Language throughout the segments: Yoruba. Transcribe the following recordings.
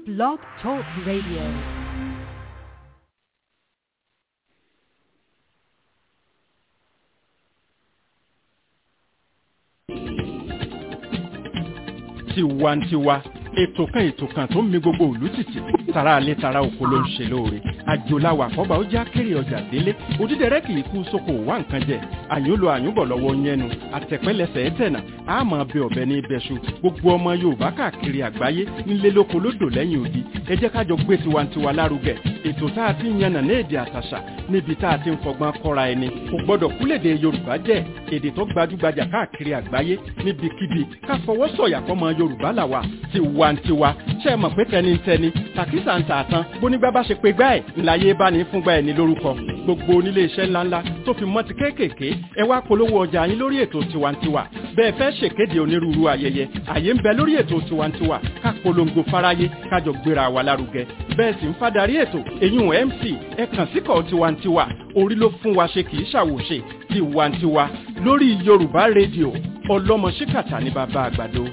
Blog Talk Radio. tiwantiwa ètò kan ètò kan tó ń mi gbogbo òlú tìtì tara alẹ́ tara oko ló ń ṣe lóore àjòláwà àkọ́bà ó já kéré ọjà délé òdídẹrẹ́ kì í kú sóko wá nǹkan jẹ àyúnlò àyúnbọ̀ lọ́wọ́ yẹnu àtẹ̀pẹ́lẹsẹ̀ ẹ̀tẹ̀nà àmọ́ bẹ ọ̀bẹ ní ibẹ̀ṣu gbogbo ọmọ yorùbá káàkiri àgbáyé nílé lóko lódò lẹ́yìn odi ẹ jẹ́ kájọ gbé tiwantiwa lárugẹ ètò tá a ti ń yànnà ní èdè àtàṣà níbi tá a ti ń fọgbọ́n kọ́ra ẹni kò gbọ́dọ̀ kúlèdè yorùbá jẹ́ èdè tó gbajúgbajà káàkiri àgbáyé níbikíbi ká fọwọ́ sọ̀yà fọmọ yorùbá làwà tiwantiwa ṣe é mọ̀ pé tẹnitẹni tàkísà ń tà tán bónígbà bá ṣe pé gbá ẹ̀ ńláyé bá ní fúngbà ẹ̀ ní lórúkọ gbogbo onílé iṣẹ́ ńláńlá tó fi mọ́ ti kéékèèké ẹ wá polówó ọjà yín lórí ètò tiwantiwa bẹ́ẹ̀ fẹ́ ṣèkéde onírúurú ayẹyẹ àyè ń bẹ lórí ètò tiwantiwa ká polongo fáráyé kájọ gbéra wa lárugẹ bẹ́ẹ̀ sì ń fadarí ètò eyín mc ẹ kàn síkọ̀ tiwantiwa orí ló fún wa ṣe kì í ṣàwòṣe tiwantiwa lórí yorùbá rédíò ọlọ́mọ ṣíkàtà ní bàbá àgbàdo.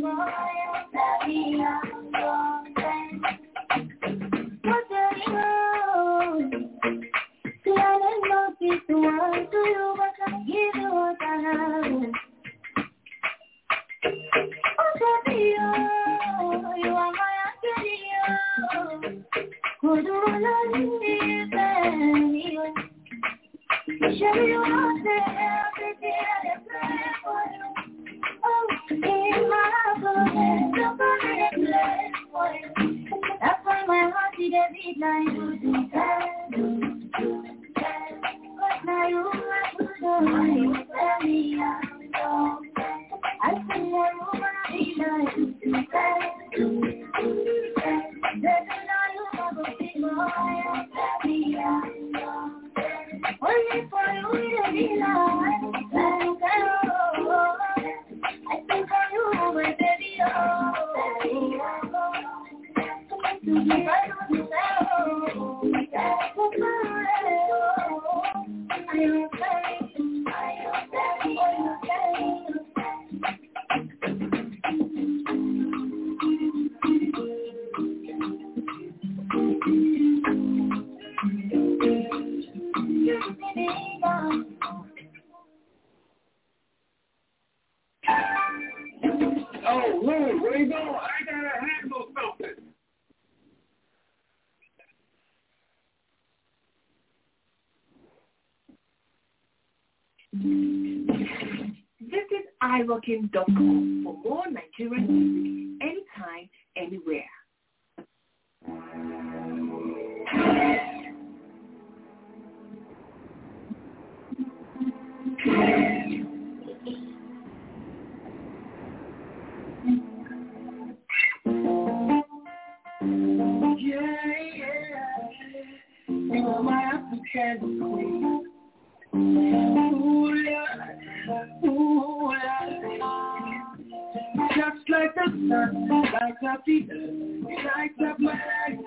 Thank you. That's why my heart is a beat like you do But now you are good, you tell me I'm so I think that you wanna be like you do There's no you are going to be more, tell me I'm so Only for you to be like, like oh, I think of you, my baby, oh, Oh, Lou, where you going? I gotta handle something. Visit iRockin.com for more Nigerian music anytime, anywhere. Yeah, yeah. You are my African queen. Ooh, Lord. Ooh, Lord. Just like the sun, lights up the earth, it lights up my life.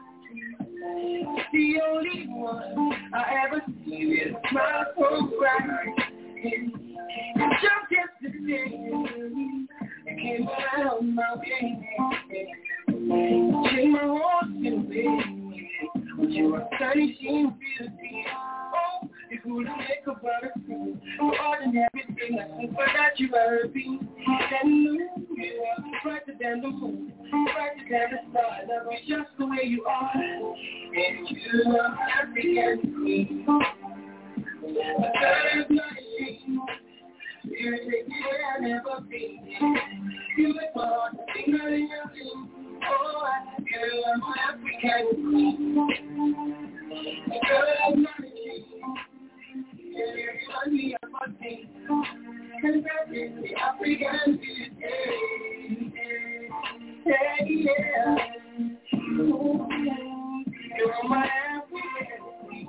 The only one I ever see is my so bright. Just yesterday, you came around my way. Take my horse and away. With your astonishing beauty. Oh, if you wouldn't make a brother feel for everything I think that you ever be. And you are brighter than the moon, brighter than the stars. I was just the way you are. And you are African queen. A girl of my dreams. You're taking where I've never been. You make my heart sing out in your dreams. Oh, girl, I'm an African queen. A girl of my dreams. Yeah, you remind me of my thing. Cause that is the African beauty. Yeah, yeah. Ooh, you're my African queen.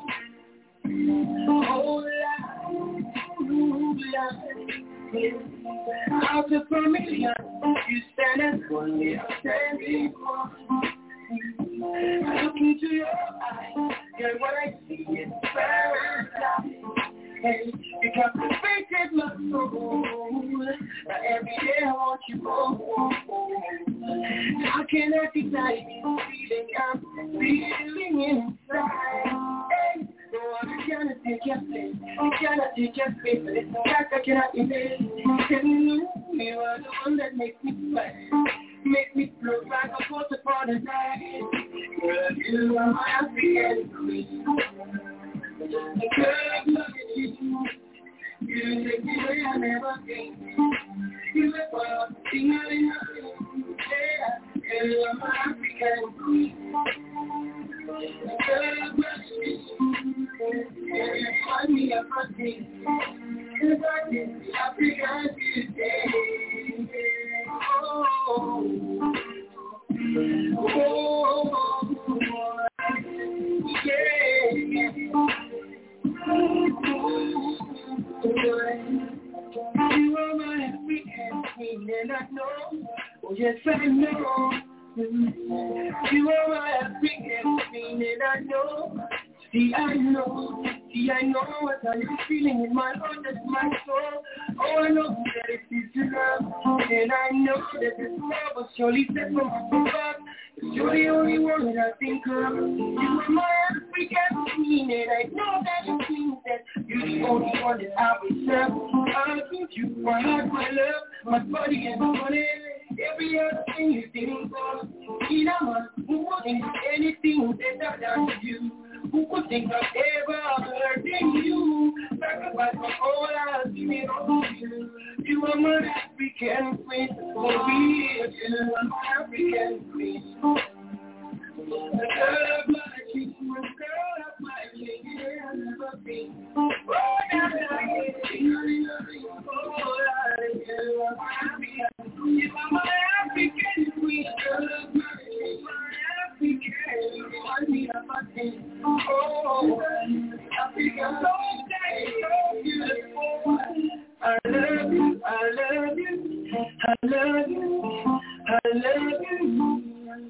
Oh, Lord. Ooh, Lord. Out of a million, you stand as one, yeah, standing one. I look into your eyes, and what I see is paradise. Hey, you captivated my soul. Now every day I want you more. How can I deny the feeling I'm feeling inside? Hey, no one cannot take your place. You cannot take your space. But it's a fact I cannot erase. And you, you are the one that makes me smile. Make me float like a force upon a night. Girl, you are my African queen. Girl, I'm loving you. You take me where I never been. You make my heart sing out in your room. Yeah, girl, I'm my African queen. Girl, I'm loving you. Yeah, you find me a fucking. Cause I can be African today. Oh, oh, oh, yeah. You are my African queen and I know, oh yes I know. You are my African queen and I know. See, I know, see, I know what I'm feeling in my heart, that's my soul. Oh, I know that it is your love, and I know that this love was surely set from above. You're the only one that I think of. You are my African queen, and I know that it means that you're the only one that I will serve. I'll give you my heart, my love, my body, and my money. Every other thing you think of, in a man who wouldn't do anything better than you. Who could think of ever hurting you? Sacrifice my whole life, give it all to you. You are my African queen, for real. You are my African queen. The girl of my king, the girl of my king, yeah, I've never been. Oh, now that I get it, oh, I you are my African queen. You are my African queen, girl of my king, my African, remind me of my king. Oh, Africa, so nice, so beautiful. I love you, I love you, I love you, I love you.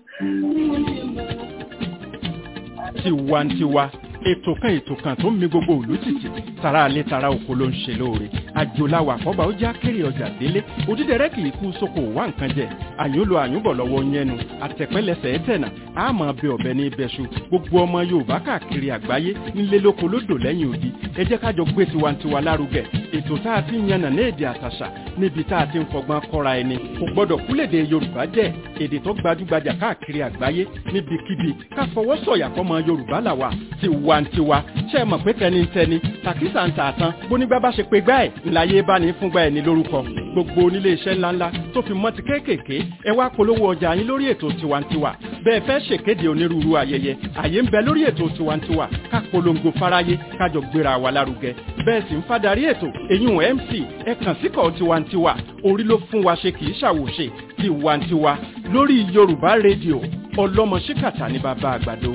tiwantiwa ètò kan ètò kan tó ń mi gbogbo òlú tìtì tara alẹ́ tara oko ló ń ṣe lóore àjòláwà àkọ́bà ó já kéré ọjà délé òdídẹrẹ́ kì í kú sóko wá nǹkan jẹ àyúnlò àyúnbọ̀ lọ́wọ́ yẹnu àtẹ̀pẹ́lẹsẹ̀ ẹ̀tẹ̀nà àmọ́ bẹ ọ̀bẹ ní ibẹ̀ṣu gbogbo ọmọ yorùbá káàkiri àgbáyé nílé lóko lódò lẹ́yìn odi ẹ jẹ́ kájọ gbé tiwantiwa lárugẹ ètò tá a ti ń yànnà ní èdè àtàṣà níbi tá a ti ń fọgbọ́n kọ́ra ẹni kò gbọ́dọ̀ kúlèdè yorùbá jẹ́ èdè tó gbajúgbajà káàkiri àgbáyé níbikíbi ká fọwọ́ sọ̀yà fọmọ yorùbá làwà tiwantiwa ṣe é mọ̀ pé tẹnitẹni tàkísà ń tà tán bónígbà bá ṣe pé gbá ẹ̀ ńláyé bá ní fúngbà ẹ̀ ní lórúkọ gbogbo onílé iṣẹ́ ńláńlá tó fi mọ́ ti kéékèèké ẹ wá polówó ọjà yín lórí ètò tiwantiwa bẹ́ẹ̀ fẹ́ ṣèkéde onírúurú ayẹyẹ àyè ń bẹ lórí ètò tiwantiwa ká polongo fáráyé kájọ gbéra wa lárugẹ bẹ́ẹ̀ sì ń fadarí ètò èyún mc ẹ kàn síkọ̀ tiwantiwa orí ló fún wa ṣe kì í ṣàwòṣe tiwantiwa lórí yorùbá rédíò ọlọ́mọ ṣíkàtà ní bàbá àgbàdo.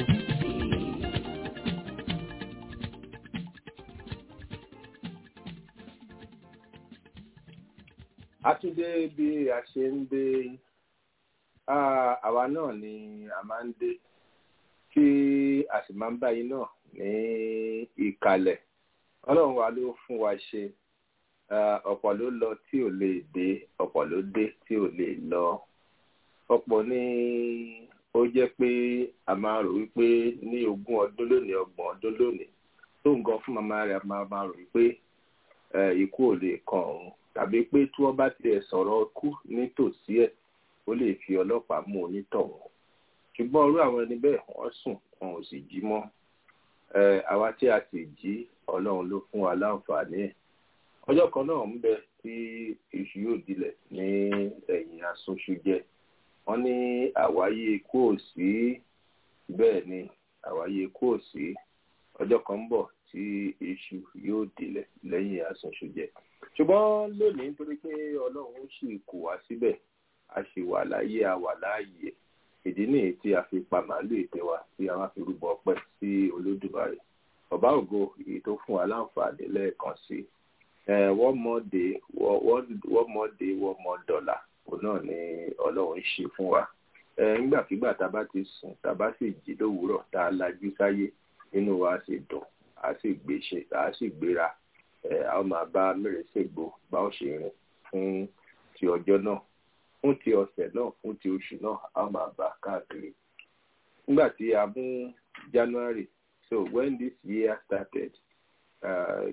a tún dé bí a ṣe ń dé àwa náà ni a máa ń dé tí a sì máa ń bá yín náà ní ìkàlẹ̀ ọlọ́run wa ló fún wa ṣe ọ̀pọ̀ ló lọ tí ò lè dé ọ̀pọ̀ ló dé tí ò lè lọ ọ̀pọ̀ ní ó jẹ́ pé a máa rò wípé ní ogún ọdún lónìí ọgbọ̀n ọdún lónìí tó ń gan fún màmá rẹ̀ máa máa rò wípé ikú ò lè kàn òun tàbí pé tí wọ́n bá tiẹ̀ sọ̀rọ̀ kú nítòsí ẹ̀ ó lè fi ọlọ́pàá mú onítọ̀hún ṣùgbọ́n irú àwọn ẹni bẹ́ẹ̀ wọ́n sùn wọn ò sì jí mọ́ àwa tí a sì jí ọlọ́run ló fún wa láǹfààní ẹ̀ ọjọ́ kan náà ń bẹ tí iṣu yóò dilẹ̀ ní ẹ̀yìn asunṣu jẹ wọ́n ní àwáyé ikú ò sí bẹ́ẹ̀ ni àwáyé ikú ò sí ọjọ́ kan ń bọ̀ tí iṣu yóò dilẹ̀ lẹ́yìn asunṣu jẹ ṣùgbọ́n lónìí nítorí pé ọlọ́run sì kù wá síbẹ̀ a sì wà láyé a wà láàyè ìdí nìyí tí a fi pa màálù ètè wa tí a wá fi rúbọ ọpẹ́ sí olódùmarè ọba ògo èyí tó fún wa láǹfààní lẹ́ẹ̀kan sí one more day one more day one more dollar òun náà ni ọlọ́run ṣe fún wa nígbàkigbà tá a bá ti sùn tá a bá sì jí lówùúrọ̀ tá a lajú sáyé inú wa sì dùn a sì gbéṣe a sì gbéra a ó máa bá mẹ́rẹ̀ẹ́sẹ̀gbò bá ó ṣe rìn fún ti ọjọ́ náà fún ti ọ̀sẹ̀ náà fún ti oṣù náà a ó máa bá káàkiri. nígbà tí a mú January so when this year started uh,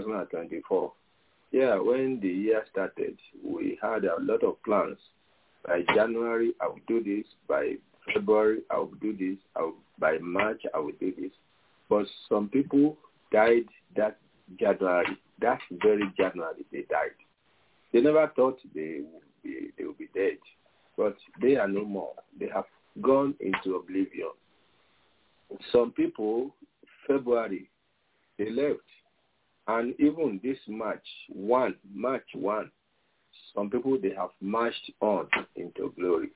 2024 yeah when the year started we had a lot of plans by January I will do this by February I will do this I will, by March I will do this but some people died that January. That very January they died. They never thought they would be they would be dead, but they are no more. They have gone into oblivion. Some people, February, they left, and even this March one, March one, some people they have marched on into glory.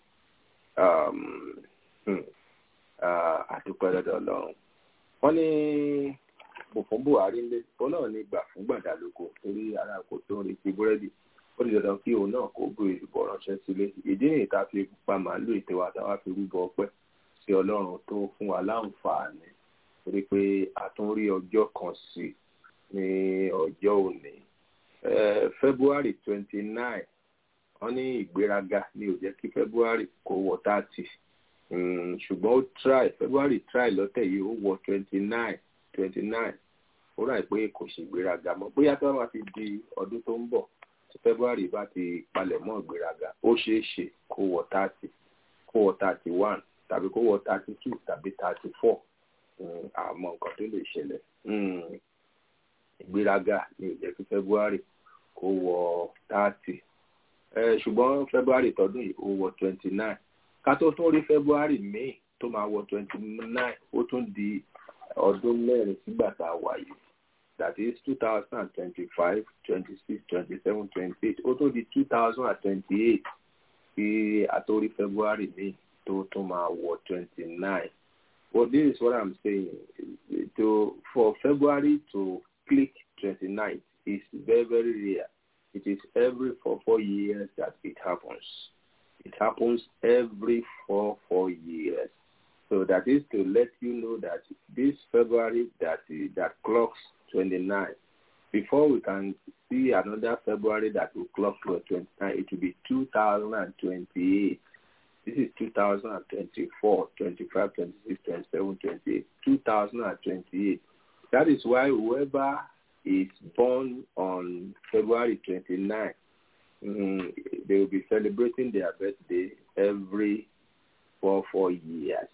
Um, hmm, uh, àdúpẹ́ lọ́dọ̀ Ọlọ́run. Wọ́n ní bò fún buhari ńlẹ òun náà ní gbà fún gbàdálóko torí ara kò tó ń retí búrẹ́dì ó ní dandan kí òun náà kó gbé ìlúbọ ránṣẹ́ sílé ìdí nìyí tá a fi pa màálù ètè wa táwa fi rúbọ ọpẹ́ sí ọlọ́run tó fún wa láǹfààní torí pé a tún rí ọjọ́ kan sí ní ọjọ́ òní february twenty nine wọ́n ní ìgbéraga ní ó jẹ́ kí february kó wọ thirty ṣùgbọ́n ó try february try lọ́tẹ̀ yìí ó wọ twenty nine twenty nine ó rà pé kò sì gbéraga mọ́ bóyá tó bá ti di ọdún tó ń bọ̀ tí february bá ti palẹ̀ mọ́ ìgbéraga ó ṣeé ṣe kó wọ thirty kó wọ thirty one tàbí kó wọ thirty two tàbí thirty four àmọ́ nǹkan tó lè ṣẹlẹ̀ ìgbéraga ní ìjẹ́ kí february kó wọ thirty ṣùgbọ́n february tọdún yìí ó wọ twenty nine ká tó tún rí february may tó máa wọ twenty nine ó tún di ọdún mẹ́rin sígbà tá a wà yìí that is two thousand and twenty-five twenty-six twenty-seven twenty-eight ó tún di two thousand and twenty-eight kí àtórí february may tó tún máa wọ twenty-nine but this is what i'm saying to for february to click twenty-nine is very very rare it is every four four years that it happens it happens every four four years so that is to let you know that this february that that clocks 29 before we can see another february that will clock to 29 it will be 2028 this is 2024 25 26 27 28 2028 that is why whoever is born on February 29, mm, they will be celebrating their birthday every four, four years.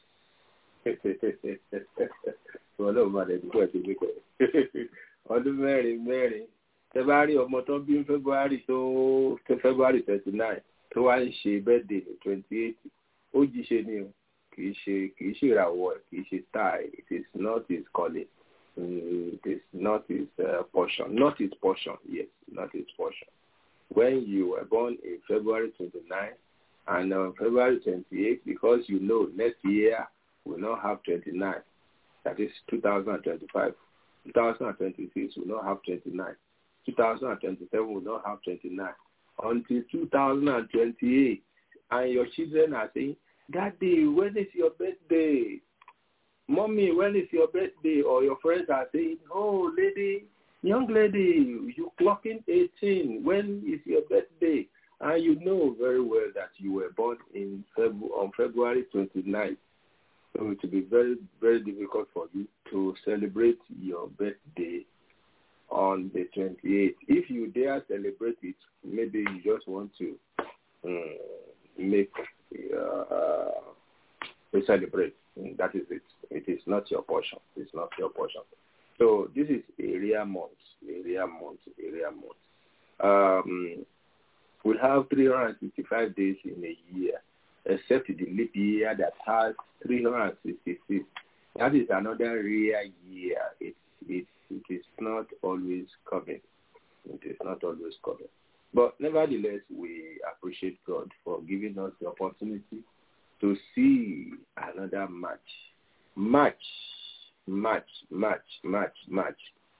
ọdún mẹ́rin mẹ́rin tẹ bá rí ọmọ tó bí February tó February twenty nine tó wá ń ṣe birthday ní twenty eight ó jíṣe ni o kì í ṣe kì í ṣe ìràwọ̀ kì í ṣe star it is not his calling it is not his uh, portion. Not his portion, yes, not his portion. When you were born in February 29 and on February 28, because you know next year will not have 29, that is 2025. 2026 will not have 29. 2027 will not have 29. Until 2028, and your children are saying, Daddy, when is your birthday? Mommy, when is your birthday? Or your friends are saying, oh, lady, young lady, you clocking 18. When is your birthday? And you know very well that you were born in Feb- on February 29th. So it will be very, very difficult for you to celebrate your birthday on the 28th. If you dare celebrate it, maybe you just want to um, make uh, to celebrate. That is it. It is not your portion. It's not your portion. So this is area month, area month, area month. Um, we have 365 days in a year, except the leap year that has 366. That is another rare year. It, it, it is not always coming. It is not always coming. But nevertheless, we appreciate God for giving us the opportunity to see another match. Match, match, match, match, match.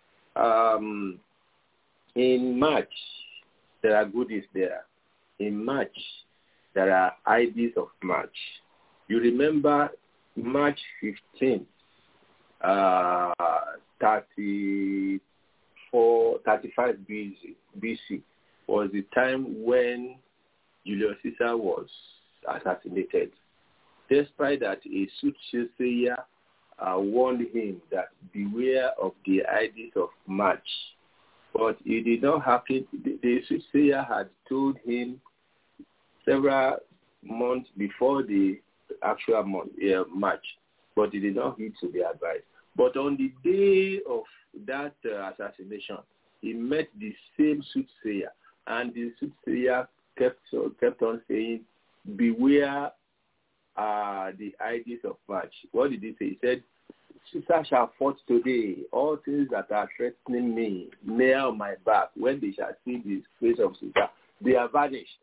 Um, in March, there are goodies there. In March, there are ideas of March. You remember March 15th, uh, 34, 35 BC, BC was the time when Julius Caesar was assassinated. Despite that, a soothsayer uh, warned him that beware of the ideas of March. But it did not happen. The, the soothsayer had told him several months before the actual month, uh, March, but he did not heed to the advice. But on the day of that uh, assassination, he met the same soothsayer, and the soothsayer kept kept on saying, "Beware uh, the ideas of March." What did he say? He said, "Caesar shall fight today. All things that are threatening me, near on my back, when they shall see the face of Caesar, they are vanished."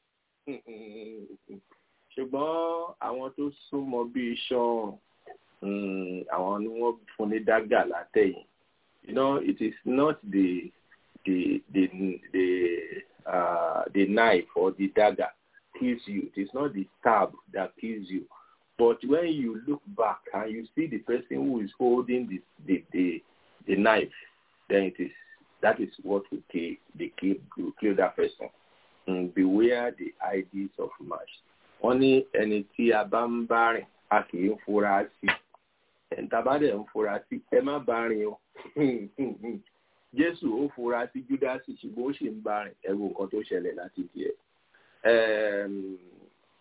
ṣùgbọ́n àwọn tó súnmọ́ bíi iṣan àwọn ni wọ́n fún ní dágà látẹ̀yìn you know it is not the the the the uh, the knife or the dagger kills you it is not the stab that kills you but when you look back and you see the person who is holding the the the, the knife then it is that is what will kill the kill will kill that person mm, beware the ideas of march wọ́n ní ẹni tí a bá ń bá rìn a kì í fura sí ẹ̀ǹtà bá dẹ̀ ń fura sí ẹ má bá rìn o jésù ó fura sí júdásì ṣùgbọ́n ó sì ń bá rìn ẹ̀rù nǹkan tó ṣẹlẹ̀ láti díẹ̀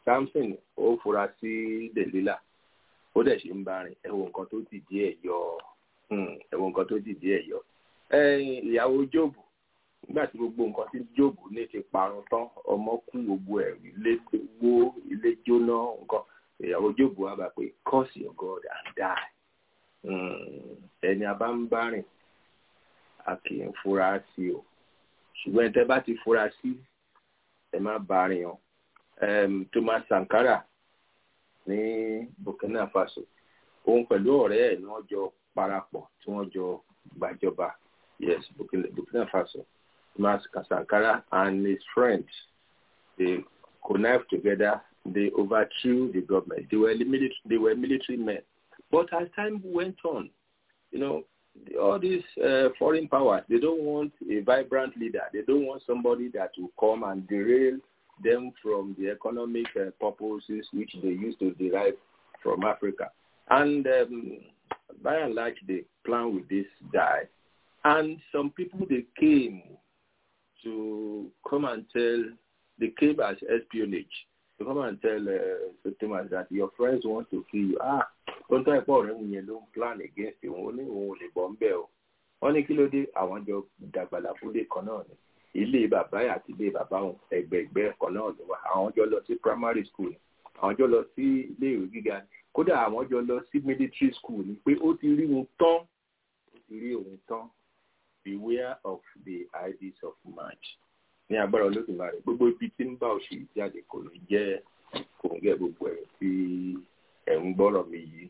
Samson ó fura sí Delilah ó dẹ̀ ṣe ń bá rìn ẹ wo nǹkan tó ti díẹ̀ yọ ẹ wo nǹkan tó ti díẹ̀ yọ ìyàwó Jóòbù nígbà tí gbogbo nǹkan tí Jóòbù ní ti parun tán ọmọ kú gbogbo ẹ̀ ilé wó ilé jóná nǹkan ìyàwó Jóòbù wá bá pé curse your God and die ẹni a bá ń bá rìn a kì í fura sí o ṣùgbọ́n tẹ́ bá ti fura sí ẹ má bá rìn o Thomas Sankara ní Burkina Faso òun pẹ̀lú ọ̀rẹ́ ẹ̀ ni wọ́n jọ parapọ̀ tí wọ́n jọ gbàjọba yes Burkina, Burkina Faso Thomas Sankara and his friends they connived together they overthrew the government they were military they were military men but as time went on you know all these uh, foreign powers they don't want a vibrant leader they don't want somebody that will come and derail them from the economic uh, purposes which they used to derive from Africa. And um, by and large, they plan with this guy. And some people, they came to come and tell, they came as espionage, to come and tell uh, Thomas that your friends want to kill you. Ah, don't try for them when you plan against you. Only only bomb bell. Wọ́n ní kí ló dé àwọn jọ dàgbàlà fúnlé kan náà ni ilé bàbá yà àti ilé bàbá wọn ẹgbẹgbẹ kan náà ló wà àwọn jọ lọ sí primary school àwọn jọ lọ sí ilé ìwé gíga kódà àwọn jọ lọ sí military school ni pé ó ti rí wọn tán ó ti rí òun tán beware of the ideas of march ní agbára olódùmarè gbogbo ibi tí ń bá òṣèlú jáde kò ní jẹ́ kò ń gẹ gbogbo ẹ̀ tí ẹ̀ ń gbọ́rọ̀ mi yìí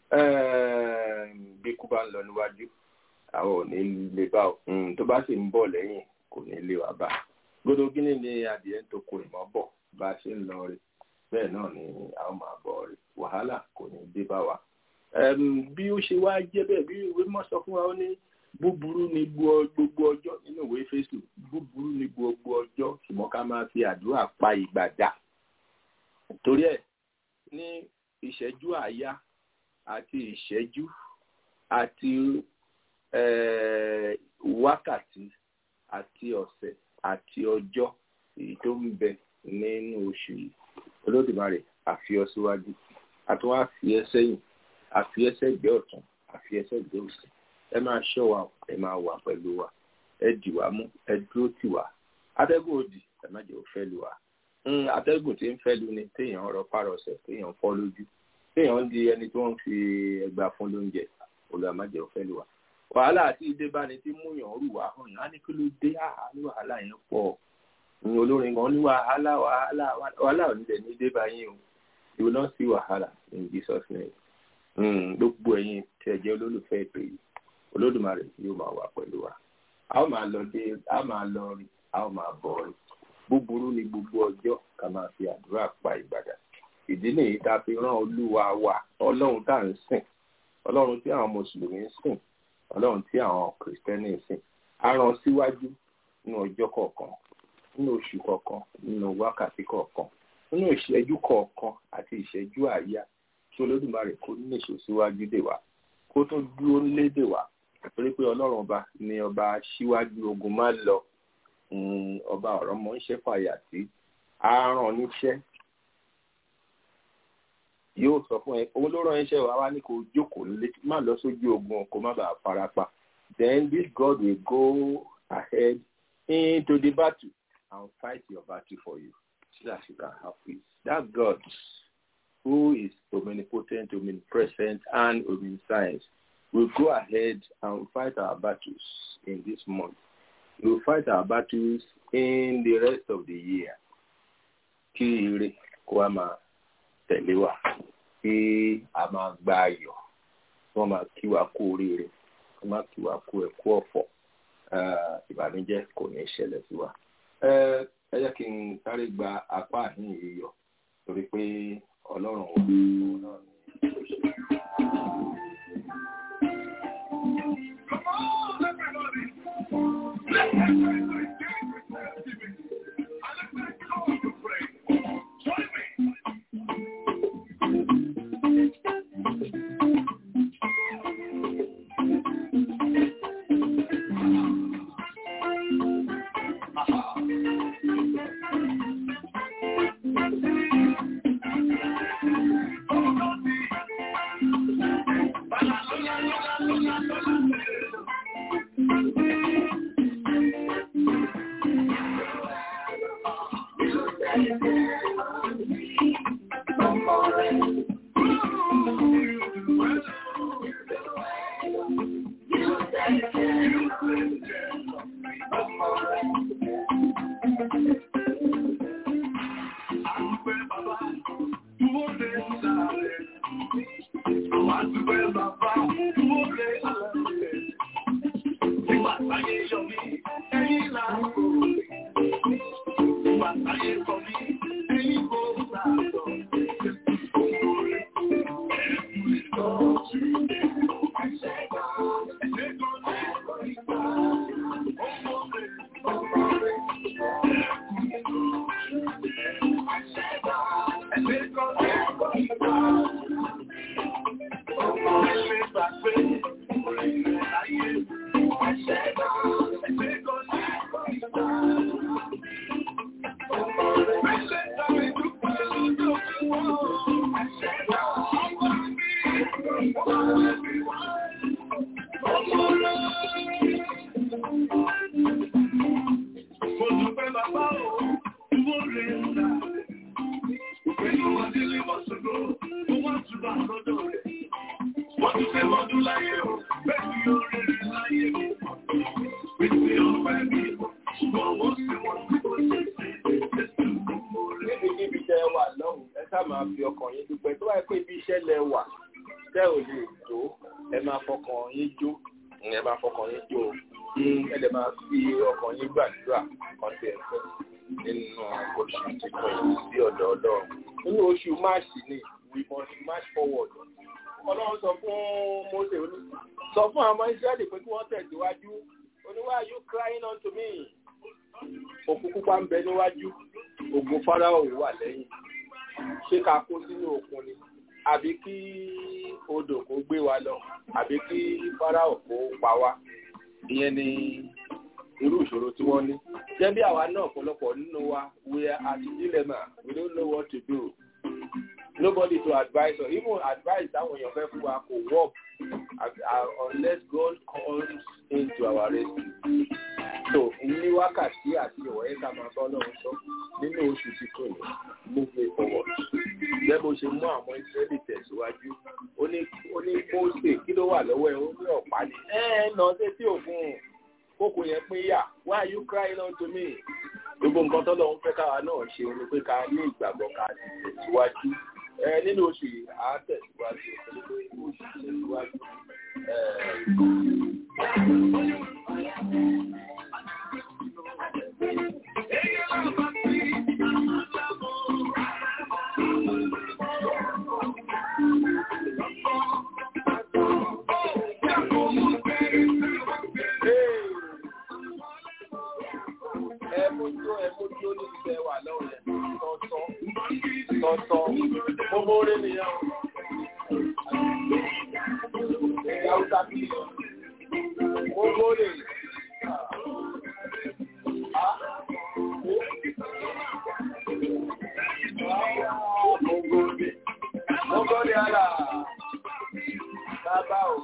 bí kú bá ń lọ níwájú àwọn ò ní lè bá ọ tó bá sì ń bọ̀ lẹ́yìn kò ní lé wa bá gbọdọ gíní ni adìẹ ń toko ìmọ̀ bọ̀ bá a ṣe ń lọ rí bẹ́ẹ̀ náà ni a ó máa bọ̀ rí wàhálà kò ní dé bá wa. bí ó ṣe wá jẹ́ bẹ́ẹ̀ bí ìwé mọ̀ sọ fún wa ó ní búburú ni gbogbo ọjọ́ nínú ìwé fésù búburú ni gbogbo ọjọ́ ṣùgbọ́n ká máa fi àdúrà pa ìgbà dà torí ẹ̀ ní ìṣẹ́jú àáyá àti ìṣẹ́jú àti wákàtí àti ọ̀sẹ̀ àti ọjọ́ èyí tó ń bẹ nínú oṣù yìí olódùmarè àfi ọ síwájú àtúwọ́n àfi ẹ sẹ́yìn àfi ẹ sẹ́gbẹ́ ọ̀tún àfi ẹ sẹ́gbẹ́ òsì ẹ máa ṣọ́ wa ẹ máa wà pẹ̀lú wa ẹ dì wá mú ẹ dúró tì wá atẹ́gùn òdì ẹ má jẹ́ ó fẹ́ lu wa atẹ́gùn tí ń fẹ́ lu ni téèyàn rọ párọsẹ̀ téèyàn fọ́ lójú téèyàn ń di ẹni tí wọ́n fi ẹgbàá fún lóúnjẹ olùwà má jẹ́ ó fẹ́ lu wa wàhálà àti ìdébáni tí múyàn rù wá hàn yín á ní kí ló dé ní wàhálà yẹn pọ̀ ní olórin kan ní wàhálà wàhálà wàhálà ò ní lè ní débá yín o you will not see wàhálà in Jesus name gbogbo ẹ̀yin tí ẹ jẹ́ olólùfẹ́ ètò yìí olódùmarè yóò máa wà pẹ̀lú wa a ó máa lọ dé a máa lọ rí a ó máa bọ̀ rí búburú ni gbogbo ọjọ́ ká máa fi àdúrà pa ìgbàdà ìdí nìyí tá a fi rán olúwa wa ọlọ́run tá à ń sìn ọlọ́run tí àwọn mùsùlùmí ń sìn ọlọ́run tí àwọn kìrìsìtẹ́nì sìn á rán síwájú nínú ọjọ́ kọ̀ọ̀kan nínú oṣù kọ̀ọ̀kan nínú wákàtí kọ̀ọ̀kan nínú ìṣẹ́jú kọ̀ọ̀kan àti ìṣẹ́jú àáyá tí olódùmarè kó níṣó síwájú dè wá kó tó dúró lédè wá torí pé ọlọ́run ọba ni ọba síwájú ogun máa lọ ọba ọ̀rọ̀ mọ́ ń ṣe fàyà sí á rán níṣẹ́ yóò sọ fún ẹ òun ló rán iṣẹ́ wa wá ní kó jókòó lé má lọ sójú ogun kó má bàa farapa then this God will go ahead into the battle and fight your battle for you so that you can have peace that God who is omnipotent omnipresent and omniscient will go ahead and fight our battles in this month he will fight our battles in the rest of the year kí ire kó a máa tẹ̀lé wa kí a máa gba ayọ̀ wọ́n máa kí wa kú oríire wọ́n máa kí wa kú ẹ̀kú ọ̀fọ̀ ìbànújẹ́ kò ní ṣẹlẹ̀ sí wa. ẹ jẹ́ kí n sáré gba apá àhín yìí yọ torí pé ọlọ́run wà òun náà ní ìṣòṣèlú. níbikíbi tẹ ẹ wà lọ́hùn ẹ sá máa fi ọkàn yín dúpẹ́ tó wáyé pé ibi iṣẹ́ lẹ wà tẹ́ ò lè tó ẹ máa fọkàn yín jó ẹ máa fọkàn yín jó ẹ lè máa fi ọkàn yín gbàdúrà kan tẹ̀ fẹ́ nínú oṣù títún yìí sí ọ̀dọ̀ ọlọ́run nínú oṣù máàṣì ni we must march forward ọlọ́run sọ fún Mósè oní sọ fún àwọn Ísírẹ́lì pé kí wọ́n tẹ̀síwájú oníwà you crying unto me òkú pupa ń bẹ níwájú ògùn Fáráò wà lẹ́yìn ṣé ká kó sínú òkun ni àbí kí odò kó gbé wa lọ àbí kí Fáráò kó pa wá ìyẹn ni irú ìṣòro tí wọ́n ní jẹ́ bí àwa náà ọ̀pọ̀lọpọ̀ nínú wa we are at dilemma we don't know what to do nobody to advise or even advice táwọn èèyàn fẹ́ fún wa kò work unless God comes into our rescue so ní wákàtí àti ìwọ̀nyí ká máa bá ọlọ́run sọ nínú oṣù títún yìí move me forward bẹ́ẹ̀ bó ṣe mú àwọn Ísírẹ́lì tẹ̀síwájú ó ní ó ní Mósè kí ló wà lọ́wọ́ ẹ̀ ó ní ọ̀pá ni ẹ ẹ nà ọ́ sétí òkun kókò yẹn pín yà why are you crying unto me gbogbo nǹkan tó lọ́wọ́ fẹ́ káwa náà ṣe ni pé ká ní ìgbàgbọ́ ká ti tẹ̀síwájú ẹ nínú oṣù yìí à á tẹ̀síwájú oṣù tẹ̀síwájú ẹ mójú ẹ mójú oníṣẹ́ wà lọ́wọ́ yẹn tọ́tọ́ tọ́tọ́ gbogbo orí nìyẹn ìyá ọ̀tá bí gbogbo orí gbogbo orí gbogbo orí ara bàbá o.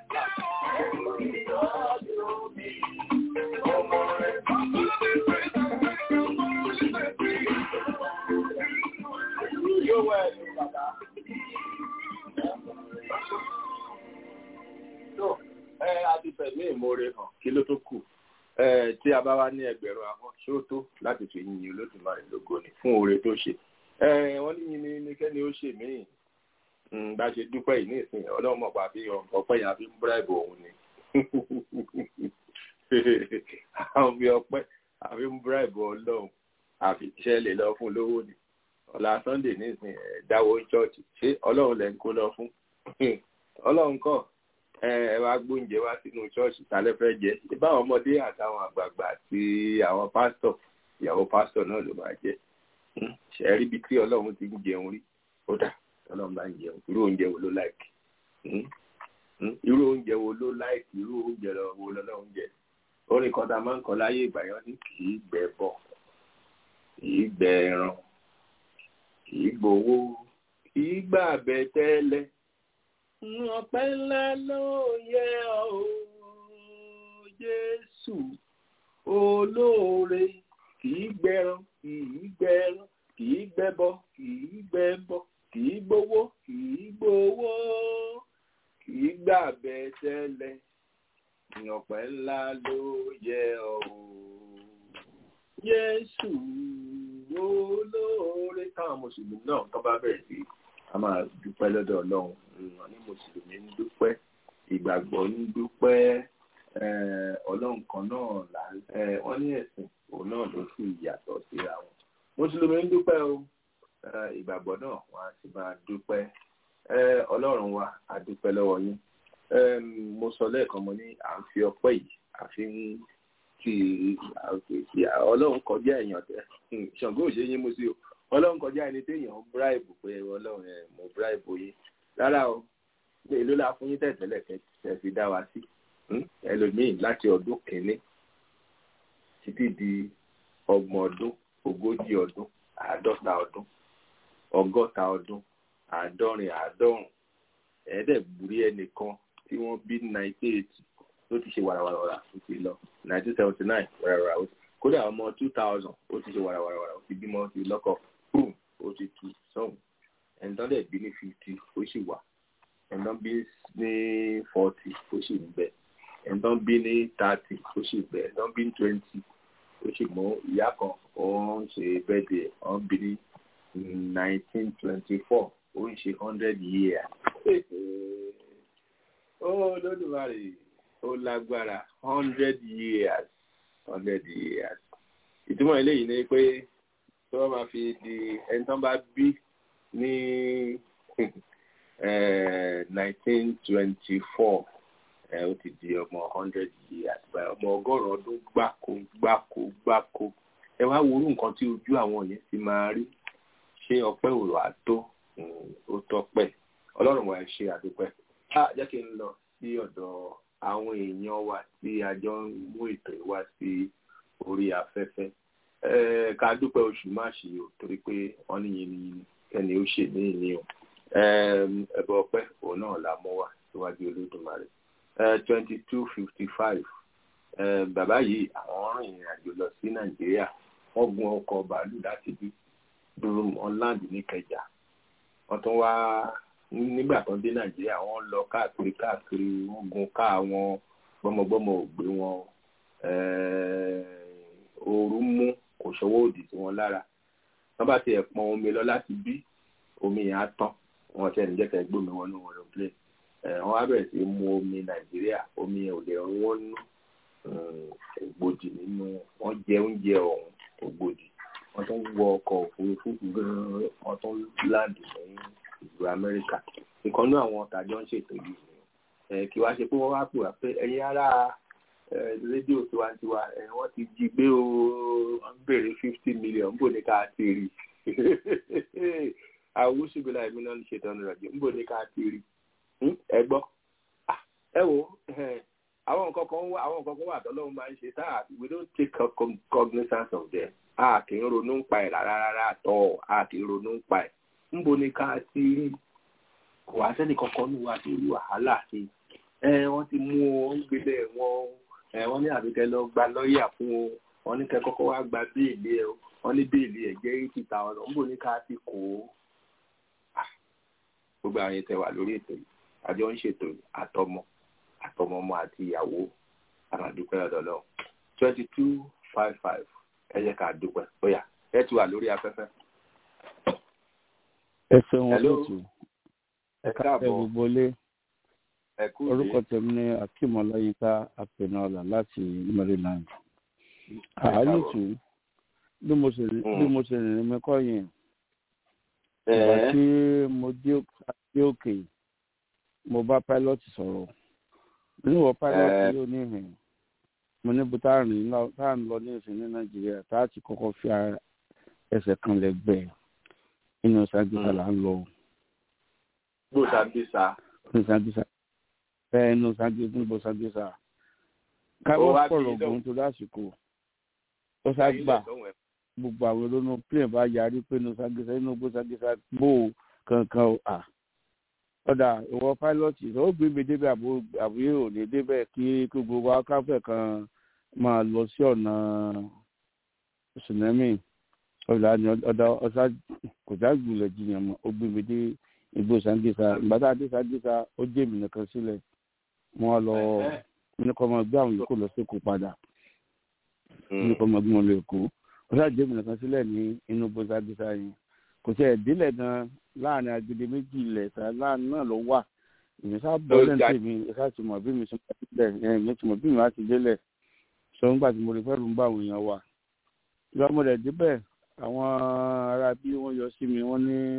Yóò wẹ̀ ẹ̀sùn bàbá. tó ẹ a ti fẹ̀mí ìmoore hàn kí ló tó kù ẹ tí a bá wá ní ẹgbẹ̀rún ahọ́n ṣé ó tó láti fi yin olódùmarè lógo ni fún oore tó ṣe ẹ wọ́n ní yin ni nìkẹ́ni ó ṣe míì bá a ṣe dúpẹ́ yìí ní ìsìn ọlọ́run mọ̀ pa fi ọpẹ́ yẹn àfi ń búráìbù òun ni àwọn fi ọpẹ́ àfi ń búráìbù ọlọ́run àfi iṣẹ́ lè lọ fún lówó ni ọ̀la sunday ní ìsìn ẹ̀ dáwọ́ chọ́ọ̀chì ṣé ọlọ́run lẹ́ ń kó lọ fún ọlọ́run kọ́ ẹ wá gbóúnjẹ wá sínú ṣọ́ọ̀ṣì tálẹ́ fẹ́ jẹ ìbáwọn ọmọdé àtàwọn àgbààgbà àti àwọn pásítọ̀ ìyàwó pásítọ̀ náà ló máa jẹ ṣe rí ibi tí ọlọ́run ti ń jẹun rí ó dà ọlọ́run bá ń jẹun irú oúnjẹ wo ló láìkì irú oúnjẹ wo ló láìkì irú oúnjẹ wo lọ́lọ́run jẹ orin kan tá a máa ń kọ láyé ìgbà yẹn ní kì í gbẹ bọ̀ kì í gbẹ ẹran kì í gbowó kì í gbà bẹ tẹ́lẹ̀ ọpẹ́ ńlá ló yẹ ọ́ Jésù olóore kì í gbẹran kì í gbẹran kì í gbẹbọ kì í gbẹbọ kì í gbowó kì í gbowó kì í gbà bẹ́ẹ̀ tẹ́lẹ̀ ọpẹ́ ńlá ló yẹ ọ́ o. Jésù olóore táwọn mùsùlùmí náà tó bá bẹ̀rẹ̀ sí a máa dúpẹ́ lọ́dọ̀ ọlọ́run wọn ní mùsùlùmí ń dúpẹ́ ìgbàgbọ́ ń dúpẹ́ eh, ọlọ́run kan náà là ń eh, wọ́n ní ẹ̀sìn òun náà ló sì yàtọ̀ síra wọn mùsùlùmí ń dúpẹ́ o eh, ìgbàgbọ́ náà wọ́n á sì máa dúpẹ́ eh, ọlọ́run wa a dúpẹ́ lọ́wọ́ yín Em, mo sọ lẹ́ẹ̀kan mo ní à ń fi ọpẹ́ yìí àfi ń fi àfi ọlọ́run kọjá èèyàn tẹ ṣàngó ò ṣe yín mú sí o ọlọ́run kọjá ẹni téèyàn ń bíráìbù pé ọlọ́run ẹ̀ mo bíráìbù yín rárá o pé èló la fún yín tẹ̀tẹ̀lẹ̀ kẹ́ fi dá wa sí Hmm? ẹlòmíì láti ọdún kìíní títí di ọgbọ̀n ọdún ogójì ọdún àádọ́ta ọdún ọgọ́ta ọdún àádọ́rin àádọ́rùn ẹ̀ẹ́dẹ̀gbùrí ẹnìkan tí wọ́n bí nineteen eighty ló ti ṣe wàràwàrà ó ti lọ nineteen seventy nine wàràwàrà ó ti kódà ọmọ two thousand ó ti ṣe wàràwàrà ó ti bímọ ó ti lọ́kọ boom ó ti tu sọ́hùn ẹ̀ńtọ́ dẹ̀ bí ní fifty ó sì wà ẹ̀ńtọ́ bí ní forty ó sì ń bẹ ẹ̀ńtọ́ bí ní thirty ó sì bẹ ẹ̀ńtọ́ bí ní twenty ó sì mú ìyá kan ó ń ṣe birthday ó ń bí ní nineteen twenty four ó ń ṣe hundred years ó lódùmarè ó lágbára hundred years hundred years ìtumọ̀ eléyìí ni pé tí wọ́n máa fi di ẹni tán bá bí ní nineteen twenty four ó ti di ọmọ hundred years báyìí ọmọ ọgọ́rùn-ún ọdún gbáko gbáko gbáko ẹ wá wo orú nǹkan tí ojú àwọn yẹn ti máa rí ṣé ọpẹ́ òrò àtó ó tọ́pẹ́ ọlọ́run wa ẹ ṣe àdúpẹ́ á jẹ́ kí n lọ sí ọ̀dọ̀ àwọn èèyàn wa tí a jọ ń mú ètò ìwá sí orí afẹ́fẹ́ ká dúpẹ́ oṣù máàṣì o torí pé wọ́n ní yìnyín yìnyín kẹ́ni ó ṣe ní ìní o ẹ̀bọ ọpẹ́ òun náà la mọ́ wá síwájú olódùmarè twenty two fifty five bàbá yìí àwọn rìn ìrìn àjò lọ sí nàìjíríà wọ́n gun ọkọ̀ bàálù láti bí dúró ọ̀làǹdì ní kẹjà wọ́n tún wá nígbà tó ń dé nàìjíríà wọ́n lọ káàkiri káàkiri wọ́n gun ká wọn gbọ́mọgbọ́mọ ò gbé wọn ooru mú kò ṣọwọ́ òdì sí wọn lára wọ́n bá tiẹ̀ pọn omi lọ láti bí omi yẹn á tán wọ́n tiẹ̀ níjẹ́ kẹ́ gbómi wọn ní wọlé plane wọ́n á bẹ̀rẹ̀ sí mu omi nàìjíríà omi yẹn ò lè rún wọn nú ògbòdì nínú wọ́n jẹ oúnjẹ ọ̀hún ògbòdì wọ́n tún wọ ọkọ̀ òfurufú gan-an wọ́n tún láàdì ní ìlú amẹ́ríkà ìkànnú àwọn tàjọ ń ṣètò yìí ni kí wá ṣe pé wọ́n wá pè wá pé ẹ̀yin ará rédíò tiwantiwa wọ́n ti jí gbé o wọ́n ń béèrè fifty million níbo ni ká ti rí àwùsùgbìlà èmi náà ń ṣètò ọ̀nà ìrọ̀jò níbo ni ká ti rí ẹ gbọ́ ẹ wo àwọn nǹkan kan wà àwọn nǹkan kan wà tọ́lọ́run máa ń ṣe tá we don't take cognizance of them a kì í ronú ń pa ẹ̀ rárá rárá àtọ́ a kì í ronú ń pa ẹ̀ níbo ni ká ti rí kò wá sẹ́ni kankan ní wa ti rí wàhálà sí ẹ wọ́n ti mú wọn gbélé wọn ẹ wọ́n ní àbíkẹ́ lọ gba lọ́ọ̀yà fún o wọ́n ní kẹ́ kọ́kọ́ wá gba béèlì ẹ wọ́n ní béèlì ẹ jẹ́ eighty thousand níbo ni ká ti kó o gbogbo àwọn yẹn tẹ wà lórí ètò yìí àjọ ń ṣètò àtọmọ àtọmọmọ àti ìyàwó àmàdúpẹ́ ọ̀dọ̀ lọ twenty two five five ẹ jẹ́ ká dúpẹ́ bóyá ẹ ti wà lórí afẹ́fẹ́. ẹ ṣeun Hello. olóòtú ẹ ẹ káàbọ̀ gbogbo lé ẹ kú orúkọ ìdí tèmi ní akeem ọláyínká apẹnọọlà láti maryland ẹ káàbọ̀. àálùtù bí mo ṣe Mm. bí mo ṣe rìnrìn mi kọ́ yẹn ìgbà ẹ tí mo dé dé òkè mo bá pilot sọ̀rọ̀ níwọ̀ pilot Eh. yóò ní ìhìn mo ní bó tá à ń lọ tá à ń lọ ní ìsìn ní nàìjíríà tá a ti kọ́kọ́ fi ara- ẹsẹ̀ kan lẹ́gbẹ̀ẹ́ inú sàgbéta Mm. là ń lọ bó sàbísà inú sàgbéta bẹ́ẹ̀ inú sàgbéta níbo sàgbéta Ó káwọ́ wá pọ̀rọ̀ bí ògùn tó lásìkò ó sá gbà gbogbo àwọn olóńgbò plane bá yarí pé inú sàgbéta inú gbó sàgbéta gbó o kankan o à ọ̀dà ìwọ pilot ó gbé mi débẹ̀ àbú àbúyé ò ní débẹ̀ kí kí gbogbo akáfẹ́ kan máa lọ sí ọ̀nà tsunami ọ̀dà ni ọ̀dà ọ̀sá kò dágbùlẹ̀ jiyàn mọ́ ó gbé mi dé igbó sàgbéta ìgbà tá a dé sàgbéta ó jẹ́ mi nìkan sílẹ̀ mo wá lọ ní kọ́ máa gbé àwọn yòókù lọ sí èkó padà ní kọ́ máa gbé wọn lọ èkó ó ṣáàjẹ́ mi nìkan sílẹ̀ ní inú bọ́sàbísà yẹn kò tẹ̀ délẹ̀ gan láàrin agede méjì ilẹ̀ sá láàrin náà ló wà èmi sá bọ́ lẹ́ǹtì mi ẹ̀ka ti mọ̀ bí mi sọ délẹ̀ ẹ̀ mi ti mọ̀ bí mi wá ti délẹ̀ sọ nígbà tí mo rí fẹ́ẹ́ lù ń bá àwọn èèyàn wà ìgbà mo rẹ̀ débẹ̀ àwọn ará bí wọ́n yọ sí mi wọ́n ní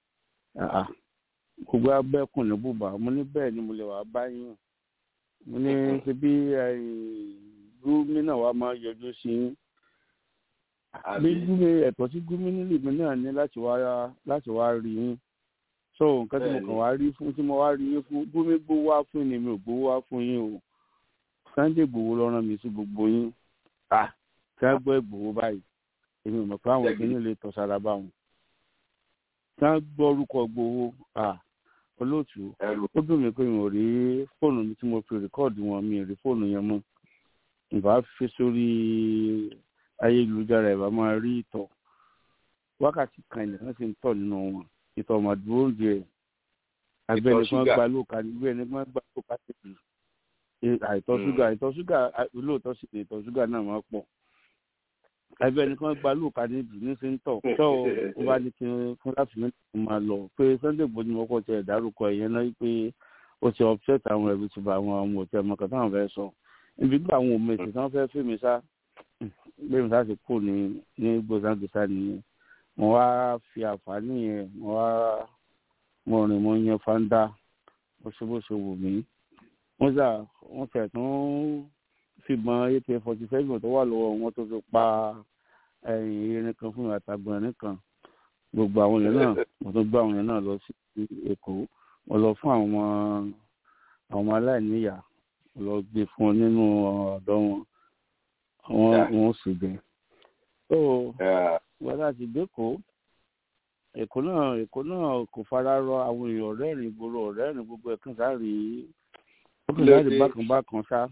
gbogbo abẹ́kùn ní bùbá mo ní bẹ́ẹ̀ ni mo lè wà báyìí mo ní ṣe bí gómìnà wa máa yọjú sí yín bí gómìnà ẹ̀tọ́ sí gómìnà lèmi náà ní láti wá láti wá rí yín so nǹkan tí mo kàn wá rí fún tí mo wá rí yín fún gómìnà gbówó wá fún ni mi ò gbówó wá fún yín o Sunday gbowó lọ rán mi sí gbogbo yín ah kí wọ́n gbọ́ ìgbòho báyìí èmi ò mọ̀ pé àwọn obìnrin lè tọ́ sára bá wọn kí wọ́n gbọ́ orúkọ gbowó ah olóòtú ó dùn mí pé mi ò rí fóònù mi tí mo fi rìkọ́ọ̀dù wọn mi ò rí fóònù yẹn mọ́ ìbá fi sórí ayélujára ìbá máa rí ìtọ̀ wákàtí kan nìkan sì ń tọ̀ nínú wọn ìtọ̀ màdúró ń jẹ agbẹni kan gba lóòka nígbẹ ẹni kan gba lóòka tètè àìtọ̀ ṣúgà àìtọ̀ ṣúgà lóòótọ́ sí ìtọ̀ ṣúgà náà máa pọ̀ agbẹni kan gba lóòka níbi ní sí ń tọ̀ tó o bá ní kí n fún láti ní kí n máa lọ pé Sunday Igboho ni mo kọ́ tẹ ìdárúkọ ìyẹn náà pé ó ti upset àwọn ẹ̀rù ti bá àwọn ọmọ òtẹ́ ọmọ kan táwọn fẹ́ sọ ibi gbà àwọn òmò èsì tí wọ́n fẹ́ fèmí sá gbé mi sáà ti kú ní ní gbòsàgbèsà nìyẹn mo wá fi àǹfààní yẹn mo wá mo rìn mo yan fanda bó ṣe bó ṣe wù mí wọ́n sà wọ́n tẹ̀ tún fìbọn ak forty seven tó wà lọ́wọ́ wọn tó fi pa irin kan fún àtàgbọ̀n irin kan gbogbo àwọn yẹn náà mo tún gbé àwọn yẹn náà lọ sí èkó mo lọ fún àwọn àwọn ọmọ aláìníyà mo lọ gbé fún wọn nínú ọ̀dọ́ wọn wọn wọn sì jẹ so gbọ́dọ̀ ti dẹ́kọ̀ọ́ èkó náà èkó náà kò fara rọ àwọn èèyàn ọ̀rẹ́rìn ìgboro ọ̀rẹ́rìn gbogbo ẹ̀kan sáré ó kàn sáré bákan bákan ṣá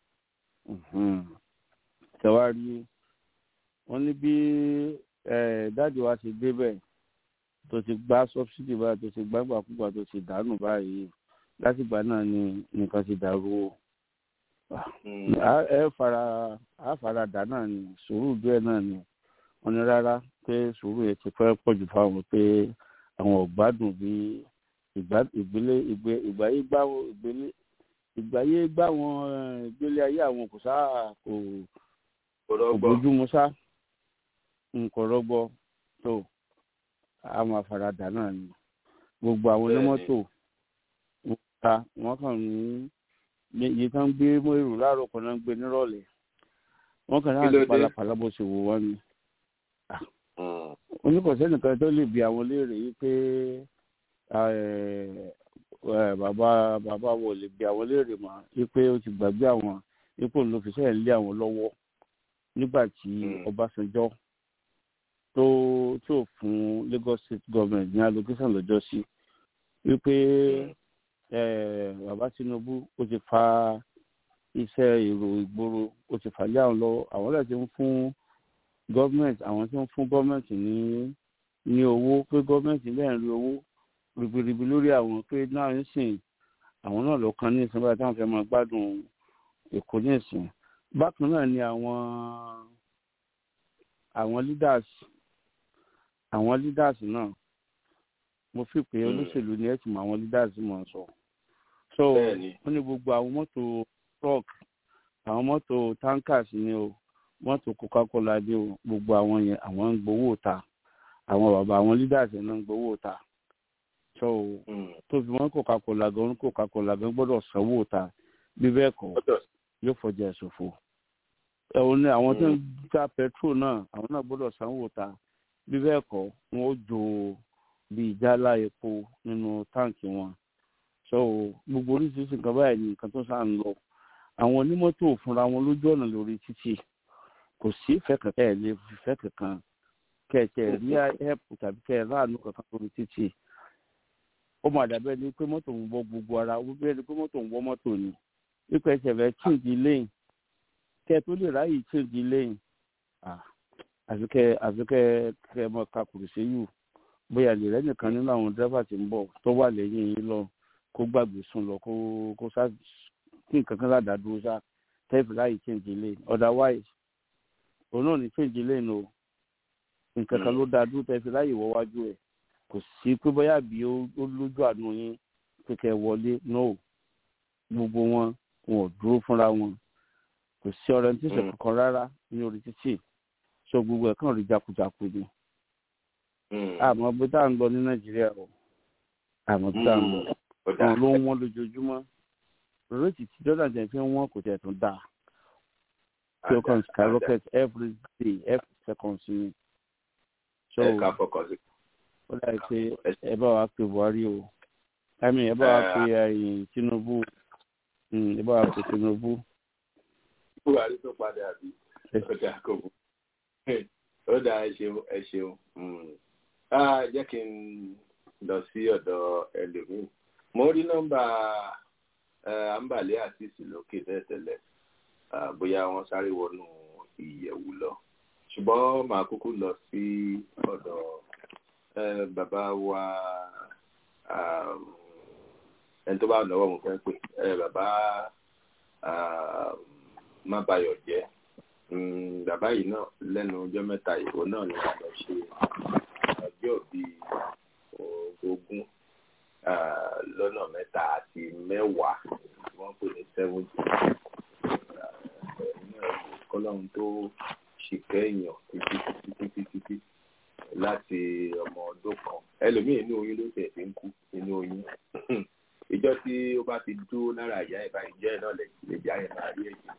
tẹwárí wọn ní bí dáàdi wa ti débẹ̀ tó ti gbá sọ́bsidì báyìí tó ti gbágbàkúgbà tó ti dànù báyìí látìgbà náà ni nǹkan ti dàrú o ẹ fara á fara dà náà ni sùúrù díẹ̀ náà ni wọn ní rárá pé sùúrù yẹn ti fẹ́ pọ̀jù fáwọn pé àwọn ọ̀gbádùn bí ìgbélé ìgbáyé gbáwọn ìgbélé ìgbáyé gbáwọn ìgbélé ayé àwọn kò sáà kò kò bójúmu sá nǹkan rọgbọ tó àwọn àfaradà náà ni gbogbo àwọn onímọ́tò wọn ta wọn kàn ní iye tán gbé mọ́ èrò láàárọ̀ kan náà ń gbé nírọ̀lẹ́ wọn kàn náà ti palapàla bó ṣe wò wọ́n ni oníkọ̀sẹ́ nìkan tó lè bi àwọn léèrè yìí pé bàbá bàbá wo lè bi àwọn léèrè mọ́ wípé ó ti gbàgbé àwọn ipò ló fi sẹ́yìn lé àwọn lọ́wọ́ nígbà tí Ọbásanjọ́ tó tó fún Lagos State Government ní allocation lọ́jọ́ sí wípé bàbá Tinubu ó ti fa iṣẹ́ èrò ìgboro ó ti fà lé àwọn lọ́wọ́ àwọn lè ti ń fún gọ́ọ̀mẹ̀ntì àwọn tí wọ́n fún gọ́ọ̀mẹ̀ntì ní ní owó pé gọ́ọ̀mẹ̀ntì lẹ́yìn rí owó ribiribi lórí àwọn pé náà ń sìn àwọn náà ló kan ní ìsìn báyìí táwọn fẹ́ máa gbádùn èkó ní ìsìn bákan náà ni àwọn àwọn leaders àwọn leaders náà mo fi pé olóṣèlú ni ẹ ti mọ àwọn leaders mọ̀ sọ so wọ́n ní gbogbo àwọn mọ́tò truck àwọn mọ́tò tankers ni o mọ́tò coca-cola dé o gbogbo àwọn yẹn àwọn ń gbowó ta àwọn bàbá àwọn leaders yẹn náà ń gbowó ta so tó fi wọn coca-cola gan coca-cola gan gbọ́dọ̀ sanwó ta bí bẹ́ẹ̀ kọ́ yóò fọjá ìṣòfò ẹ̀wọ̀n ni àwọn tó ń ta petrol náà àwọn náà gbọ́dọ̀ sanwó ta bí bẹ́ẹ̀ kọ́ wọn ó jo bí ìjálá epo nínú táǹkì wọn so gbogbo oríṣiríṣi nǹkan báyìí ni nǹkan tó sáà ń lọ àwọn onímọ́tò fúnra wọn lójú ọ̀nà lórí títì kò sí ìfẹ́ kankan ẹ̀ lè fẹ́ kankan kẹ̀kẹ́ rí ẹ̀pù tàbí kẹ̀ ráàánú kankan lórí títì ó máa dàbẹ́ ni pé mọ́tò ń wọ gbogbo ara ó bẹ́ẹ̀ ni pé mọ́tò ń wọ mọ́tò ni ipò ẹsẹ̀ rẹ̀ chíǹdì lẹ́yìn kẹ́ tó lè ráyè chíǹdì lẹ́yìn àfikẹ́ àfikẹ́ kẹ́ mọ́ kakùrù sí yù bóyá lè rẹ́ nìkan nínú àwọn dírẹ́fà tí ń bọ̀ tó wà lẹ́yìn yín lọ kó gbàgbé sùn lọ kó kó sá kí nǹkan kan ládàá dúró sá tẹ́ẹ̀fì láyé change lane otherwise òun náà ní change lane o nǹkan kan ló dáa dúró tẹ́ẹ̀fì láyé wọ́ wájú ẹ̀ kò sí pé bóyá bí ó ó lójú àánú yín kékeré wọlé no gbogbo wọn wọn ò dúró fúnra wọn kò sí orientation Mm. kankan rárá ní orí títì so gbogbo ẹ̀ kàn rí jakujaku ni Mm. àmọ́ bí tá à ń lọ ní nàìjíríà o àmọ́ bí tá à ń lọ Ó dáa. wọn ló ń wọ́n lójoojúmọ́ réètì tí jordan jẹ́ fi ń wọ́n kò tẹ̀ tún dáa tí ó kàn skyrocket every day every second sí ni so ẹ ká fọkàn sí. ó dàbí pé ẹ bá wa pe buhari o i mean ẹ bá wa pe ẹyìn tinubu Mm, ẹ bá wa pe tinubu buhari tó padà bí Ẹ- ó dáa kò bú. ó dáa ẹ ṣeun ẹ ṣeun. Mm. Ah, jẹ́ kí n lọ sí ọ̀dọ̀ ẹlòmíì. mo rí nọ́mbà eh, ambale àtìsí lókè tẹ́lẹ̀tẹ́lẹ̀ Ah, bóyá wọ́n sáré wọnú ìyẹ̀wù lọ. ṣùgbọ́n màá kúkú lọ sí ọ̀dọ̀ eh, bàbá wa um, ẹni tó bá lọ́wọ́ mo fẹ́ pè eh, bàbá um, mábayọ̀ jẹ́ Mm, bàbá yìí náà lẹ́nu ọjọ́ mẹ́ta ìbò náà ni wọ́n lọ ṣe ọjọ́ bíi ogún ah, lọ́nà mẹ́ta àti mẹ́wàá tí wọ́n pè ní seventy kọ́lọ́hún tó ṣìkẹ́ èèyàn títí títí títí títí láti ọmọ ọdún kan ẹlòmíì inú oyún ló tẹ̀ fi ń kú inú oyún ìjọ tí ó bá ti dúró lára ìyá ẹ̀ báyìí jẹ́ ẹ̀ náà lè lè já ẹ̀ máa rí ẹ̀jẹ̀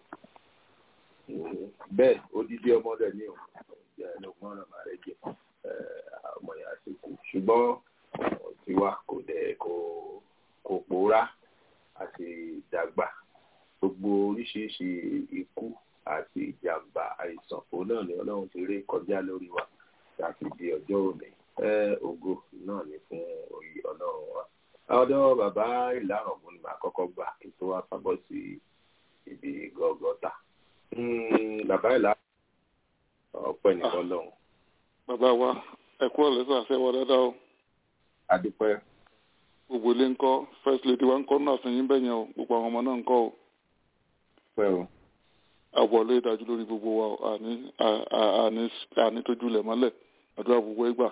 bẹ́ẹ̀ odidi ọmọ rẹ̀ ní òun jẹ́ ẹlòmọ́ ọ̀nà máa rẹ̀ jẹ́ ọmọ yẹn àti kú ṣùgbọ́n tiwa kò dẹ̀ kò kò pòórá àti ìdàgbà gbogbo oríṣiríṣi ikú àti ìjàmbá àìsàn òun náà ni ọlọ́run ti rí kọjá lórí wa láti di ọjọ́ òní ẹ ògo náà ni fún orí ọlọ́run wa. ọ̀dọ̀ bàbá ìlànà ọ̀gbun ni màá kọ́kọ́ gbà kí tó wá fábọ́ sí ibi gọ́gọ́ta. Mm, bàbá ìlà ọpẹ́ nìkan lọ́hùn. bàbá wa ẹ kú ọ̀lẹ́ sọ àṣẹ wa dáadáa o adúpẹ́ gbogbo ilé ńkọ́ first lady wa ńkọ́ náà fún yín bẹ́yẹn o gbogbo àwọn ọmọ náà ńkọ́ o pẹ́ o. àwọlé ìdájú lórí gbogbo wa o àní à- à- àní àní tójú lẹ̀ mọ́lẹ̀ àdúrà gbogbo ẹgbà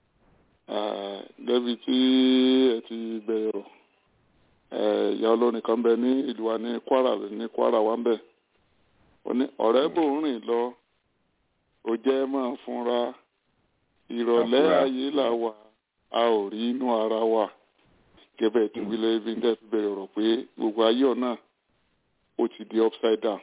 débi tí ẹ ti bẹ̀rẹ̀ rọ̀ ìyá olórin kan bẹ ní ìlú wa ní Kwara ní Kwara wa ń bẹ̀ ó ní ọ̀rẹ́ bò ń rìn lọ ó jẹ́ máa fúnra ìrọ̀lẹ́ Àfúrá. ayé là wà a ò rí inú ara wa gẹ́gẹ́ tí wílẹ̀ ibi ń dẹ́ fi bẹ̀rẹ̀ rọ̀ pé gbogbo ayé ọ̀nà ó ti di upside down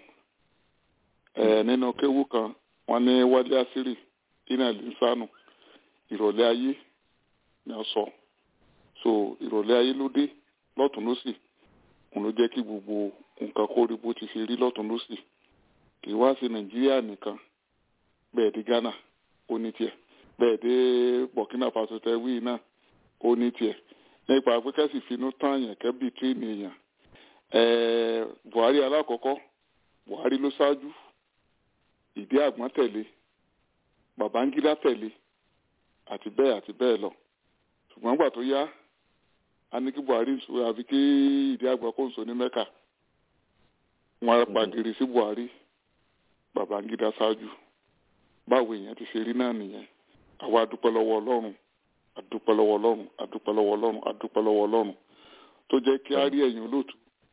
ẹ̀ nínú kéwú kan wọ́n ní wálé àṣírí iná lìsánù ìrọ̀lẹ́ ayé ni a sọ so ìrọ̀lẹ́ ayé ló dé lọ́tún lọ́sì òun ló jẹ́ kí gbogbo nǹkan kó rí bó ti ṣe rí lọ́tún lọ́sì kì í wá sí nàìjíríà nìkan bẹ́ẹ̀ dé ghana ó ní tiẹ̀ bẹ́ẹ̀ dé burkina faso tẹ́wí náà ó ní tiẹ̀ nípa pé kẹ́sì finú tán yẹn kẹ́bí tírénì èèyàn ẹ̀ẹ́ buhari alákọ̀ọ́kọ́ buhari ló ṣáájú ìdí àgbọ̀n tẹ̀lé babangida tẹ̀lé àti bẹ́ẹ̀ àti bẹ́ẹ̀ lọ ṣùgbọ́n gbà tó yá a ní kí buhari ń sọ àfi kí ìdí àgbọ̀n kò ń sọ ní mẹ́kà wọn á pàgìrì sí buhari babangida ṣáájú báwo èèyàn ti ṣe rí náà nìyẹn àwa adúpẹ́ lọ́wọ́ ọlọ́run adúpẹ́ lọ́wọ́ ọlọ́run adúpẹ́ lọ́wọ́ ọlọ́run adúpẹ́ lọ́wọ́ ọlọ́run tó jẹ́ kí á rí ẹ̀yìn olóòtú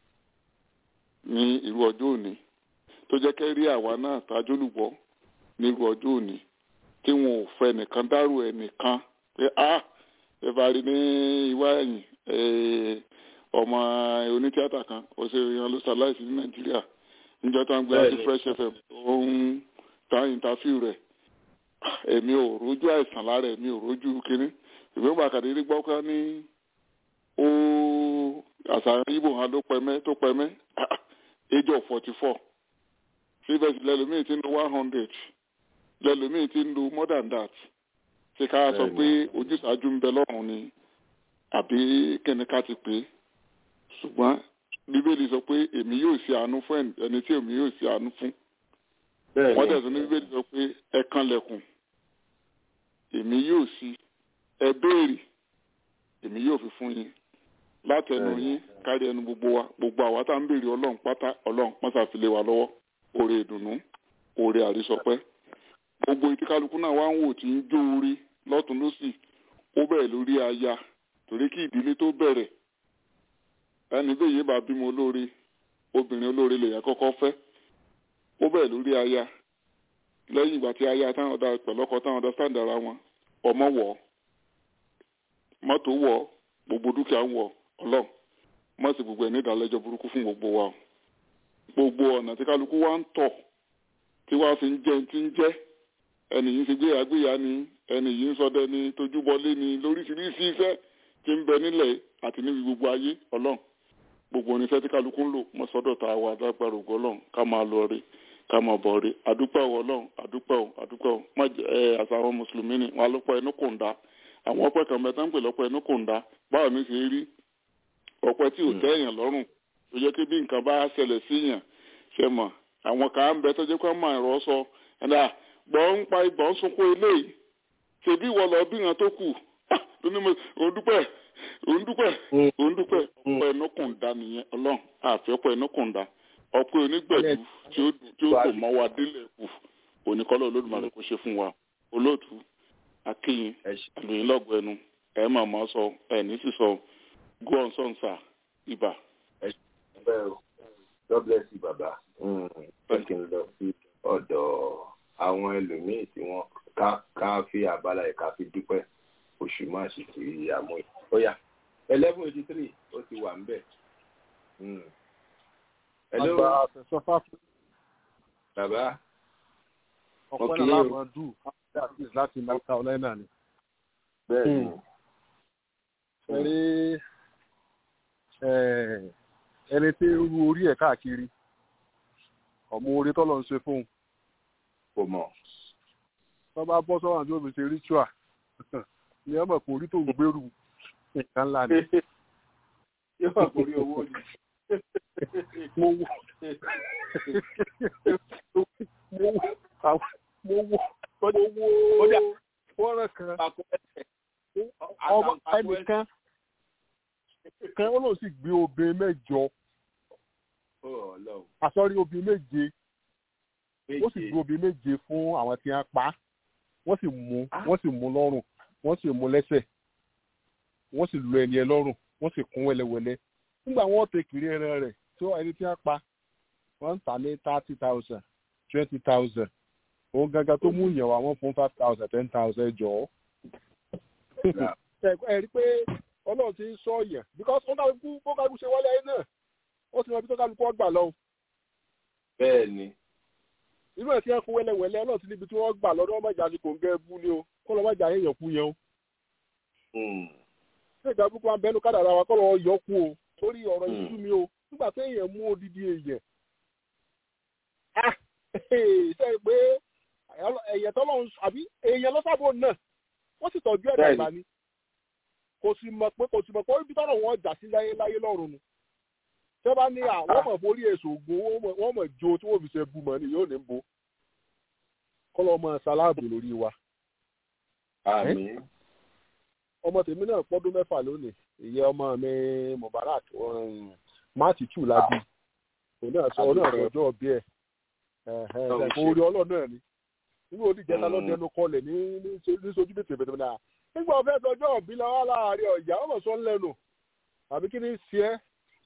ní irú ọjọ́ òní tó jẹ́ kẹ́ rí àwa náà tájólùbọ́ ní irú ọjọ́ òní tí wọn ò fẹ́ nìkan dárò ẹnìkan pé a ẹ bá rí ní ìwá ẹ̀yìn eh, ọmọ onítíátà kan òṣèré yan ló ṣaláìsí ní nàìjíríà níjọ́ tó ń gbé láti Bẹ́ẹ̀ni. fresh fm ó ń ta ìntàfíù rẹ̀ èmi ò rójú àìsàn lára èmi ò rójú kínní ìwé gbàkàdé rí gbọ́ ká ní ó àṣàyàn ibo hàn ló pẹ́mẹ́ tó pẹ́mẹ́ age of forty four síbẹ̀ lẹ́lòmíì ti ń lo one hundred lẹ́lòmíì ti ń lo more than that ṣé ká sọ pé ojúṣàájú ń bẹ lọ́rùn ni àbí kíni ká ti pè é ṣùgbọ́n bíbélì sọ pé èmi yóò ṣe àánú fún ẹni tí èmi yóò ṣe àánú fún wọ́n tẹ̀sán ní bíbélì sọ pé ẹ kànlẹ̀kùn èmi yóò ṣí ẹ béèrè èmi yóò fi fún yín látẹnu yín kárí ẹnu gbogbo wa gbogbo àwa tá à ń béèrè ọlọ́run pátá ọlọ́run mọ́sàfilé wa lọ́wọ́ oore ìdùnnú oore àrísọpẹ́ gbogbo ìtí kálukú náà wá ń wò tí ń jó orí lọ́tún lọ́sì ó bẹ̀rẹ̀ lórí aya torí kí ìdílé tó bẹ̀rẹ̀ ẹni bẹ́ẹ̀ yé bá bímọ olóore obìnrin olóore lèyàn kọ́kọ́ fẹ́ ó bẹ̀rẹ̀ lórí aya lẹ́yìn ìgbà tí aya táwọn ọ̀dà pẹ̀lọ́kọ táwọn ọ̀dà sáǹdà ara wọn ọmọ wọ̀ mọ́tò wọ̀ gbogbo dúkìá ń wọ̀ ọlọ́run mọ́ sí gbogbo ẹ̀ ní ìdálẹ́jọ́ burúkú fún gbogbo wa gbogbo ọ̀nà tí kálukú wa ń tọ̀ tí wàá fi ń jẹ́ ti ń jẹ́ ẹnì yìí ń fi gbéyà gbéyà ni ẹnì yìí ń sọdẹ ni tójúbọlé ni lóríṣiríṣi iṣẹ́ tí ń bẹ nílẹ̀ àti níbi gbogbo ayé ọlọ́run gbogbo oníṣẹ́ tí kálukú ń lò mọ́ sọ́dọ̀ tá a wà lágbára ògo ọlọ́run ká máa lọ rí ká máa bọ̀ rí àdúpẹ́ ò ọlọ́run àdúpẹ́ ò àdúpẹ́ ò má jẹ́ ẹ àṣà àwọn mùsùlùmí ni wọn alọ́pọ̀ ẹnu kò ń dá àwọn ọpẹ́ kan mẹ́ta ń pè lọ́pọ̀ ẹnu kò ń dá báwo ni ṣe rí ọpẹ́ tí ò tẹ́ èèyàn lọ́rùn tó jẹ́ pé bí nǹkan bá ṣẹlẹ̀ síyàn ṣe mọ̀ àwọn kan ń bẹ tó jẹ́ pé wọ́n máa ẹ̀rọ sọ ẹ̀dá gbọ́ ń pa ìgbọ́n sunkún eléyìí ṣèbí ìwọ lọ bí wọn tó kù òun dúpẹ́ òun dúpẹ́ òun dúpẹ́ ọpẹ́ ẹnu kò ń dá nìyẹn ọlọ́run àfi ọpẹ́ ẹnu kò ń dá ọpẹ́ onígbẹ̀dú tí ó tí ó kò mọ́ wa délẹ̀ kù oníkọ́lọ́ olódùmarè kò ṣe fún wa olóòtú akínyìn àlùyìn lọ́gbọ̀ ẹnu ẹ̀ máa mọ́ sọ ẹ̀ ní sísọ go on son sir ibà. God bless you bàbá ẹ kí n lọ sí ọ̀dọ̀ àwọn ẹlòmíì tí wọ́n ká ká fi àbálá ẹ̀ ká fi dúpẹ́ oṣù máa ṣe ti àmú ẹ̀ ó yá eleven eighty three ó ti wà ń bẹ̀. Hello. Àgbà àfẹ̀sọ́fà fún Bàbá. ọ̀pẹ́ Ok. náà láwọn dù àti láti North Carolina ni. Bẹ́ẹ̀ni. Ẹ rí eh, ẹni tí ń ru orí ẹ̀ káàkiri ọmọ orí tọ́lọ̀ ń ṣe fún un. Kò mọ̀. Tó bá bọ́ sọ́wọ́n àti òbí ṣe ritual ni ọmọ kò rí tó ń gbèrú nǹkan ńlá ni. Yóò wà kórí owó ni. Mo wò mo wò àwọn- mo wò mo wò fọ́nrán kan ọmọ ẹnìkan kan ó lóun sì gbé obìnrin mẹ́jọ Ó Ọlọ́run. àsọrí obìnrin méje ó sì gbé obìnrin méje fún àwọn tí wọ́n pa á. wọ́n sì mú wọ́n sì mú lọ́rùn wọ́n sì mú lẹ́sẹ̀ wọ́n sì lu ẹni ẹ lọ́rùn wọ́n sì kún wẹ́lẹ́wẹ́lẹ́ nígbà wọ́n tẹ kiri ẹran rẹ̀ tí ẹni tí wọ́n pa wọ́n ń tà ní thirty thousand twenty thousand òun gangan tó mú ìyẹn wá wọ́n fún five thousand ten thousand jọ ẹ rí pé ọlọ́run ti ń sọ yẹn because wọ́n kálukú bó kálukú ṣe wọlé ayé náà ó ti mọ ibi tó kálukú ọgbà lọ Bẹ́ẹ̀ni. irú ẹ̀ tí wọ́n fún wẹ́lẹ́wẹ́lẹ́ ọlọ́run ti níbi tí wọ́n gbà lọ́dún ọmọ ìjà ni kò ń gẹ́ bú ni o kó lọ́ mọ̀jà yẹn yẹn kú yẹn o ṣé ìjà burúkú máa ń bẹnu kádàrà wa kọ́ lọ́ yọ kú o torí ọ̀rọ̀ yìí sú mi o nígbà tí èèyàn mú odidi èèyàn ah ṣe pé ẹ̀yẹ tọ́lọ́run àbí èèyàn lọ́sàbò náà wọ́n sì tọ́jú ẹ̀ dàgbà ni kò sì mọ̀ pé kò sì mọ̀ pé ibi tọ́rọ̀ wọn jà sí láyé láyé lọ́run nu tí wọ́n bá ní àwọn mọ̀ forí èso ògùn wọ́n mọ̀ jo tí wọ́n fi ṣe bu mọ̀ ni yóò ní bo kọ́lọ́ ọmọ ṣaláàbò lórí wa. Àmín. ọmọ tèmi náà pọ́dún mẹ́fà lónìí ìyẹ́ ọmọ mi Mubarak máàtì tù lábí òun náà sọ òun náà sọ ọjọ́ bí ẹ̀ orí ọlọ́run náà ni nígbà òdì jẹta lọ́dẹ ẹnu kọlẹ̀ ní ní sojú bètè bètè náà nígbà ọ̀fẹ́ sọjọ́ ọ̀bí lọ́wọ́ láàárín ọ̀yà ọmọ sọ lẹ́nu àbí kí ni ṣe é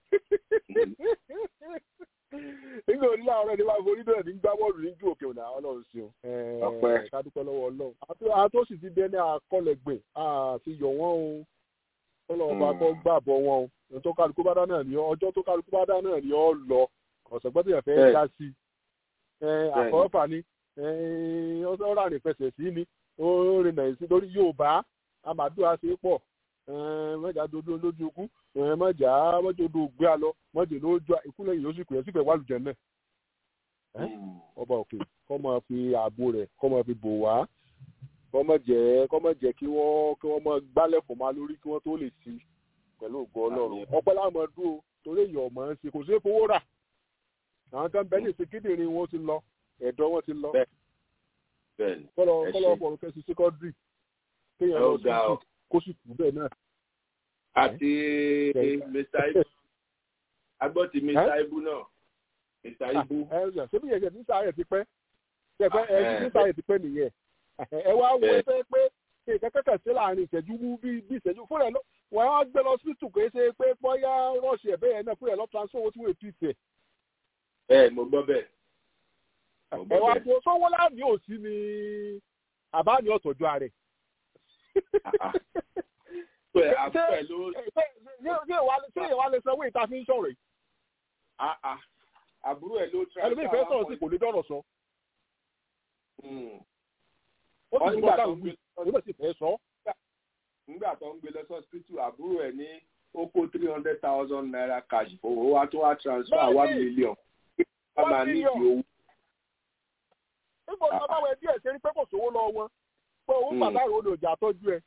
nígbà òní láàárọ̀ ni wàá forí bẹ́ẹ̀ ní gbá bọ́ọ̀lù ní ju òkè ònà ọlọ́run sí o kádúpẹ́ lọ́wọ́ ọlọ́run àtó sì ti dẹni àkọlẹ̀gbìn àti yọ̀ wọ́n o ọlọ́run bá kọ́ gbàbọ̀ wọn o ohun tó kálukú bá dá náà ni ọjọ́ tó kálukú bá dá náà ni ọ lọ ọ̀sẹ̀ gbọ́dọ̀ yẹn fẹ́ dá sí àkọ́fà ni ọ̀rọ̀ àrìnfẹsẹ̀ sí ni ó rìn náà sí lórí Yorùbá amàdúrà ṣe pọ̀ mọ́jà dodo lójú ikú mọ́jà mọ́jà odò gbé a lọ mọ́jà lójú ikú lẹ́yìn lóṣù kù yẹn sífẹ̀ wà lùjẹ́ náà. ọba òkè kọ́ máa fi ààbò rẹ̀ kọ́ máa fi bò wá kọ́ máa jẹ́ kọ́ máa jẹ́ kí wọ́n kí wọ́n máa gbálẹ̀ fọ́ máa lórí kí wọ́n tó lè sí pẹ̀lú ògo Ọlọ́run ọpẹ́ láwọn dúró torí èèyàn ọ̀mọ́ ń ṣe kò sí fowó rà àwọn kan bẹ́ẹ̀ lè ṣe kíndìnrín wọn ti lọ ẹ̀dọ̀ wọn ti lọ kọ́lọ́ kọ́lọ́ ọ̀pọ̀ kẹ́sì síkọ́dírì kéèyàn lọ sí kó sì kú bẹ́ẹ̀ náà. àti mr ibu agbọ́ ti mr ibu náà mr ibu. ẹ ẹ ṣé bí yẹn ṣe ní sáré ti pẹ́ ṣe pẹ́ ẹ ti ní sáré ti pẹ́ nìyẹn ẹ wá wo ẹ fẹ́ pé nǹkan kẹ́kẹ́ sí láàrin ìṣẹ́jú bí bí ìṣẹ́jú fúnra ẹ lọ wọ́n á gbé lọ sí tùkọ́ ṣe pé bóyá rọ́ọ̀ṣì ẹ̀ bẹ́ẹ̀ náà fúnra ẹ lọ transfer owó tí wọ́n ètò ìtẹ̀. ẹ mo gbọ́ bẹ́ẹ̀. ẹ wá wo sọ́wọ́ láàmì òsì ni àbá ni ọ̀tọ̀jú ààrẹ. ṣé ìwà lè sanwó ìta fi ń sọ̀rọ̀ yìí. àbúrò ẹ̀ ló tra. ẹlòmíì fẹ́ sọ̀rọ̀ sí kò lè dọ́rọ̀ sọ. ó wọ́n sì nígbà gbọ́ tó táwọn ń gbé gbé ó sì fẹ́ sọ. nígbà tó ń gbé lọ sọ́sítítù àbúrò ẹ̀ ní ó kó three hundred thousand naira cash owó wa tó wá transfer Bẹ́ẹ̀ni. one million wọ́n máa ní ìdí owó. nígbà tí wọ́n bá wẹ díẹ̀ ṣe rí pé kò sówó lọ wọn pé owó Mm. pàtàkì ó lè jà tọ́jú ẹ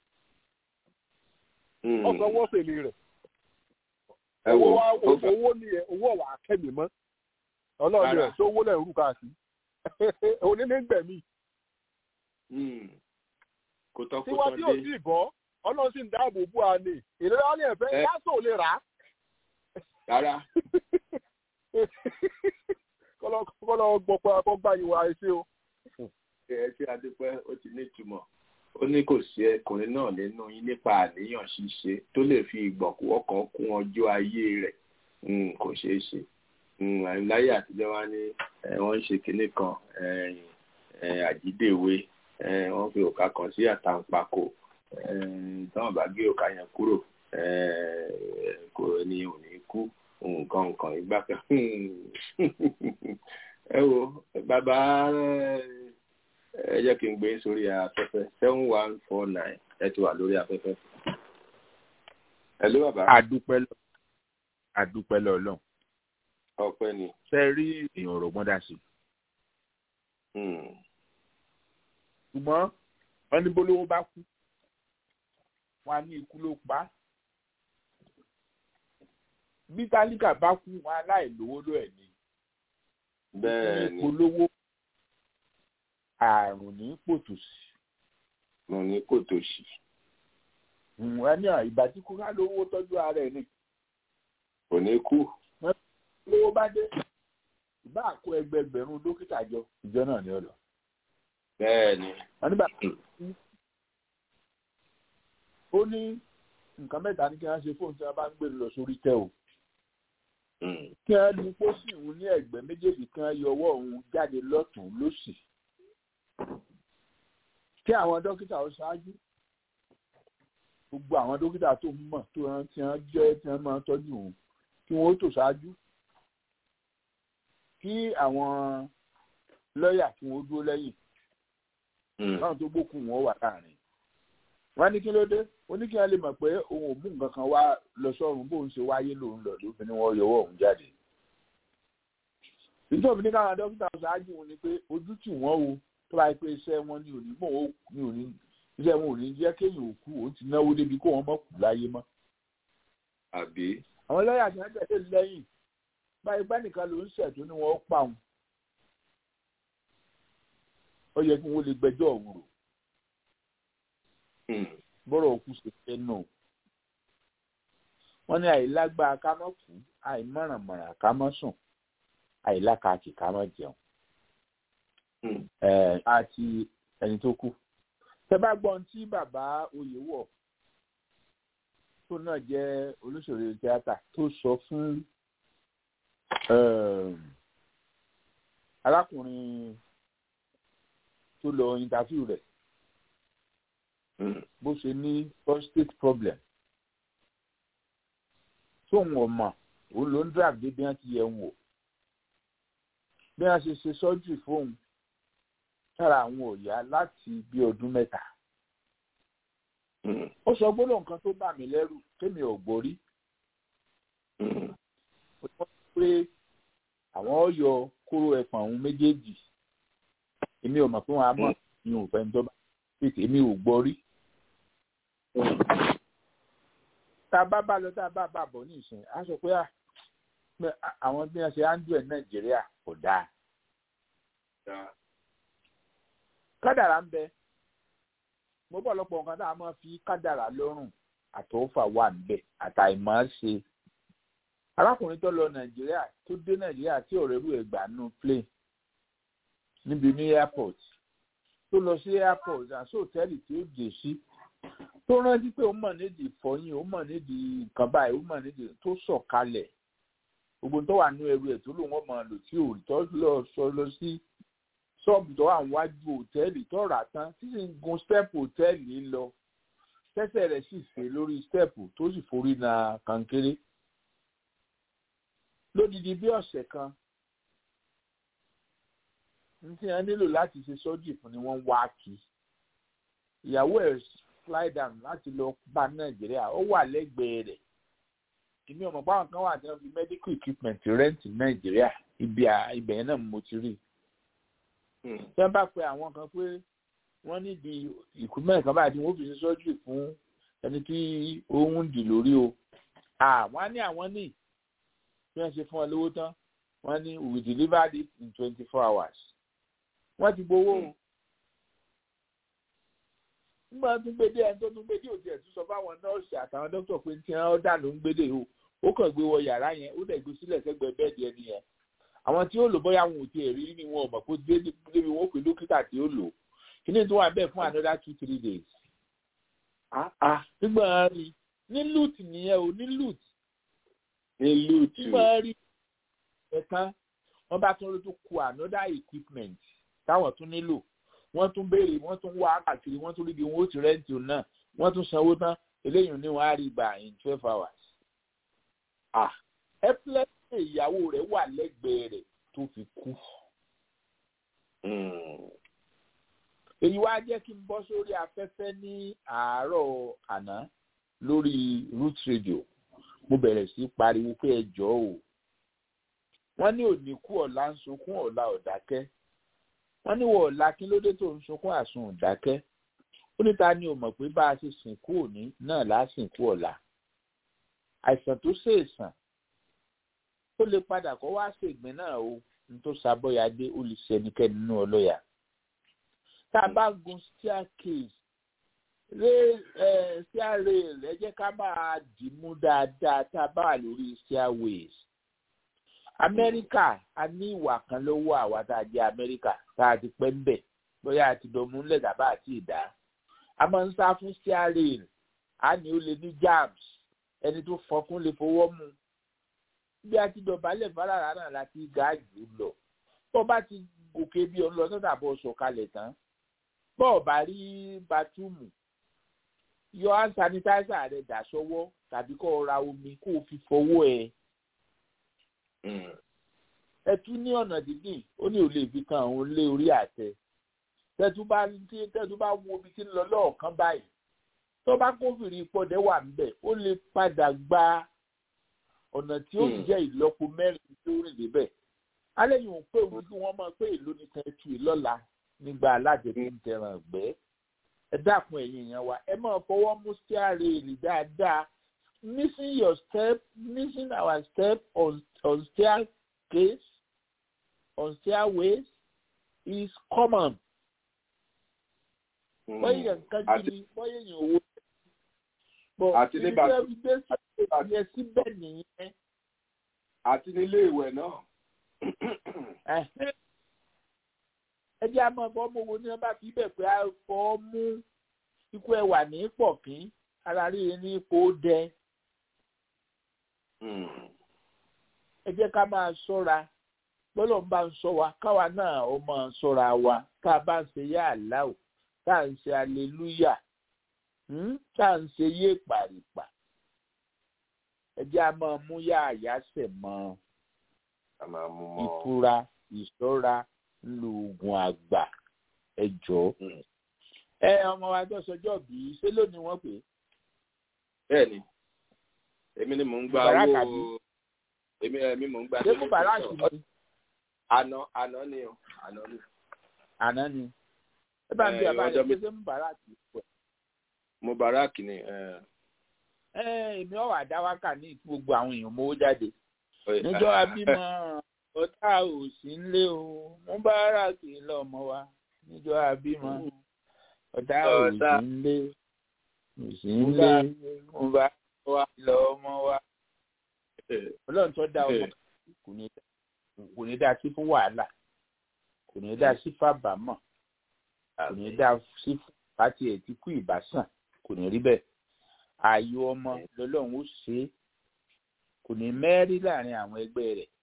ọkọ̀ wọ́n fèlè rẹ̀ ẹ wò owó wa- ó fẹ́ owó ni ẹ owó ọ̀wà akẹ́mi mọ́ ọlọ́run Rárá. rẹ̀ tó owó lẹ̀ ń rú káàkiri onílé ń gbẹ̀mí Mm. kò tán kó tiwa tán tí ò dé. sí ìbọ́ ọlọ́run sì ń dáàbò bò á ní ìlera ní ẹ̀fẹ́ Ẹ. yásò lè rà á rárá kọ́lọ́ gbọ́pọ̀ akọ́gbà yìí wá ẹsẹ̀ o. ẹ ṣe adúpẹ́ ó ti ní ìtumọ̀ ó ní kò sí ẹkùnrin náà nínú yín nípa àníyàn ṣíṣe tó lè fi ìgbọ̀nkú ọkàn kún ọjọ́ ayé rẹ̀ Mm, kò ṣeé ṣe Mm, láyé àtijọ́ wa ní eh, wọ́n ń ṣe kinní kan eh, eh, àjídèwé eh, wọ́n fi òkà kan sí àtàǹpàkò eh, táwọn bá gé òkà yẹn kúrò eh, kò ní ò ní kú nǹkan nǹkan ìgbà kan ẹ wo bàbá ẹ jẹ́ kí n gbé sórí afẹ́fẹ́ seven one four nine ẹ ti wà lórí afẹ́fẹ́. ẹ ló bàbá adúpẹ́ lọ adúpẹ́ lọ lọ ọpẹ́ ni. ṣe rí èèyàn ọ̀rọ̀ gbọ́n dà sí Mm. ṣùgbọ́n wọ́n ní bólówó bá kú wọn á ní ikú ló pa á bí tálíkà bá kú wọn aláìlówó ló ẹ̀ ní bẹ́ẹ̀ ni polówó àrùn ní pòtòsí mo ní kò tó ṣì. wọn ní ìgbà tí kúrá lówó tọ́jú ara ẹ̀ ní kò ní kú. lówó bá dé ìbá àkó ẹgbẹgbẹ̀rún dókítà jọ ìjọ náà ní ọ̀lọ́ bẹ́ẹ̀ ni. wọn nígbà ó ní nǹkan mẹ́ta ní kí wọ́n ṣe fóun tí wọ́n bá ń gbé lọ sórí tẹ́ o Mm. kí wọ́n ní pósí òun ní ẹ̀gbẹ́ méjèèjì kí wọ́n yọ ọwọ́ òun jáde lọ́tún lósì kí àwọn dókítà ó ṣáájú gbogbo àwọn dókítà tó ń mọ̀ tó ń tí wọ́n jẹ́ tí wọ́n máa ń tọ́jú òun kí wọ́n ó tò ṣáájú kí àwọn lọ́ọ̀yà kí wọ́n ó dúró lẹ́yìn Mm. báwọn tó gbókùn wọn wà láàrin wọn ní kí ló dé ó ní kí wọn lè mọ̀ pé òun ò mú nǹkan kan wá lọ sọ́run bóun ṣe wáyé lòun lọ ló fi ní wọn yọwọ́ òun jáde ìjọba ní káwọn dókítà ṣáájú wọn ni pé ojú tì wọ́n o tó bá yẹ pé iṣẹ́ wọn ní òní mọ̀ ó ní òní iṣẹ́ wọn ò ní jẹ́ kéèyàn ò kú òun ti náwó débi kó wọn mọ̀ kú láyé mọ́ àbí. àwọn lọ́ọ̀yà tí wọ́n tẹ̀lé lẹ́yìn báyìí bá nìkan ló ń ṣẹ̀tún ni wọ́n pa òun ó yẹ kí wọ́n lè gbẹ́jọ́ òun rò Mm. bọ́rọ̀ òkú ṣe fẹ́ nù. wọ́n ní àìlágbára ká mọ́ kú àìmọ̀rànmọ̀ràn ká mọ́ sùn àìlákàkì ká mọ́ jẹun Mm. ẹ̀, àti ẹni tó kú. tẹ bá gbọ́ ohun tí bàbá oyèwọ̀ tó náà jẹ́ olóṣèré tíátà tó sọ fún um, arákùnrin tó lọ interview rẹ̀ Mm. bó ṣe ní prostate problem tóun ọmọ òun ló ń drag dé bí wọn ti yẹ ń wò bí wọn ṣe ṣe surgery fóun sára àwọn òyà láti bí ọdún mẹ́ta Mm. ó sọ gbólóhùn kan tó bà mí lẹ́rù kémi ò gbórí Mm. ó sọ pé àwọn ọyọ kóró ẹpọ̀n òun méjèèjì èmi ò mọ̀ pé wọn á mọ̀ ní òfẹ́ ní tó bá tètè èmi ò gbórí tá a bá bá lọ tá a bá bá bọ̀ ní ìsìn á sọ pé à, pé à- àwọn bí wọ́n ṣe áńdù ẹ̀ nàìjíríà kò dáa Da. kádàrá ń bẹ mo bọ̀ lọ́pọ̀ nǹkan tá a máa fi kádàrá lọ́rùn àtọ́fà wà níbẹ̀ àtàìmọ́ ṣe arákùnrin tó lọ nàìjíríà tó dé nàìjíríà tí ọ̀rẹ́ rú ẹ̀ gbà nù plane níbi ní airport tó lọ sí airport àti hòtẹ́ẹ̀lì tí ó dé sí tó rántí pé ó mọ̀ nídìí ìfọyín ó mọ̀ nídìí nǹkan báyìí ó mọ̀ nídìí tó sọ̀kalẹ̀ gbogbo tó wà nínú ẹrù ẹ̀ tó lò wọ́n mọ̀ lò tí ò tó lọ sọ lọ sí ṣọ́ọ̀bù tó wà níwájú hòtẹ́ẹ̀lì tó rà tán tí sì ń gun stẹ́ẹ̀pù hòtẹ́ẹ̀lì lọ tẹ́sẹ̀ rẹ̀ sì fè lórí stẹ́ẹ̀pù tó sì forí na kankéré lódìdí bí ọ̀sẹ̀ kan ní tí wọ́n nílò láti ṣe sọ́jì fún ni wọ́n wá kí ìyàwó ẹ̀ fly down láti lọ bá nàìjíríà ó wà lẹ́gbẹ̀ẹ́ rẹ̀ èmi ọmọ báwọn kan wà tí wọ́n fi medical equipment rent nàìjíríà ibi ibẹ̀ yẹn náà mo ti rí tí wọ́n bá pe àwọn kan pé wọ́n nídìí equipment kan báyìí tí wọ́n fi ṣe sọ́jì fún ẹni tí ó ń dì lórí o àwọn á ní àwọn ní bí wọ́n ṣe fún ọ lówó tán wọ́n ní we delivered it in twenty four hours wọ́n ti gbowó o nígbà tó ń gbédè ẹni tó tún gbédè òtí ẹ̀ tún sọ fáwọn nọ́ọ̀sì àtàwọn dókítà pé tí wọ́n dà ló ń gbédè o ó kàn gbé wọ yàrá yẹn ó dẹ̀ gbé sílẹ̀ sẹ́gbẹ̀ẹ́ bẹ́ẹ̀dì ẹni yẹn àwọn tí ó lò bóyá wọn ò tiẹ̀ rí ni wọn ò mọ̀ pé débi wọn ó pè dókítà tí ó lò kíní tó wà bẹ́ẹ̀ fún another two three days. nígbà rí ní loot nìyẹn o ní loot. ní loot. nígbà rí ẹ̀kan wọ́n bá tún ló tún kó another equipment táwọn tún nílò wọ́n tún béèrè wọ́n tún wá káàkiri wọ́n tún ríbi wọn ó ti rẹ́ǹtì òun náà wọ́n tún sanwó tán eléyìí ní wọ́n á rí gbà in twelve hours. ẹ́pílẹ́sì ìyàwó rẹ̀ wà lẹ́gbẹ̀ẹ́ rẹ̀ tó fi kú. èyí wá jẹ́ kí n bọ́ sórí afẹ́fẹ́ ní àárọ̀ àná lórí root radio mo bẹ̀rẹ̀ sí pariwo pé ẹ jọ̀ọ́ o wọ́n ní òní kú ọ̀la ń sunkún ọ̀la ọ̀dákẹ́ wọ́n ní wọ́n ọ̀la kí ló dé tó ń sunkún àsun ọ̀dákẹ́ ó níta ni ò mọ̀ pé bá a ṣe sìnkú òní náà lá sìnkú ọ̀la àìsàn tó ṣèèsàn ó lè padà kó wá ṣègbín náà o ní tó ṣàbọ̀yàdé ó lè ṣe ẹnikẹ́ni nínú ọlọ́yà tá a bá gun staircase ré ẹ stairrail ẹ jẹ́ ká máa dì mú dáadáa tá a bá wà lórí stairways amẹ́ríkà a ní ìwà kan lọ́wọ́ àwa tá a jẹ́ amẹ́ríkà tá a ti pẹ́ ń bẹ̀ bóyá a ti dọ̀mú ńlẹ̀ tàbá àti ìdá a máa ń sá fún stairrail a ní ó lè ní jams ẹni tó fọkún lè fọwọ́ mu bí a ti dọ̀bálẹ̀ fárara náà láti gáàjì lọ tó bá ti gòkè bí ọ̀n lọ tó dàbọ̀ sọ̀kalẹ̀ tán bọ́ọ̀ bá rí batúmù yọ hand sanitizer rẹ̀ dà sọ́wọ́ tàbí kó o ra omi kó o fi fọwọ́ ẹ̀ ẹ tún ní ọ̀nà dídì ó ní ò lè fi kan òun lé orí àtẹ tẹ́tú bá tẹ́tú bá wo omi tí ń lọ lọ́ọ̀kan báyìí tó bá kófìrí pọ́dẹ́ wà níbẹ̀ ó lè padà gba ọ̀nà tí ó jẹ́ ìlọ́po mẹ́rin tó rìn débẹ̀ alẹ́ yìí ń pè wọ́n kí wọ́n máa pé èlò ní tẹ́tù ìlọ́la nígbà alájẹbí ń tẹran ọ̀gbẹ́ ẹ dákun ẹ̀yìn yẹn wa ẹ máa fọwọ́ mú stairrail dáadáa missing your step missing our step on on staircase on stairways is common. wọ́n yẹ nǹkan gidi wọ́n yẹ yẹn owó. bọ̀ àti ní bàtú ìgbé síbẹ̀ yẹn síbẹ̀ nìyẹn. àti nílé ìwẹ̀ náà. ẹ jẹ́ àmọ́ ọ̀bọ ọmọ wo ni wọ́n bá fi bẹ̀ pé a fọ́ mú ikú ẹwà ní pọ̀kín ara rí ní ipò dẹ. ẹ jẹ́ ká máa ṣọ́ra bọ́lọ̀ ń bá ń sọ wa káwa náà ó máa ṣọ́ra wa tá a bá ń ṣe yá àláò tá à ń ṣe aleluya tá à ń ṣe yé pàrìpà ẹ jẹ́ a máa mú yá àyàsẹ̀ mọ́ ìfura ìṣọ́ra lóògùn àgbà ẹ jọ. ẹ ọmọ wa tó sọjọ́ bí ṣé lónìí wọ́n pè é. bẹ́ẹ̀ni èmi ni mò ń gba owó èmi èmi mò ń gba ṣé kò bàràkì ni. àná àná ni o àná ni. àná ni. ẹ bá ń bí àbá yẹn ṣe ń bàràkì. mo bàràkì ni. ẹ èmi ọ̀wà àdáwákà ní gbogbo àwọn èèyàn mówó jáde. níjọ́ abímọ ọ̀tá ò sí nlé o mú bàràkì lọ́mọ wa níjọ́ abímọ ọ̀tá ò sí nlé ìsìnlẹ̀ ń bá wa lọ ọmọ wa ọlọ́run tó dá ọmọ kò ní dá sí fún wàhálà kò ní dá sí fábàámọ̀ kò ní dá sí fún pàtì ẹ̀ tí kú ìbásàn kò ní rí bẹ́ẹ̀ ààyò ọmọ lọ́lọ́run ó ṣe é kò ní mẹ́rí láàrin àwọn ẹgbẹ́ rẹ̀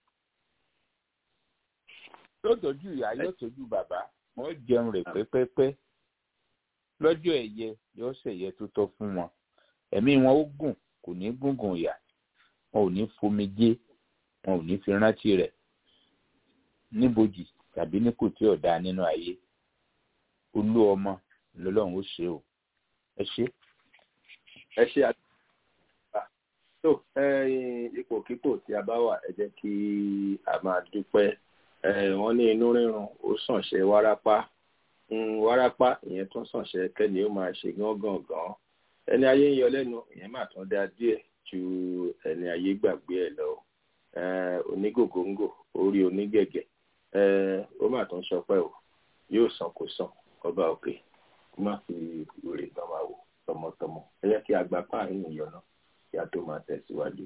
yóò tọ́jú ìyá yóò tọ́jú bàbá wọ́n jẹun rẹ̀ pẹ́pẹ́pẹ́ lọ́jọ́ ẹ̀yẹ yóò ṣẹ̀yẹ tó tọ́ fún wọn ẹ̀mí wọn ó gùn kò ní gúngùn ìyà wọn ò ní fomijé wọn ò ní fi rántí rẹ̀ níbojì tàbí ní kò tí ọ̀dà nínú ayé olú ọmọ lọ́lọ́run ó ṣe o ẹ ṣe. ẹ ṣe àtúntà tó ipòkípò tí a bá wà ẹ jẹ́ kí a máa dúpẹ́ wọ́n ní inú rírun ó sànṣẹ́ wárápá wárápá ìyẹn tún sànṣẹ́ kẹ́ni ó máa ṣe gángan ẹni ayé ń yọ lẹ́nu ìyẹn máa tún dá díẹ̀ ju ẹni ayé gbàgbé ẹ̀ lọ onígògóńgò orí onígẹ̀gẹ̀ ó máa tún sọpẹ́ o yóò san kó san ọba òkè kó má fi wèrè tán máa wò tọmọtọmọ ẹ yẹ kí àgbà páàrin ìyọ̀nà kí a tó máa tẹ̀síwájú.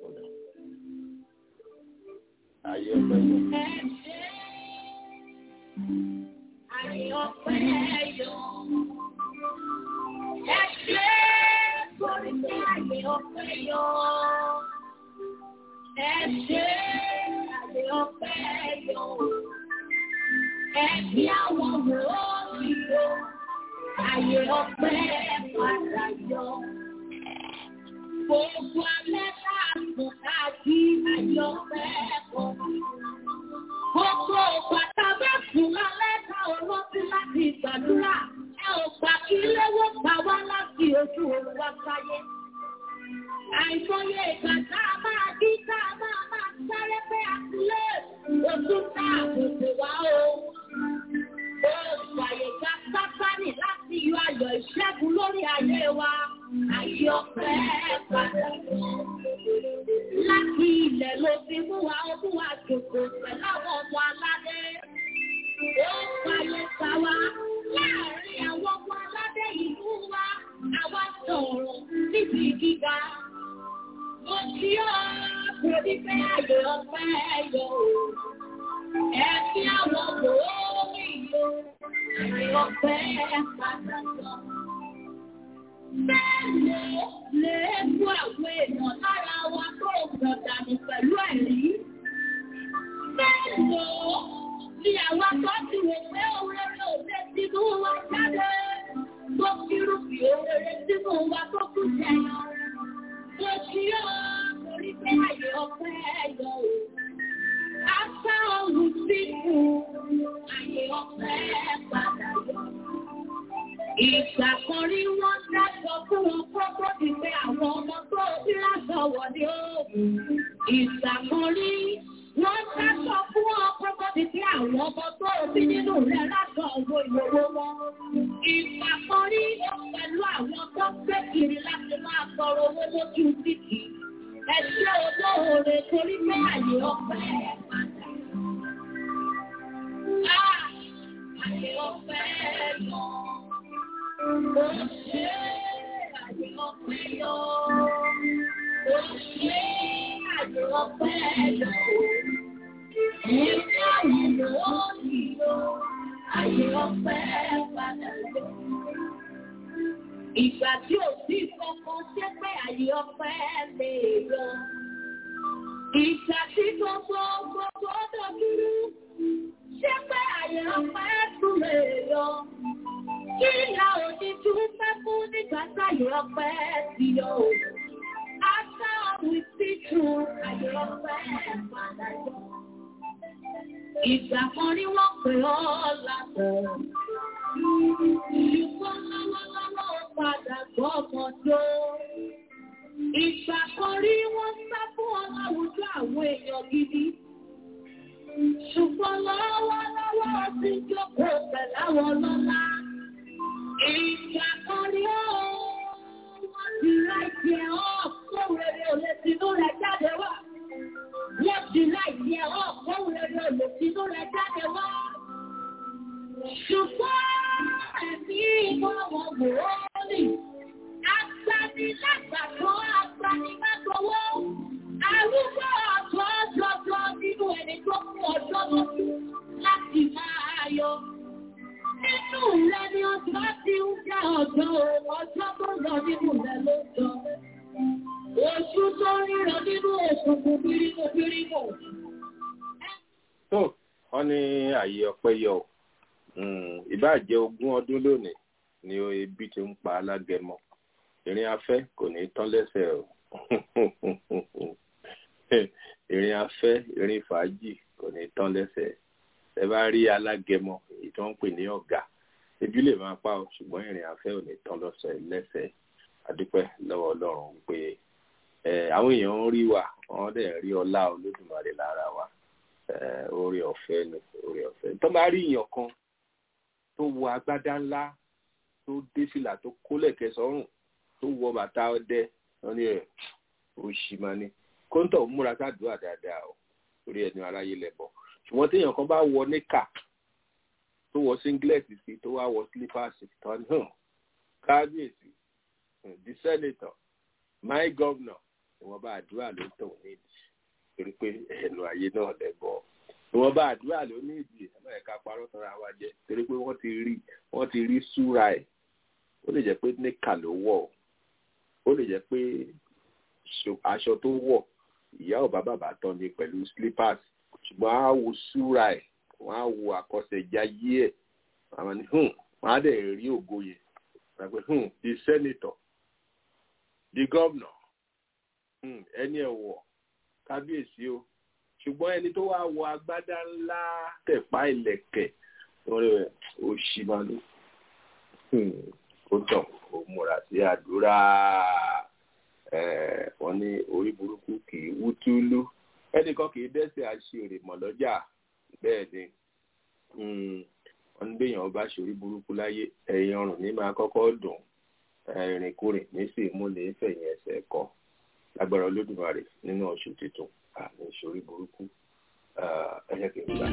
ayé ọpẹ́ yọ. Ayé ọpẹ́ yọ. Ẹ ṣe sórí pé ayé ọpẹ́ yọ. Ẹ ṣe ayé ọpẹ́ yọ. Ẹ fi àwọn wòókì yọ. Ayé ọpẹ́ padà yọ. Gbogbo alẹ́ káàkiri káàkiri ayé ọpẹ́ kọ̀. Gbogbo òpàtà bẹ́ẹ̀ fún alẹ́ ká olóṣù láti gbàdúrà. Ẹ ò gbà kí léwó pa wá láti ojú òun wá sáyé. Àìmọye ìgbà tá a máa dí tá a máa máa sáré pé àtúlé ojú tá a gbèsè wá o. Oṣù àyèká sátánì láti yọ ayọ̀ ìṣẹ́gun lórí ayé wa. Ayé ọpẹ́ padà lọ. Láti ilẹ̀ ló fi mú wa ó mú wa jòkó pẹ̀lú àwọn ọmọ aládé. Ó fàyè gbà wá láàárín àwọn ọmọ aládé ìlú wa. Àwa sọ̀rọ̀ níbi gíga. Mo kí ọ́ torí pé ayé ọpẹ́ yọ. Ẹ̀mí àwọn wòórí yọ. Ayé ọpẹ́ padà lọ. Bẹ́ẹ̀ni lè mú àwọn èèyàn lára wa tó gbọ̀n dànù pẹ̀lú ẹ̀rí. Bẹ́ẹ̀ni ni àwa tó ti wò pé òrèrè òde sínú wa jáde. Tó kírù bí òrèrè sínú wa tó kú jẹyọ. Mo kí ọ́ torí pé ayé ọpẹ́ yọ o. Afá ohun sí fún ayé ọpẹ́ padà yọ. Ìgbà kan rí wọ́n dájọ́ fún wọn kókó ti pé àwọn ọmọ tó bí lásán wọ̀ ní òògùn. Ìgbà kan rí wọ́n dájọ́ fún wọn kókó ti pé àwọn ọmọ tó bí nínú rẹ̀ lásán owó ìyòwò wọn. Ìgbà kan rí pẹ̀lú àwọn tó gbé kiri láti máa sọ̀rọ̀ owó lójú títì. Ẹ ṣé olóore torí pé àyè ọpẹ́ padà. Àyè ọpẹ́ lọ. Ó ṣe àyè ọpẹ́ yọ. Ó ṣe àyè ọpẹ́ yọ. Ìgbà ìlú ó nílò àyè ọpẹ́ padà yọ. Ìgbà tí ò sí kankan ṣé pé àyè ọpẹ́ lè yọ. Ìgbà tí gbogbo gbogbo dọ̀dúrú ṣé pé àyè ọpẹ́ tún lè yọ. Kí ìyá òní tún fẹ́ fún nígbà táyé ọpẹ́ ti yọ o. After we see through àyè ọpẹ́ padà yọ. Ìgbà kan rí wọ́n pè ọ́ lábọ̀. Ṣùgbọ́n lọ́wọ́lọ́wọ́ ó padà gbọ́ ọmọ tó. Ìgbà kan rí wọ́n sá fún ọ láwùjọ àwọn èèyàn gidi. Ṣùgbọ́n lọ́wọ́lọ́wọ́ ó ti jókòó pẹ̀lú àwọn lọ́lá. Ìgbà kan rí ó wọ́n ti láìsí ẹ̀ ọ́ kó rere ò lè tinú rẹ̀ jáde wá. Wọ́n ti láìsí ẹ̀ ọ́ kó rere ò lè tinú rẹ̀ jáde wá. Ṣùgbọ́n ẹ̀mí ìmọ̀ wọn wò ó nì. ọjọ́ ọjọ́ tó rọ̀ nínú rẹ̀ ló jọ. Oṣù tó ríran nínú òkùnkùn bírímù bírímù. tó wọn ní ààyè ọpẹ́ yọ o ìbáà jẹ́ ogún ọdún lónìí ni ebi ti ń pa alágẹmọ ìrìn afẹ́ kò ní tán lẹ́sẹ̀ o ìrìn afẹ́ ìrìn fàájì kò ní tán lẹ́sẹ̀ ẹ bá rí alágẹmọ èyí tó ń pè ní ọ̀gá ebi lè máa pa o ṣùgbọ́n ìrìn afẹ́ ò ní tán lọ́sẹ̀ lẹ́sẹ̀ adúpẹ́ lọ́wọ́ Ọlọ́run pé àwọn èèyàn ń rí wa wọ́n dẹ̀ rí ọlá Olódùmarè lára wa oore ọ̀fẹ́ ni oore ọ̀fẹ́ tó bá rí èèyàn kan tó wọ agbádá ńlá tó dé fìlà tó kólẹ̀kẹ̀ sọ́rùn tó wọ bàtà ọdẹ wọn ni ẹ òṣì máa ní kóńtọ̀ múra sádùúrà dáadáa o torí ẹni aráyé lẹ́bọ̀ ṣùgbọ́n téèyàn kan bá wọ níkà tó wọ singlet sí tó wá wọ slippers tó ní hàn kábíyèsí the senator my governor ìwọ̀nba àdúrà ló tàn nídìí torí pé ẹnu ayé náà lẹ́bọ̀ ìwọ̀nba àdúrà ló ní ìdí ẹ̀mọ́ ẹ̀ka parọ́ tọ́ra wa jẹ torí pé wọ́n ti rí wọ́n ti rí súra ẹ̀ ó lè jẹ́ pé níkà ló wọ̀ ó lè jẹ́ pé aṣọ tó wọ̀ ìyá ọ̀bá bàbá tán ni pẹ̀lú slippers ṣùgbọ́n á wo súra ẹ̀ wọ́n á wo àkọsẹ̀jáyé ẹ̀ àwọn ni wọ́n á dẹ̀ rí ògo yẹn wọ́n á pẹ́ the senator the governor ẹni ẹ̀wọ̀ kábíyèsí o ṣùgbọ́n ẹni tó wá wọ agbádá ńlá tẹ̀pá ìlẹ̀kẹ̀ òṣì máa ló ó tàn ó múra sí àdúrà wọ́n ní orí burúkú kì í wú túlú ẹnìkan kì í dẹ́sẹ̀ àṣírí mọ̀ lọ́jà bẹ́ẹ̀ ni wọ́n ní béèyàn bá ṣorí burúkú láyé ẹ̀yìn ọrùn ní máa kọ́kọ́ dùn ìrìnkúrìn ní sì mú ní fẹ̀yìn ẹsẹ̀ kọ́ lágbára olódùmarè nínú oṣù tuntun àmì ìṣorí burúkú ẹ̀yẹ kì í gbà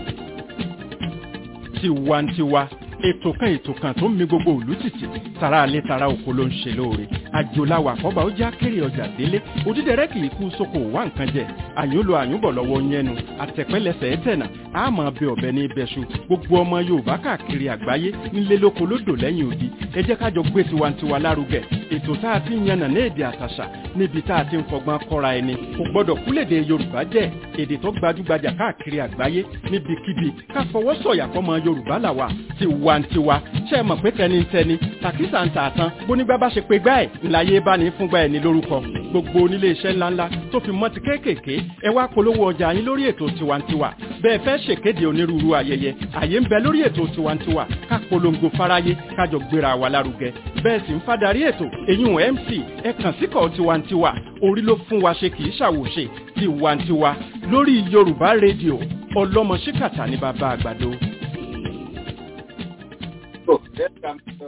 tiwantiwa ètò kan ètò kan tó ń mi gbogbo òlú tìtì tara alẹ́ tara oko ló ń ṣe lóore àjòláwà àkọ́bà ó já kéré ọjà délé òdídẹrẹ́ kì í kú sóko wá nǹkan jẹ àyúnlo àyúnbọ̀ lọ́wọ́ yẹnu àtẹ̀pẹ́lẹsẹ̀ ẹ̀tẹ̀nà àmọ́ bẹ ọ̀bẹ ní ibẹ̀ṣu gbogbo ọmọ yorùbá káàkiri àgbáyé nílé lóko lódò lẹ́yìn odi ẹ jẹ́ ká jọ gbé tiwantiwa lárugẹ ètò tá a ti ń yànnà ní èdè àtàṣà níbi tá a ti ń fọgbọ́n kọ́ra ẹni kò gbọ́dọ̀ kúlèdè yorùbá jẹ́ èdè tó gbajúgbajà káàkiri àgbáyé níbikíbi ká fọwọ́ sọ̀yà fọmọ yorùbá làwà tiwantiwa ṣe é mọ̀ pé tẹnitẹni tàkísà ń tà tán bónígbà bá ṣe pé gbá ẹ̀ ńláyé bá ní fúngbà ẹ̀ ní lórúkọ gbogbo onílé iṣẹ́ ńláńlá tó fi mọ́ ti kéékèèké ẹ wá polówó ọjà yín lórí ètò tiwantiwa bẹ́ẹ̀ fẹ́ ṣèkéde onírúurú ayẹyẹ àyè ń bẹ lórí ètò tiwantiwa ká polongo fáráyé kájọ gbéra wa lárugẹ bẹ́ẹ̀ sì ń fadarí ètò èyún mc ẹ kàn síkọ̀ tiwantiwa orí ló fún wa ṣe kì í ṣàwòṣe tiwantiwa lórí yorùbá rédíò ọlọ́mọ ṣíkàtà ní bàbá àgbàdo. So, let's come to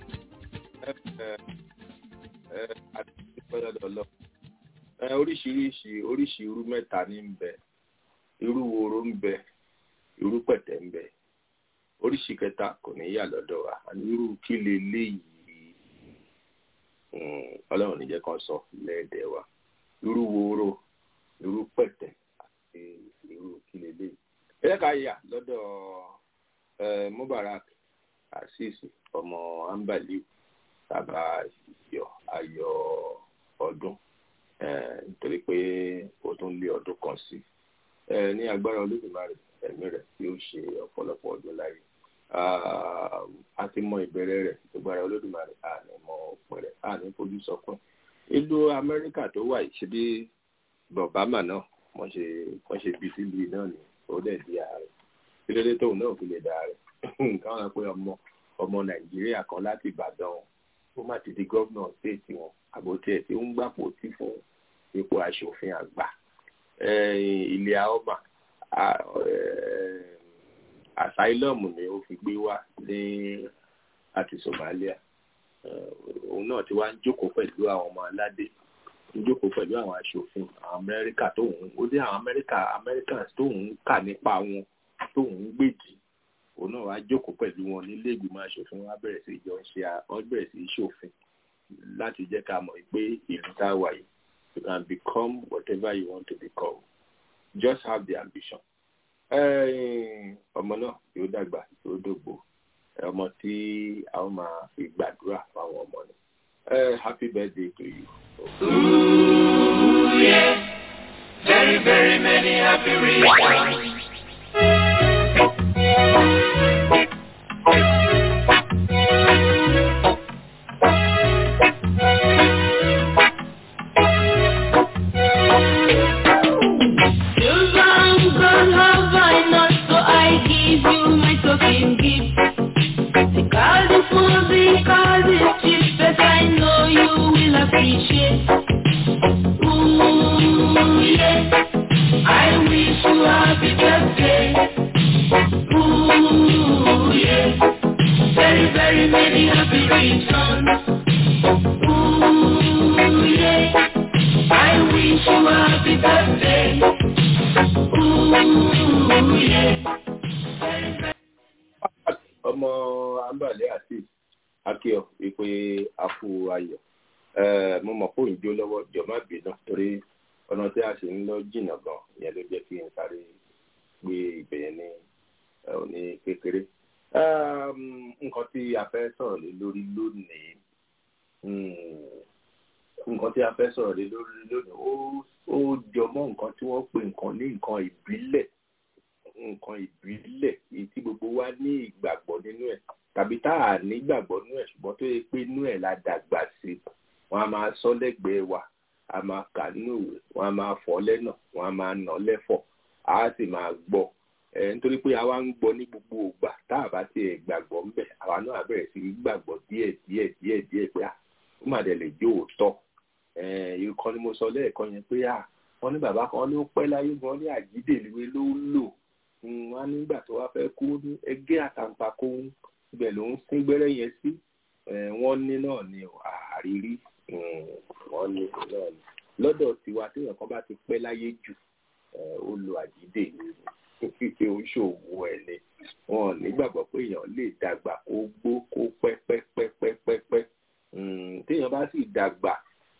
the oríṣiríṣi oríṣi irú mẹ́ta ní ń bẹ irú woro ń bẹ irú pẹ̀tẹ̀ ń bẹ oríṣi kẹta kò ní yà lọ́dọ̀ wa àní irú kí lè léyìí ọlọ́run níjẹ́ kan sọ lẹ́ẹ̀dẹ̀ wa irú woro irú pẹ̀tẹ̀ àti irú kí lè léyìí ẹ jẹ́ ká yà lọ́dọ̀ Mubarak Azeez ọmọ ambaliu tàbá ayọ̀ ayọ̀ ọdún nítorí pé ó tún lé ọdún kan sí ní agbára olódùmarè ẹ̀mí rẹ̀ tí ó ṣe ọ̀pọ̀lọpọ̀ ọdún láyé a ti mọ ìbẹ̀rẹ̀ rẹ̀ agbára olódùmarè a ní mọ òpin rẹ̀ a ní fojú sọkún ìlú amẹ́ríkà tó wà yìí ṣe bí bọ̀bámà náà wọ́n ṣe wọ́n ṣe bí sílùú náà ní ó dẹ̀ di ààrẹ kí ló dé tóun náà fi lè dà rẹ̀ káwọn pé ọmọ ọmọ nàìjíríà kan láti ìbàdàn ó má ti di gómìnà stéètì wọn àbótiẹ̀ tí ó ń gbàpò tí fún ipò aṣòfin àgbà ilé aoma asylum ni ó fi gbé wá ní àti Somalia òun náà ti wá ń jókòó pẹ̀lú àwọn ọmọ aládé ń jókòó pẹ̀lú àwọn aṣòfin àwọn Amẹ́ríkà tóun ó dé àwọn Amẹ́ríkà Americans tóun kà nípa wọn tóun gbèjì òun náà wá jókòó pẹ̀lú wọn nílé ìgbìmọ̀ aṣòfin wọn á bẹ̀rẹ̀ sí jọ ń ṣe wọn bẹ̀rẹ̀ sí ṣòfin láti jẹ́ ká mọ̀ pé ìlú tá a wà yìí you can become whatever you want to become just have the ambition. ọmọ náà yóò dàgbà yóò dògbò ọmọ tí a ó máa fi gbàdúrà fáwọn ọmọ ni happy birthday to you. Ooh, yeah. Very, very many happy reasons. appreciate. Ooh, yeah. I wish you happy birthday. Ooh, yeah. Very, very many happy returns. Ooh, yeah. I wish you happy birthday. Ooh, yeah. ọmọ ambale àti akíọ ìpè àfù ayọ̀ mo mọ̀ pé òǹjó lọ́wọ́ jọ má bínú torí ọ̀nà tí a ṣe ń lọ jìnnà gan ìyẹn ló jẹ́ kí n sáré gbé ibẹ̀ ní òní kékeré. nǹkan tí a fẹ́ sọ̀rọ̀ lé lórí lónìí nǹkan tí a fẹ́ sọ̀rọ̀ lé lórí lónìí ó jọ mọ́ nǹkan tí wọ́n pè nǹkan ní nǹkan ìbílẹ̀ nǹkan ìbílẹ̀ èyí tí gbogbo wa ní ìgbàgbọ́ nínú ẹ̀ tàbí tá a ní ìgbàgbọ́ nínú ẹ̀ ṣùgbọ́n tó yẹ pé inú ẹ̀ la dàgbà sí wọn a máa sọ lẹ́gbẹ̀ẹ́ wa a máa kà nínú ìwé wọn a máa fọ́ lẹ́nà wọn a máa nà lẹ́fọ̀ a sì máa gbọ́ ẹ nítorí pé àwa ń gbọ́ ní gbogbo ògbà tá a bá tiẹ̀ gbàgbọ́ ńbẹ̀ àwa náà bẹ̀rẹ̀ sí í gbàgbọ́ díẹ̀ díẹ̀ díẹ̀ díẹ̀ pé à ó mà dẹ̀ lè jó òótọ́ ẹ ìkan ni mo sọ lẹ́ẹ̀kan yẹn pé à wọ́n ní bàbá kan ló pẹ́ láyé gan ní àjídèlúwe ló ń lò wọn nígbà tó wá fẹ́ kú ní ẹgẹ́ àtàǹpàkò ibẹ̀ ló ń sín gbẹ́rẹ́ yẹn sí wọ́n ní náà ni àrírí wọ́n ní náà ni lọ́dọ̀ tiwa téèyàn kan bá ti pẹ́ láyé jù ó lo àjídè ní fífi oṣòwò ẹ̀ ni wọn nígbàgbọ́ pé èèyàn lè dàgbà kó gbó kó pẹ́ pẹ́ pẹ́ pẹ́ pẹ́ pẹ́ téèyàn bá sì dàgbà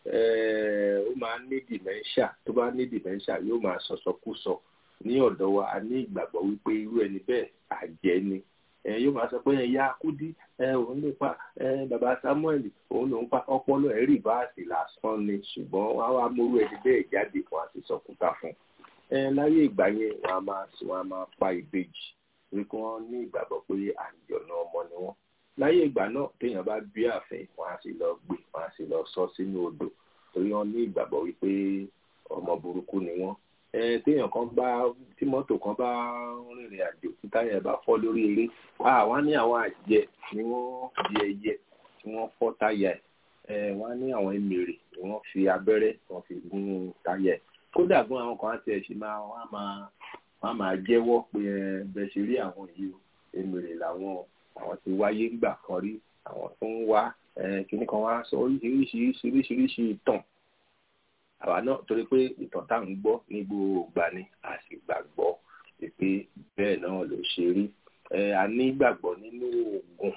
ó máa ní dementia tó bá ní dementia yóò máa sọ̀sọ̀kúsọ ní ọ̀dọ̀ wa a ní ìgbàgbọ́ wípé irú ẹni bẹ́ẹ̀ àjẹ́ ni yóò máa sọ pé ẹ̀yà kúdí òun ló pa bàbá samuel òun ló ń pa ọpọlọ ẹ̀ rí báàsì lásán ni ṣùgbọ́n wọ́n á wá múrú ẹni bẹ́ẹ̀ jáde fún àti sọkúta fún láyé ìgbà yẹn wọ́n á máa wọ́n á máa pa ìbejì torí kí wọ́n ní ìgbàgbọ́ pé àjọ̀nà ọmọ ni wọ́n láyé ìgbà náà téèyàn bá bí ààfin wọ́n á sì lọ gbé wọ́n á sì lọ sọ sínú odò torí wọ́n ní ìgbàgbọ́ wípé ọmọ burúkú ni wọ́n téèyàn kan bá tí mọ́tò kan bá rìnrìn àjò tí táyà bá fọ́ lórí eré wọ́n ní àwọn àjẹ ni wọ́n di ẹyẹ tí wọ́n fọ́ táyà ẹ̀ wọ́n ní àwọn emèrè ni wọ́n fi abẹ́rẹ́ wọ́n fi gún táyà ẹ̀ kódà gan àwọn kan á tiẹ̀ ṣe máa wọ́n á máa wọ́n á máa jẹ́wọ́ pé bẹ́ẹ̀ ṣe rí àwọn yìí o emèrè làwọn àwọn ti wáyé ńgbà kan rí àwọn tó ń wá kíní kan wá sọ oríṣiríṣi oríṣiríṣi ìtàn àwa náà torí pé ìtàn tá à ń gbọ́ ní gbogbo ìgbà ni a sì gbàgbọ́ pé bẹ́ẹ̀ náà ló ṣe rí a ní ìgbàgbọ́ nínú oògùn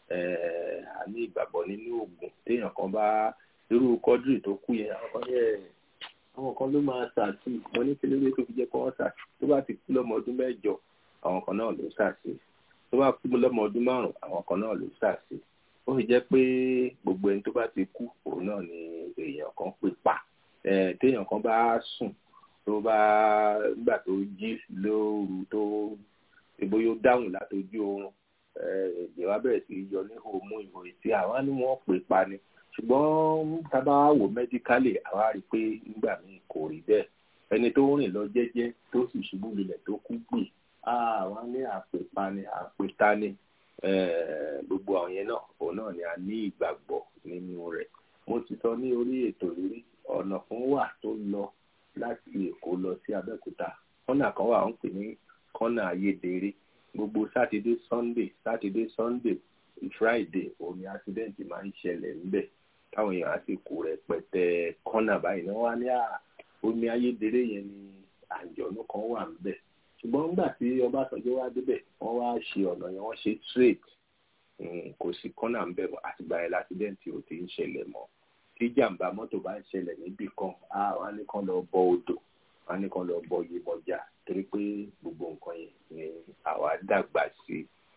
a ní ìgbàgbọ́ nínú oògùn téèyàn kan bá irú kọ́dírì tó kú yẹn àwọn kan yẹ àwọn kan ló máa ṣàtì mo ní kí lóde tó fi jẹ́ kó wọ́n ṣàtì tó bá ti kú lọ́mọ ọdún mẹ́jọ àwọn kan náà ló ṣàtì tó bá kú lọ́mọ ọdún márùn àwọn kan náà ló ṣàtì ó fi jẹ́ pé gbogbo ẹni tó bá ti kú òun náà ni èèyàn kan pè pa téèyàn kan bá sùn tó bá nígbà tó jí lóru tó ìbò yóò dáhùn látojú oorun èdè wa bẹ̀rẹ̀ sí yọ ní òmù ìwò ìtì àwa ni wọ́n pè pa ni ṣùgbọ́n tábà wò mẹ́díkálì àwa rí i pé nígbà míì kò rí bẹ́ẹ̀ ẹni tó rìn lọ jẹ́jẹ́ tó sì ṣubú lulẹ̀ tó kú gbì àwa ní àpèpa ni àpèta ni gbogbo àwọn yẹn náà òun náà ni a ní ìgbàgbọ́ nínú rẹ̀ mo ti sọ ní orí ètò lórí ọ̀nà kan wà tó lọ láti èkó lọ sí abẹ́òkúta kọ́nà kan wà ń pè ní kọ́nà ayédèrè gbogbo sátidé sunday sátidé sunday friday òní accident máa ń ṣẹlẹ̀ ńbẹ̀ táwọn èèyàn á sì kó rẹpẹtẹ kọ́nà báyìí náà wá ní omi ayédèrè yẹn ni àjọ̀nú kan wà ńbẹ̀ ṣùgbọ́n nígbà tí ọbásanjọ́ wá débẹ̀ wọ́n wá ṣe ọ̀nà yẹn wọ́n ṣe straight kò sí kọ́nà ńbẹ̀ àtìgbà yẹn l'accident ò ti ń ṣẹlẹ̀ mọ́ tí jàǹbá mọ́tò bá ń ṣẹlẹ̀ níbì kan á wá ní kán lọ bọ odò wá ní kán lọ bọ yemọjà torí pé gbogbo nǹkan yẹn ni àwa dàgbà sí tá a sì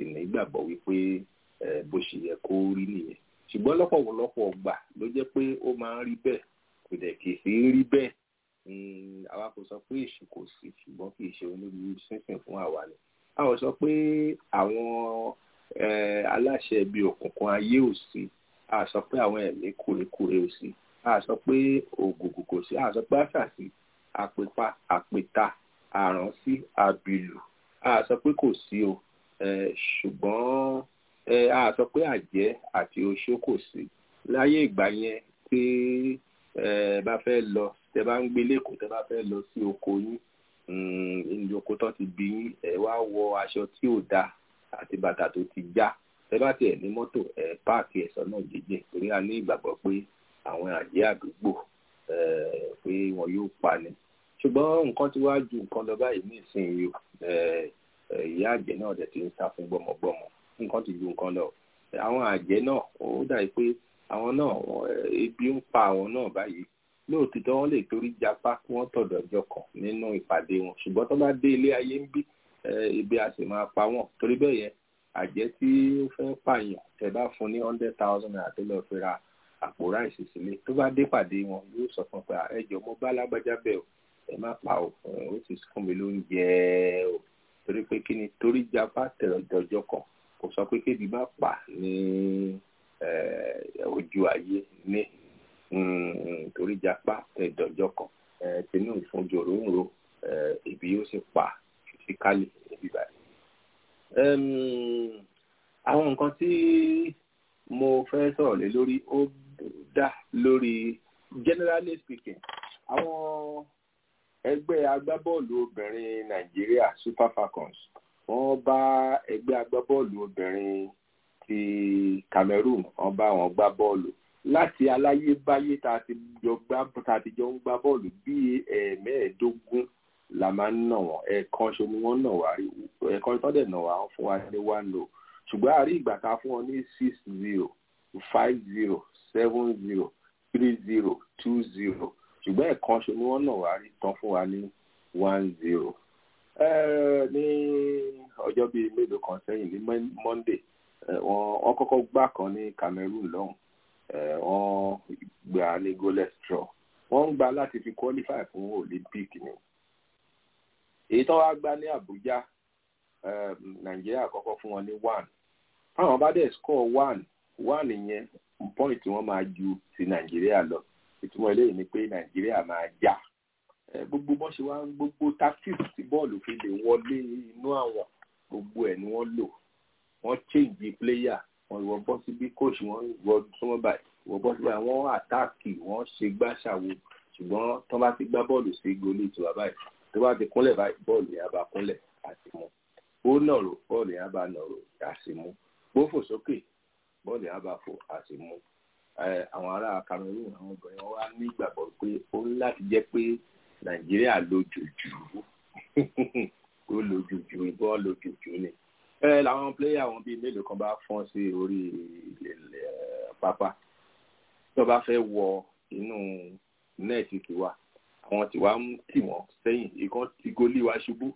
ní ìgbàgbọ́ wípé bó ṣe yẹ kó rí nìyẹn ṣùgbọ́n lọ́pọ̀lọpọ̀ ọgbà ló jẹ́ pé ó máa ń rí bẹ́ẹ̀ kò dẹ̀ kì í sí rí bẹ́ẹ̀ àwa kò sọ pé èṣù kò sí ṣùgbọ́n kì í ṣe onírúurú sínsìn fún àwa ni a ò sọ pé àwọn aláṣẹ ibi òkùnkùn ayé ò sí a sọ pé àwọn ẹ̀mí kúrekúre ò sí a sọ pé ògùnkùn kò sí a sọ pé àṣàṣì àpèpá àpèta àránsí àbìlù a sọ pé kò sí o ṣùgbọ́n a sọ pé àjẹ́ àti oṣó kò sí láyé ìgbà yẹn tí ẹ bá fẹ́ lọ tẹ bá ń gbé lẹ́kọ̀ọ́ tẹ bá fẹ́ lọ sí oko yín ní oko tó ti bí yín ẹ wá wọ aṣọ tí ò dáa àti bàtà tó ti já tẹ bá tiẹ̀ ní mọ́tò ẹ páàkì ẹ̀sọ́ náà jẹ́jẹ́ torí a ní ìgbàgbọ́ pé àwọn àjẹ́ àdúgbò pé wọn yóò pa ni ṣùgbọ́n nǹkan tí wàá ju nǹkan lọ báyìí ní ìsinyìí ìyá àjẹ́ náà dẹ̀ ti ń sá fún gbọ́mọgbọ́mọ nǹkan ti ju nǹkan lọ àwọn àjẹ́ náà ó dàbí pé àwọn náà ebi ń pa àwọn náà báyìí lóòtítọ́ wọ́n lè torí japa kí wọ́n tọ̀dọ̀ ọjọ́ kan nínú ìpàdé wọn ṣùgbọ́n tó bá dé ilé ayé ń bí ibi a sì máa pa wọ́n torí bẹ́ẹ̀ yẹn àjẹ́ tí ó fẹ́ pààyàn tẹ́ bá fún ní hundred thousand naira tó lọ́ọ́ fi ra àpò ráìsì sílé tó bá dé pàdé wọn yóò sọ fún un pé ẹjọ́ mo bá lágbájá bẹ́ẹ̀ o ẹ má pa o ó sì fún mi lóúnjẹ o torí pé kí ni torí japa tẹ̀rọ̀ ọjọ́ kan kò sọ pé kébi má pa ní ojú ayé ní torí japa ẹ̀dọ̀jọ́ kan tinú ìfúnjòrò ń ro ibi yóò sì pa fisikálì níbí báyìí. àwọn nǹkan tí mo fẹ́ sọ̀rọ̀ lé lórí ó dá lórí generally speaking àwọn ẹgbẹ́ agbábọ́ọ̀lù obìnrin nàìjíríà super falcons wọ́n bá ẹgbẹ́ agbábọ́ọ̀lù obìnrin ti cameroon wọ́n bá wọn gbá bọ́ọ̀lù láti aláyébáyé tá a ti jọ gbá tá a ti jọ ń gbá bọ́ọ̀lù bíi ẹ̀ẹ̀mẹ́ẹ̀ẹ́dógún la máa ń nà wọ́n ẹ̀ẹ̀kan ṣo ni wọ́n nà wá rí ẹ̀ẹ̀kan tó dẹ̀ nà wá fún wa ní one no ṣùgbọ́n a rí ìgbà tá a fún wọn ní six zero five zero seven zero three zero two zero ṣùgbọ́n ẹ̀ẹ̀kan ṣo ni wọ́n nà wá rí tán fún wa ní one zero ní ọjọ́ bíi mélòó kan sẹ́yìn ní monday wọ́n kọ́kọ́ gbá kan ní cameroon lọ́hùn wọ́n gbà ní goalless draw wọ́n ń gba láti fi qualify fún olympic ni èyí tó wá gbá ní abuja nàìjíríà kọ́kọ́ fún wọn ní one táwọn bá dẹ̀ score one one yẹn point wọ́n máa ju ti nàìjíríà lọ ìtumọ̀ eléyìí ni pé nàìjíríà máa já gbogbo bọ́n ṣe wá gbogbo tactics tí bọ́ọ̀lù fi lè wọlé inú àwọn gbogbo ẹ̀ ni wọ́n lò wọ́n change player wọ́n ìwọ bọ́ síbí coach wọ́n ìwọ súnmọ́ báyìí ìwọ bọ́ síbí àwọn àtáàkì wọ́n ṣe gbàṣàwò ṣùgbọ́n tó bá ti gbá bọ́ọ̀lù sí goli tiwa báyìí tó bá ti kúnlẹ̀ báyìí bọ́ọ̀lù yẹn bá kúnlẹ̀ àti mú ó nàró bọ́ọ̀lù yẹn bá nàró àti mú gbófò sókè bọ́ọ̀lù yẹn bá fò àti mú àwọn ará Cameroon àwọn obìnrin wọn wá ní ìgbàgbọ́ pé ó ń láti jẹ́ pé Nàìjíríà lójoojú ó lójoojú ìbọn lójoojú ni ẹ làwọn pléyà wọn bíi mélòó kan bá fọ́n sí orí pápá tó bá fẹ́ wọ inú nẹ́ẹ̀tì tiwa àwọn tiwa ń tì wọ́n sẹ́yìn ìkan ti gólí wa ṣubú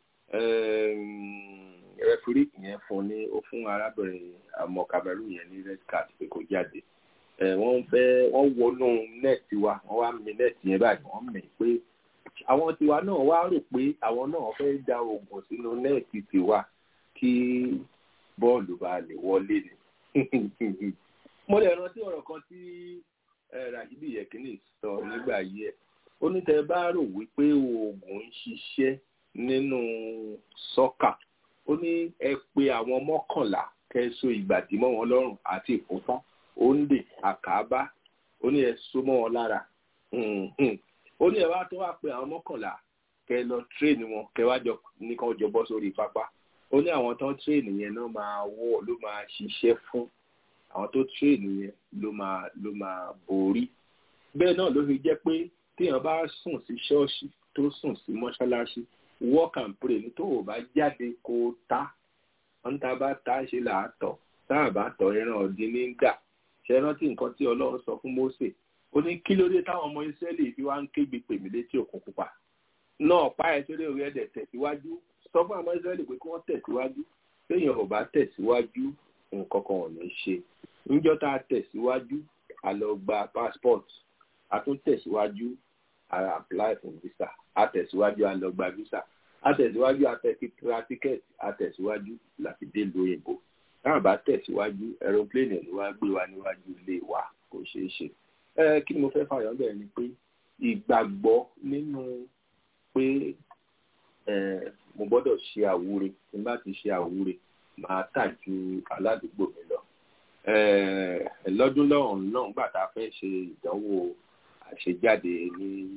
rẹfúrí yẹn fún ní ó fún arábìnrin àmọ́ Cameroon yẹn ní red card pé kó jáde wọ́n fẹ́ wọ́n wọnú nẹ́ẹ̀tì wa wọ́n wá mi nẹ́ẹ̀tì yẹn báyìí wọ́n mì pé àwọn tiwa náà wá rò pé àwọn náà fẹ́ da oògùn sínú nẹ́ẹ̀tì tiwa kí bọ́ọ̀lù bá lè wọlé ni. mo lè rántí ọ̀rọ̀ kan tí Rashidi Yekini sọ nígbà yìí ẹ̀ ó ní tẹ́ bá rò wípé oògùn ń ṣiṣẹ́ nínú sọ́kà ó ní ẹ pé àwọn mọ́kànlá kẹ́sọ ìgbàdí mọ́ wọn lọ́rùn àti ìfúnpá òǹdè àkàbá ó ní ẹ so mọ́ wọn lára ó ní ẹ wá tó wá pé àwọn mọ́kànlá kẹ lọ tírèènì wọn kẹ wá jọ nìkan jọ bọ́ sórí pápá ó ní àwọn tó ń tírèènì yẹn náà máa wọ̀ ló máa ṣiṣẹ́ fún àwọn tó tírèènì yẹn ló máa ló máa borí bẹ́ẹ̀ náà ló fi jẹ́ pé téèyàn bá sùn sí ṣọ́ọ̀ṣì tó sùn sí mọ́ṣáláṣí work and pray ní tó o bá jáde kó o ta wọ́n tá a bá ta ṣe là á tọ̀ tá a bá tọ̀ ẹran ọ̀dín ní gà ṣe rántí nǹkan tí ọlọ́run sọ fún Mósè ó ní kí ló dé táwọn ọmọ Ísírẹ́lì fi wá ń kégbe pèmí létí òkun pupa náà pa ẹ̀ sórí orí ẹ̀dẹ̀ tẹ̀síwájú sọ fún àwọn Ísírẹ́lì pé kí wọ́n tẹ̀síwájú téèyàn ò bá tẹ̀síwájú nǹkan kan ò ní ṣe níjọ́ tá a tẹ̀síwájú a lọ gba passport a tún tẹ̀síwájú a apply for visa a tẹ̀síwájú a lọ gba visa a tẹ̀síwájú a tẹ̀síwájú ticket a tẹ̀síwájú láti dé ìlú òyìnbó táwọn bá tẹ̀síwájú aeroplane ló wá gbé wa níwájú ilé wa kò ṣeé ṣe ẹ kí ni mo fẹ́ fààyàn bẹ́ẹ̀ ni pé ìgbàgbọ́ nínú pé mo gbọ́dọ̀ ṣe àwúre tí n bá ti ṣe àwúre máa tà ju aládùúgbò mi lọ lọ́dún lọ́hùn náà nígbà tá a fẹ́ ṣe ìdánwò àṣejáde ní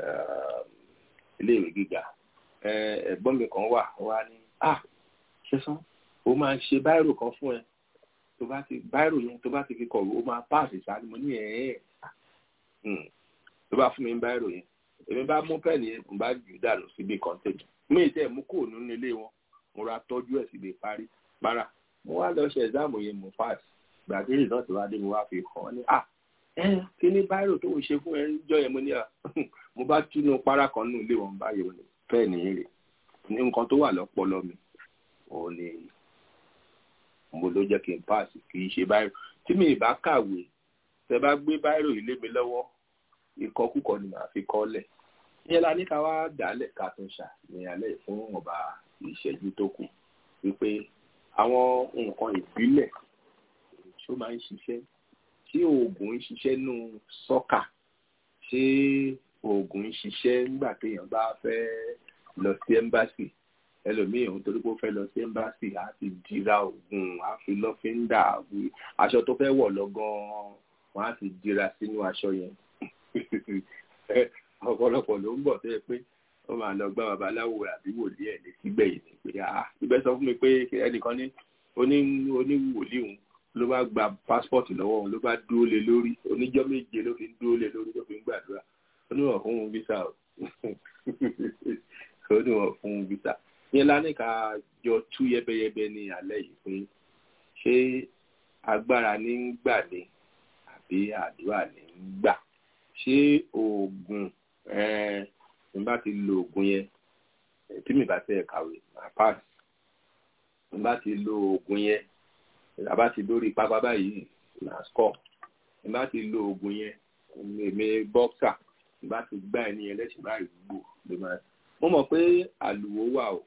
iléèwé gíga ẹ̀gbọ́n mi kan wà wá ní ah ṣẹ́sán ó máa ń ṣe báírò kan fún ẹ tó bá ti báírò yẹn tó bá ti fi kọ̀wé ó máa páàsì sáà ni mo ní ẹ̀ ẹ́ tó bá fún mi ń báírò yẹn èmi bá mú pẹ́ẹ́nì yẹn mo bá jù dànù síbi kọ́ńtẹ́jì mí ì tẹ́ mú kúrò nínú ilé wọn mo ra tọ́jú ẹ̀ síbi parí para mo wá lọ ṣe ẹ̀sáàmù yẹn mo pass gbàgbé náà tí wàá dé mo wá fi hàn án ní à ẹ kí ní báírò tó ń ṣe fún ẹ jọ yẹn mo ní à mo bá túnú para kan nínú ilé wọn báyìí wọn pẹ́ẹ́nì yẹn rè ní nǹkan tó wà lọ́pọlọ mi òun ni mo ló jẹ́ kí n pass kì í ṣe báírò tí mi ì bá kàwé tẹ bá gbé báírò yìí lé mi lọ́wọ́ ìkọkúkọ ni màá fi kọ́lẹ̀ ìyẹn la ní ká wá dálẹ̀ ká tún ṣà ní alẹ́ fún ọba ìṣẹ́jú tó kù wípé àwọn nǹkan ìbílẹ̀ tó máa ń ṣiṣẹ́ tí oògùn ń ṣiṣẹ́ nù sọ́kà ṣé oògùn ń ṣiṣẹ́ nígbà téèyàn bá fẹ́ lọ sí ẹ́mbásì ẹlòmíì òun torí pé ó fẹ́ lọ sí ẹ́mbásì á ti dira oògùn á fi lọ́fíńdà aṣọ tó fẹ́ wọ̀ lọ gan-an wọ́n á ti dira sínú aṣọ yẹn ọ̀pọ̀lọpọ̀ ló ń bọ̀ tó yẹ pé ó máa lọ gbá babaláwo àbí wòlíì ẹ̀ lè sígbẹ̀ yìí ni pé ah ibẹ̀ sọ fún mi pé ẹnìkan ní oníwòlíì òun ló bá gba pásítọ̀tì lọ́wọ́ òun ló bá dúró lé lórí oníjọ́ méje ló fi ń dúró lé lórí tó fi ń gbàdúrà ó ní wọ́n fún un visa o ó ní wọ́n fún un visa yẹn lánàá ká jọ tú yẹbẹyẹbẹ ní alẹ́ yìí pé ṣé agbára ní ń gbà ní àbí àdúrà ní ń gbà ṣé oògùn tí n bá ti lo oògùn yẹn tí mi bá tẹ kàwé máa pass tí n bá ti lo oògùn yẹn tí a bá ti lórí pápá báyìí máa score tí n bá ti lo oògùn yẹn èmi boxer tí n bá ti gbá ẹni yẹn lẹ́sìn báyìí gbò ló máa mo mọ̀ pé àlùwò wà o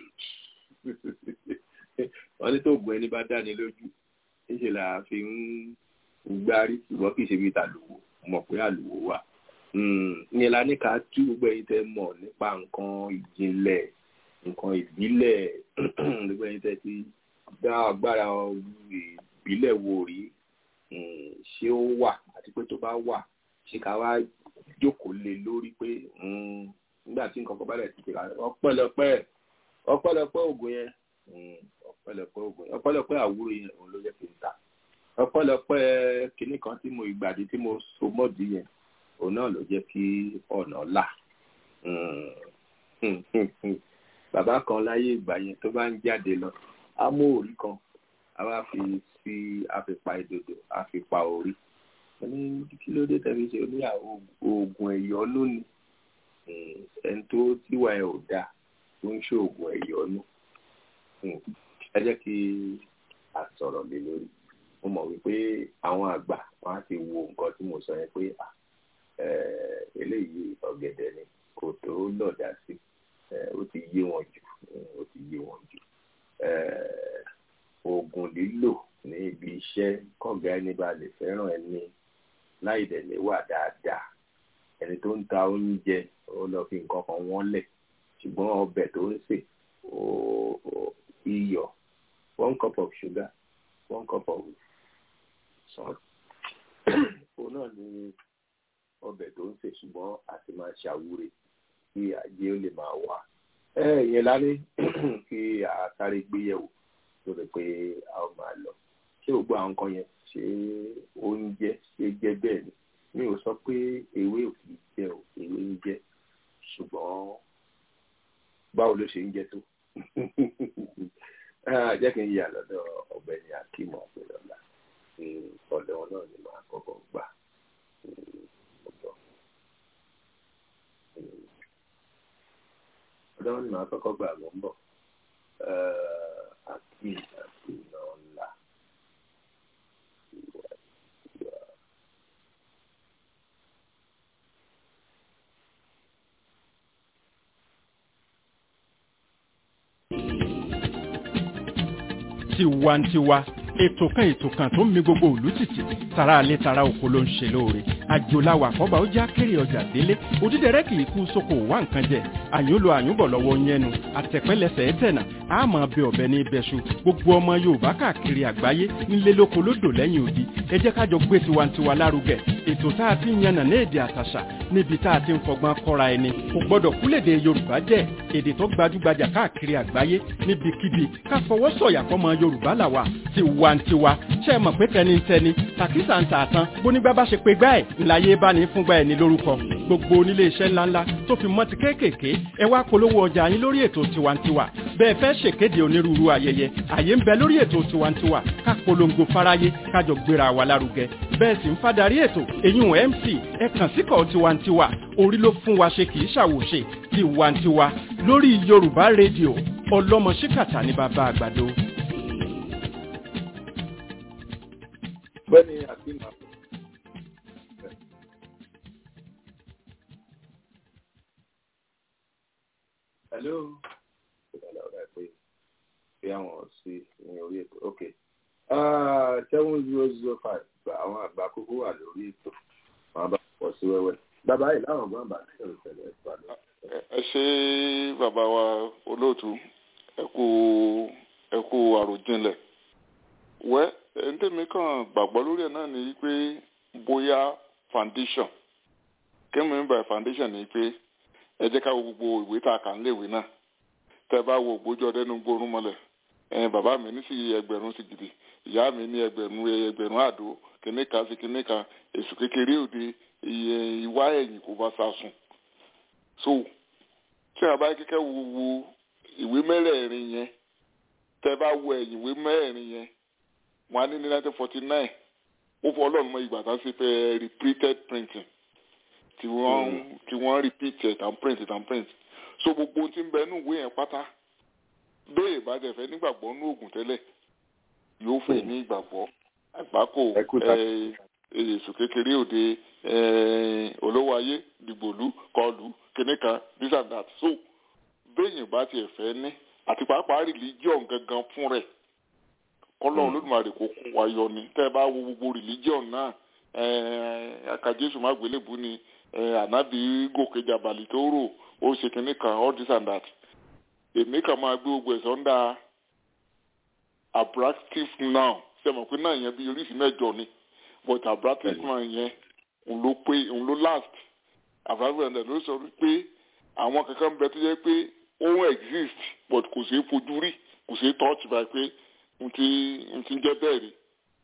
wọ́n ní tó oògùn ẹni bá dáni lójú níṣẹ́ là fi ń gbárí ṣùgbọ́n kì í ṣe bí tàlùwò mọ̀ pé àlùwò wà ìyẹn la ní ká tú gbogbo ẹ̀yin tẹ́ mọ̀ nípa nǹkan ìjìnlẹ̀ nǹkan ìbílẹ̀ gbogbo ẹ̀yin tẹ́ ti dá agbára ìbílẹ̀ wò rí ṣé ó wà àti pé tó bá wà ṣé ká wá jókòó lé lórí pé nígbà tí nǹkan kan bá lẹ̀ ti tẹ̀lé ọpẹ́lọpẹ́ ọpẹ́lọpẹ́ ògùn yẹn ọpẹ́lọpẹ́ ògùn yẹn ọpẹ́lọpẹ́ àwúrò yẹn òun ló jẹ́ kí n ta ọpẹ́lọpẹ́ kinní kan tí mo ìgbàdí tí mo so mọ́ọ̀dì yẹn òun náà ló jẹ́ kí ọ̀nà là bàbá kan láyé ìgbà yẹn tó bá ń jáde lọ á mú òrí kan a wá fi fi àfipá ìdòdò àfipá orí ní kí ló dé tẹ̀lé ṣe ní oògùn ẹ̀yọ́nú ni ẹni tó tíwà ẹ̀ ò dáa tó ń ṣe oògùn ẹ̀yọ́nú ẹ jẹ́ kí a sọ̀rọ̀ lé lórí mo mọ̀ wípé àwọn àgbà wọn á ti wo nǹkan tí mo sọ yẹn pé eléyìí ọ̀gẹ̀dẹ̀ ni kò tó lọ̀dà sí ó ti yé wọn jù ó ti yé wọn jù oògùn lílò ní ibi iṣẹ́ kọ̀ǹgá ẹni bá lè fẹ́ràn ẹni láì dẹ̀ lè wà dáadáa ẹni tó ń ta oúnjẹ ó lọ fi nǹkan kan wọ́n lẹ̀ ṣùgbọ́n ọbẹ̀ tó ń sè iyọ̀ one cup of sugar one cup of salt òun náà ni ọbẹ̀ tó ń sè ṣùgbọ́n àti máa ṣàwúre kí ajé ó lè máa wà ẹ ìyẹn lálẹ́ kí a sáré gbéyẹ̀wò tó rẹ̀ pé a ó máa lọ ṣé gbogbo àwọn nǹkan yẹn ṣé oúnjẹ ṣe jẹ́ bẹ́ẹ̀ ni mi ò sọ pé ewé ò kì í jẹ o ewé ń jẹ ṣùgbọ́n báwo ló ṣe ń jẹ tó jẹ́ kí n yà lọ́dọ̀ ọ̀gbẹ́ni akímọ̀ ọ̀pẹ̀lọ́lá ọ̀dọ̀ wọn náà ni màá kọ́kọ́ gbà ọ̀dọ̀ ọ̀dọ̀ wọn ni màá kọ́kọ́ gbà mọ́ ń bọ̀ akim tiwantiwa ètò kan ètò kan tó ń mi gbogbo òlú tìtì tara alẹ́ tara oko ló ń ṣe lóore àjòláwà àkọ́bà ó já kéré ọjà délé òdídẹrẹ́ kì í kú sóko wá nǹkan jẹ àyúnlo àyúnbọ̀ lọ́wọ́ yẹnu àtẹ̀pẹ́lẹsẹ̀ ẹ̀tẹ̀nà àmọ́ ọbẹ̀ ọ̀bẹ ní ibẹ̀ṣu gbogbo ọmọ yorùbá káàkiri àgbáyé nílé lóko lódò lẹ́yìn odi ẹ jẹ́ kájọ gbé tiwantiwa lárugẹ ètò tá a ti ń yànnà ní èdè àtàṣà níbi tá a ti ń fọgbọ́n kọ́ra ẹni kò gbọ́dọ̀ kúlèdè yorùbá jẹ́ èdè tó gbajúgbajà káàkiri àgbáyé níbikíbi ká fọwọ́ sọ̀yà fọmọ yorùbá làwà tiwantiwa ṣe é mọ̀ pé tẹnitẹni tàkísà ń tà tán bónígbà bá ṣe pé gbá ẹ̀ ńláyé bá ní fúngbà ẹ̀ ní lórúkọ gbogbo onílé iṣẹ́ ńláńlá tó fi mọ́ ti kéékèèké ẹ wá polówó ọjà yín lórí ètò tiwantiwa bẹ́ẹ̀ fẹ́ ṣèkéde onírúurú ayẹyẹ àyè ń bẹ lórí ètò tiwantiwa ká polongo fáráyé kájọ gbéra wa lárugẹ bẹ́ẹ̀ sì ń fadarí ètò èyún mc ẹ kàn síkọ̀ tiwantiwa orí ló fún wa ṣe kì í ṣàwòṣe tiwantiwa lórí yorùbá rédíò ọlọ́mọ ṣíkàtà ní bàbá àgbàdo. bẹ́ẹ̀ni àti màá. hello ìdàlẹ́ ọ̀rẹ́ pé bí àwọn sí ní orí ètò ok seven zero zero five àwọn àgbà kókó wà lórí ètò wọn bá pọ̀ sí wẹ́wẹ́ bàbá yìí láwọn ọgbọ́n bá ní ìṣẹ̀lẹ̀ ìpàdé. ẹ ṣe bàbá wa olóòtú ẹ kú ẹ kú àròjinlẹ̀ wẹ́ ẹ̀ńtẹ̀mí kan gbàgbọ́ lórí ẹ̀ náà ni pé bóyá foundation kémi by foundation ni pé ẹ jẹ́ ká wo gbogbo ìwé tá a kà ń léèwé náà tẹ́ bá wo ògbójú ọdẹ nu gbórùn mọ́lẹ̀ ẹ̀yin bàbá mi ní sí ẹgbẹ̀rún sí gidi ìyá mi ní ẹgbẹ̀rún ẹgbẹ̀rún àdó kìnní kan sí kìnní kan èsù kékeré òde ìwá ẹ̀yìn kò bá sá sùn so tí a bá kíkẹ́ wo wo ìwé mẹ́rẹ̀ẹ̀rin yẹn tẹ́ bá wo ẹ̀yìn ìwé mẹ́rẹ̀ẹ̀rin yẹn wọn á ní ní nineteen forty nine ó fọ ọlọ́run mọ ìgbà tá a ṣe fẹ́ repeated printing tí wọ́n tí wọ́n repeat it and print it and print so gbogbo ohun tí ń bẹ nínú ìwé yẹn pátá bẹ́ẹ̀ bá dẹ̀ fẹ́ nígbàgbọ́ nínú oògùn tẹ́lẹ̀ yóò fẹ́ ní ìgbàgbọ́ àgbákò èsù kékeré òde olówó ayé dìgbòlú kọlù kìnìkan this and that so bẹ́ẹ̀ bá tiẹ̀ fẹ́ ní àti pàápàá religion gangan fún rẹ̀ kọlọ́run lódùmarè kò kún wa yọ ni tẹ́ ẹ bá wo gbogbo religion náà aka jésù má gbélébù ni ànábì gòkè jàbàlì tó rò ó ṣe kínní kan all this and that èmi kàn máa gbé gbogbo ẹ̀sọ́ ń da abractive now sẹ́mọ̀ pé náà yẹn bí oríṣi mẹ́jọ ni but abractive now yẹn òun ló pé òun ló last abractive now ló sọ pé àwọn kankan bẹ tó jẹ́ pé ó exist but kò ṣeé fojú rí kò ṣeé touch by pé n ti n ti jẹ́ bẹ́ẹ̀ rí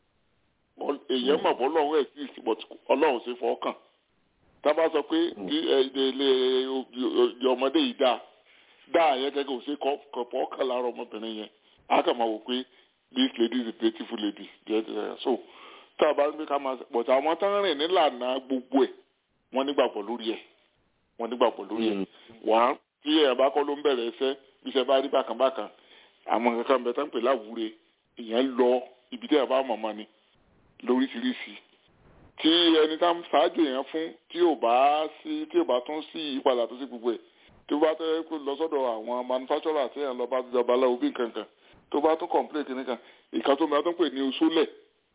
èèyàn mọ̀ bọ́ lọ́run exist but ọlọ́run ṣe fọ́ kàn tábà sọ pé ilé ọmọdé yìí dáa dáa yẹn gẹ́gẹ́ òṣè kọ̀pọ̀ kàn lára ọmọbìnrin yẹn á kàn máa wò pé this lady is a beautiful lady so tá a bá ń gbé ká máa but àwọn tán rìn nílànà gbogbo ẹ̀ wọ́n nígbàgbọ́ lórí ẹ̀ wọ́n nígbàgbọ́ lórí ẹ̀ wàá tí ẹ̀ bá kọ́ ló ń bẹ̀rẹ̀ ẹsẹ̀ bí iṣẹ́ bá rí bákan bákan àwọn kankan bẹ tán pè láwùúre ìyẹn lọ ibi tí ẹ̀ bá mọ̀ mọ́ ni lóríṣiríṣi tí ẹni tá ṣáájú yẹn fún tí ò bá sí tí ò bá tún sí ìyípadà tó sí gbogbo ẹ̀ tó bá tẹ́ kó lọ sọ́dọ̀ àwọn manufacturer tí yẹn lọ bá jọba lọ́wọ́ bí nǹkankan tó bá tún complain kìíní kan ìka tó máa tún pè ní oṣólẹ̀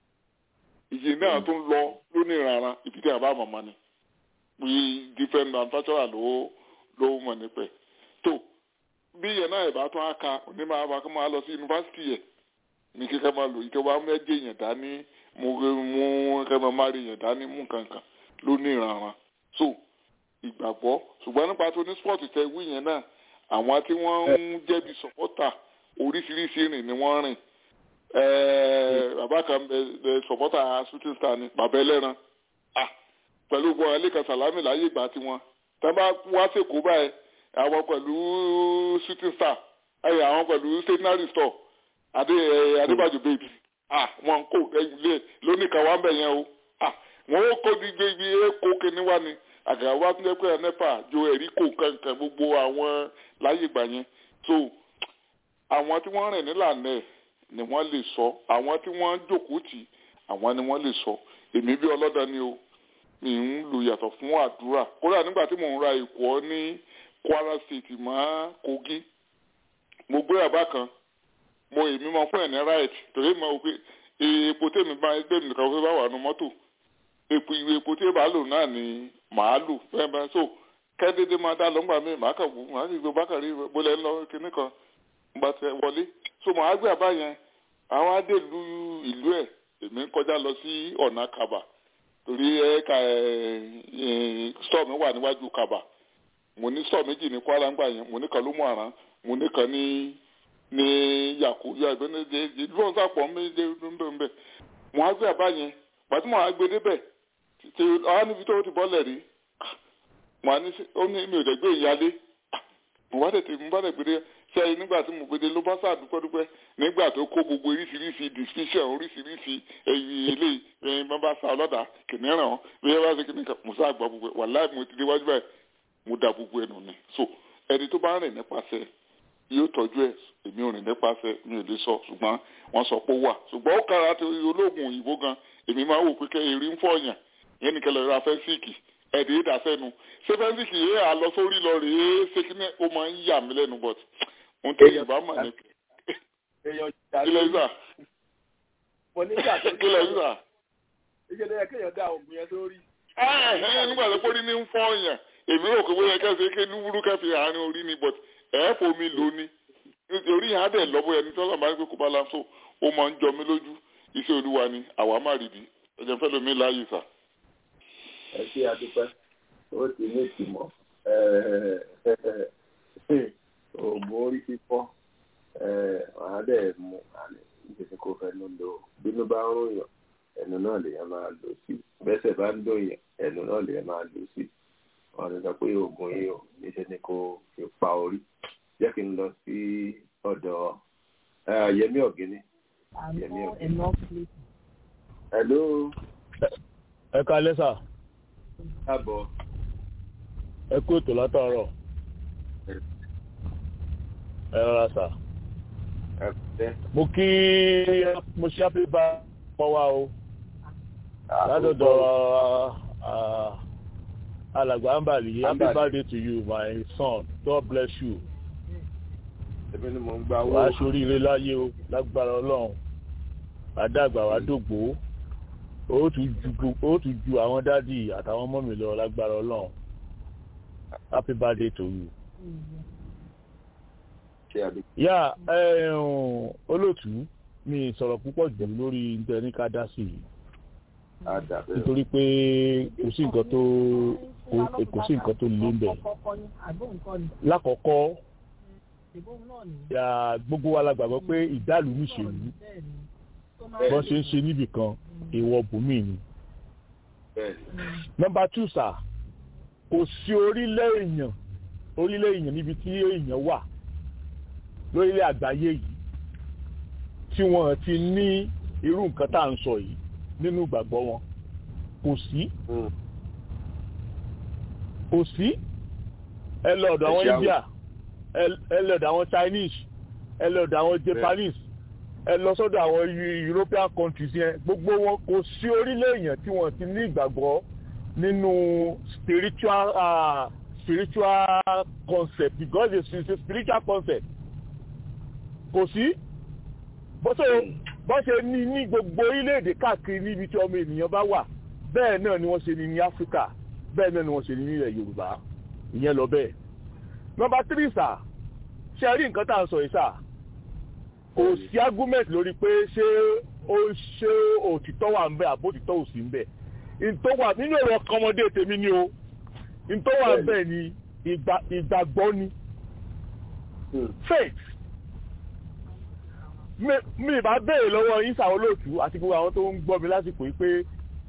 ìyè náà tún lọ lónìí rárá ibi tí a bá mọ̀mọ́ ni bí different manufacturer ló ló mọ̀ nípẹ̀ tó bí yẹn náà ìbá tún á ka onímọ̀ àbá kó máa lọ sí yunifásitì yẹn ní kíkẹ́ máa lò ìjọba mẹ́jẹ yẹn dání mú mú kẹ́mẹ́ má rí yẹn dání mú kankan ló ní ìrànràn so ìgbàgbọ́ ṣùgbọ́n nípa tó ní sport tẹ wí yẹn náà àwọn tí wọ́n ń jẹ́bi sọ́pọ́tà oríṣiríṣi rìn ni wọ́n rìn bàbá kan sọ́pọ́tà shooting star ni bàbá ẹlẹ́ran pẹ̀lú gbọ́n ẹlẹ́kan sàlámì láyé ìgbà tiwọn tá bá wá sèkó báyìí àwọn pẹ̀lú shooting star àwọn pẹ̀lú stationery store adé adébàjò baby ah wọn kò ilé lónìí kan wà ń bẹ yẹn o ah wọn ó kó gbígbé ibi èkó kíní wá ni àgàrà wa tún jẹ pé nepa jo ẹ̀rí kò kankan gbogbo àwọn láyé ìgbà yẹn so àwọn tí wọ́n rìn nílànà ẹ̀ ni wọ́n lè sọ àwọn tí wọ́n jókòó tì àwọn ni wọ́n lè sọ èmi bí ọlọ́dà ni o mi ń lu yàtọ̀ fún àdúrà kódà nígbà tí mò ń ra èkó ní Kwara State mọ́ Kogi mo gbé àbá kan mo èmi mọ fún ẹ̀ ní right torí mo wò pé epo tèmi bá ẹgbẹ́ mi nìkan fẹ́ bá wà nù mọ́tò epo ìwé epo tí èèbà lò náà ni màá lò fẹ́ẹ́ bá so kẹ́dédé máa dá lọ́ngbà mi màá kàn wù màá sì gbé bákàrí bólẹ̀ ńlọ kíní kan gba tẹ wọlé so màá gbé àbá yẹn àwọn adé lu ìlú ẹ̀ èmi ń kọjá lọ sí ọ̀nà kaba torí ẹ̀ka stọ̀ mi wà níwájú kaba mo ní stọ̀ méjì ní kwara ńgbà yẹn mo ní kan ló mú àrán mo ní kan ní ní yàkó yà ìgbẹ́ ní ìdí ìlú ọ̀hún sàpọ̀ méje ńbẹ̀ńbẹ̀ mo á gbé àbá yẹn pàtó mo á gbé débẹ̀ tí àwọn níbi tó ti bọ́lẹ̀ rí mo á ní ó ní mi ò dẹ̀ gbé ìyálé mo bá tètè mo bá tẹ̀ gbé dé sẹ́yìn nígbà tí mo gbé dé ló bá sá dúpẹ́dúpẹ́ nígbà tó kó gbogbo oríṣiríṣi distinction oríṣiríṣi ẹ̀yìn eléyìí ẹ̀yìn bá bá sa ọlọ́dà kìnìún bí ẹ bá ṣe kìnìún mo sá gbọ́ gbogbo wàláì mo ti déwájú báyìí mo da gbogbo ẹnu ni so ẹni tó bá rìn nípasẹ̀ yóò tọ́jú ẹ̀ èmi ò rìn nípasẹ̀ mi ò lè sọ ṣùgbọ́n wọ́n sọ pé ó wà ṣùgbọ́n ó kára tó olóògùn òyìnbó gan èmi máa wò pé kẹ́ erí ń fọ̀yàn yẹn nìkan lọ́ọ́ ra fẹ́ńsìkì ẹ̀dẹ̀ yìí dàsẹ́nu ṣé fẹ́ńsìkì yìí à lọ sórí lọ rèé ṣé kí ó máa ń yà mí lẹ́nu bọ̀t ohun tó yìí bá mà ní. kílẹ̀ ìsà kílẹ̀ ìsà. ìṣẹ̀lẹ̀ yẹ kéèyàn dá oògùn yẹn sórí. nígbà tó kórìí ní ń fọ̀yàn èmi rò pé bóyá kẹsì ké lúwúrú kẹfì àárín orí ni but ẹ fomi lò ní orí yẹn á dẹ̀ lọ́bọ̀ ẹni tọ́lá máa ń gbé kó bá la so ó máa ń jọ mí lójú iṣẹ́ olúwa ni àwa má rí bi ẹ̀jẹ̀ fẹ́ lomi láàyè sà. ẹ ṣe àdúpẹ́ ó ti ní ìtìmọ̀ oògùn orí fífọ́ wàá dẹ̀ mú àlẹ́ nítorí kò fẹ́ ló lò bínú bá ń ròyàn ẹnu náà lèèyàn máa lò sí bẹ́sẹ̀ bá ń dòyàn ẹnu náà lèèyàn máa lò sí wọn ti sọ pé oògùn yìí ò níṣẹ́ ni kò fi pa orí jẹ́ kí n lọ sí ọ̀dọ̀ Yẹmí Ọ̀gíní. Yẹmí Ọ̀gíní. Hello. ẹ kalẹ́ sà. káàbọ̀. ẹ kú ètò látàárọ̀. ẹ rọra sà. mo kí mo ṣe happy birthday pọ̀ wá o. látọ̀dọ̀ alàgbà ambali happy birthday to you my son god bless you. èmi ni mo ń gba owó. wàá ṣoríire láyé o lágbára ọlọ́run àdàgbà wàá dògbò ó tún ju àwọn dádì àtàwọn ọmọ mi lọ lágbára ọlọ́run happy birthday to you. yá olóòtú mi sọ̀rọ̀ púpọ̀ jù lórí ntẹ̀ní ká dá sí i nítorí pé kò sí nǹkan tó kò sí nǹkan tó lé mbẹ lákọ̀ọ́kọ́ gbogbo wa la gbàgbọ́ pé ìdálù níṣèlú bọ́n ṣe ń ṣe níbì kan èèwọ̀ bùnmí ni. nọmba two sà kò sí orílẹ̀ èèyàn orílẹ̀ èèyàn níbi tí èèyàn wà lórílẹ̀ àgbáyé yìí tí wọ́n ti ní irú nǹkan tá à ń sọ yìí nínú ìgbàgbọ́ wọn kò sí kò sí ẹ lọ ọ̀dọ̀ àwọn India ẹ lọ ọ̀dọ̀ àwọn Chinese ẹ lọ ọ̀dọ̀ àwọn Japanese ẹ lọ sọ́dọ̀ àwọn European countries yẹn gbogbo wọn kò sí orílẹ̀ èèyàn tí wọ́n ti ní ìgbàgbọ́ nínú spiritual uh, spiritual concept because it's a spiritual concept kò sí bó ṣe ní ní gbogbo orílẹ̀-èdè káàkiri níbi tí ọmọ ènìyàn bá wà bẹ́ẹ̀ náà ni wọ́n ṣe ní ní Áfíríkà bẹ́ẹ̀ náà ni wọ́n ṣe ní nílẹ̀ Yorùbá ìyẹn lọ bẹ́ẹ̀. nọ́mbà tírì sà ṣe rí nǹkan tá à ń sọ yìí sà kò sí argument lórí pé ṣé ó ṣe òtítọ́ wà ń bẹ àbó òtítọ́ ò sí ń bẹ ntọ́ wà nínú èrò ọkọmọdé tèmi ni o ntọ́ wà ń bẹ ni ìgbàgbọ́ ni faith mi ìbá béèrè lọ́wọ́ yín sàwọn olóòtú àti gbogbo àwọn tó ń gbọ́ mi lásìkò yìí pé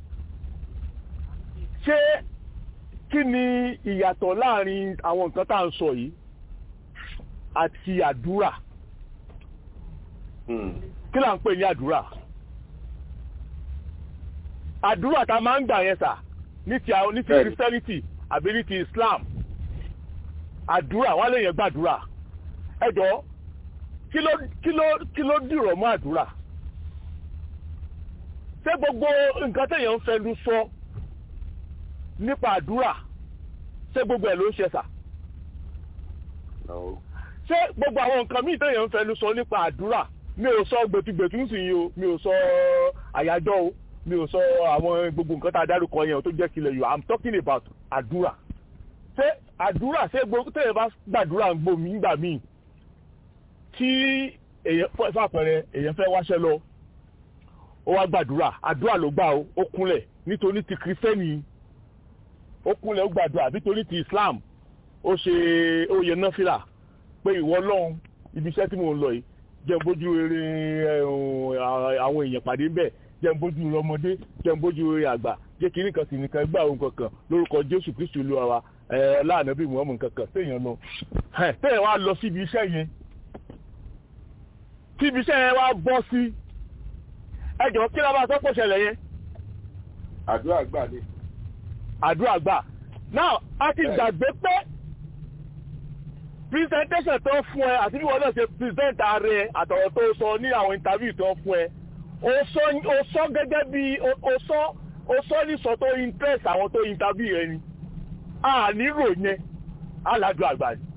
ṣé kí ni ìyàtọ̀ láàrin àwọn nǹkan tá à ń sọ yìí àti àdúrà kí là ń pè ní àdúrà àdúrà tá a máa ń gbà yẹn sà ní ti ní ti Christianity àbí ní ti Islam àdúrà wọn lè yẹn gbàdúrà ẹ jọ̀ọ́ kí ló kí ló kí ló dìrọ̀ mọ́ àdúrà ṣé gbogbo nǹkan téèyàn ń fẹnu sọ nípa àdúrà ṣé gbogbo ẹ̀ ló ń ṣe sà ṣé gbogbo àwọn nǹkan míì téèyàn ń fẹnu sọ nípa àdúrà mi ò sọ gbẹtugbẹtu ń sìn yìí o mi ò sọ àyájọ́ o mi ò sọ àwọn gbogbo nǹkan tá a dárúkọ yẹn o tó jẹ́ kílẹ̀ yìí i'm talking about àdúrà ṣé àdúrà ṣé gbogbo tẹ̀yẹ̀ bá gbàdúrà ń gbòmí nígbà míì tí èèyàn fún àpẹẹrẹ èèyàn fẹ́ wáṣẹ́ lọ ó wá gbàdúrà àdúrà ló gbà ó ó kúnlẹ̀ nítorí ti kìrìsìtẹ́nì ó kúnlẹ̀ ó gbàdúrà nítorí ti islam ó ṣe ó yẹ náfìlà pé ìwọ ọlọ́run ibi iṣẹ́ tí mò ń lọ yìí jẹ́ n bójú rere àwọn èèyàn pàdé ń bẹ̀ jẹ́ n bójú rere ọmọdé jẹ́ n bójú rere àgbà jẹ́ kí nìkan sì nìkan gbà ohun kankan lórúkọ jésù kristu olúwa wa láàánú bí muhammed kankan téèyàn lọ téèyàn wá lọ síbi iṣẹ́ yẹn tí ibi iṣẹ́ yẹn wá bọ́ sí ẹjọ́ kí ló bá sọ pé ṣẹlẹ̀ yẹn. àdúrà gbà ni. àdúrà gbà now a ti gbàgbé pé presentation tó fún ẹ àti bí wọn náà ṣe present ààrẹ àtọ̀rọ̀ tó sọ ní àwọn interview tó fún ẹ o sọ gẹ́gẹ́ bí o sọ o sọ ní sọ tó interest àwọn tó interview ẹ ni a nílò yẹn aládùn àgbà ni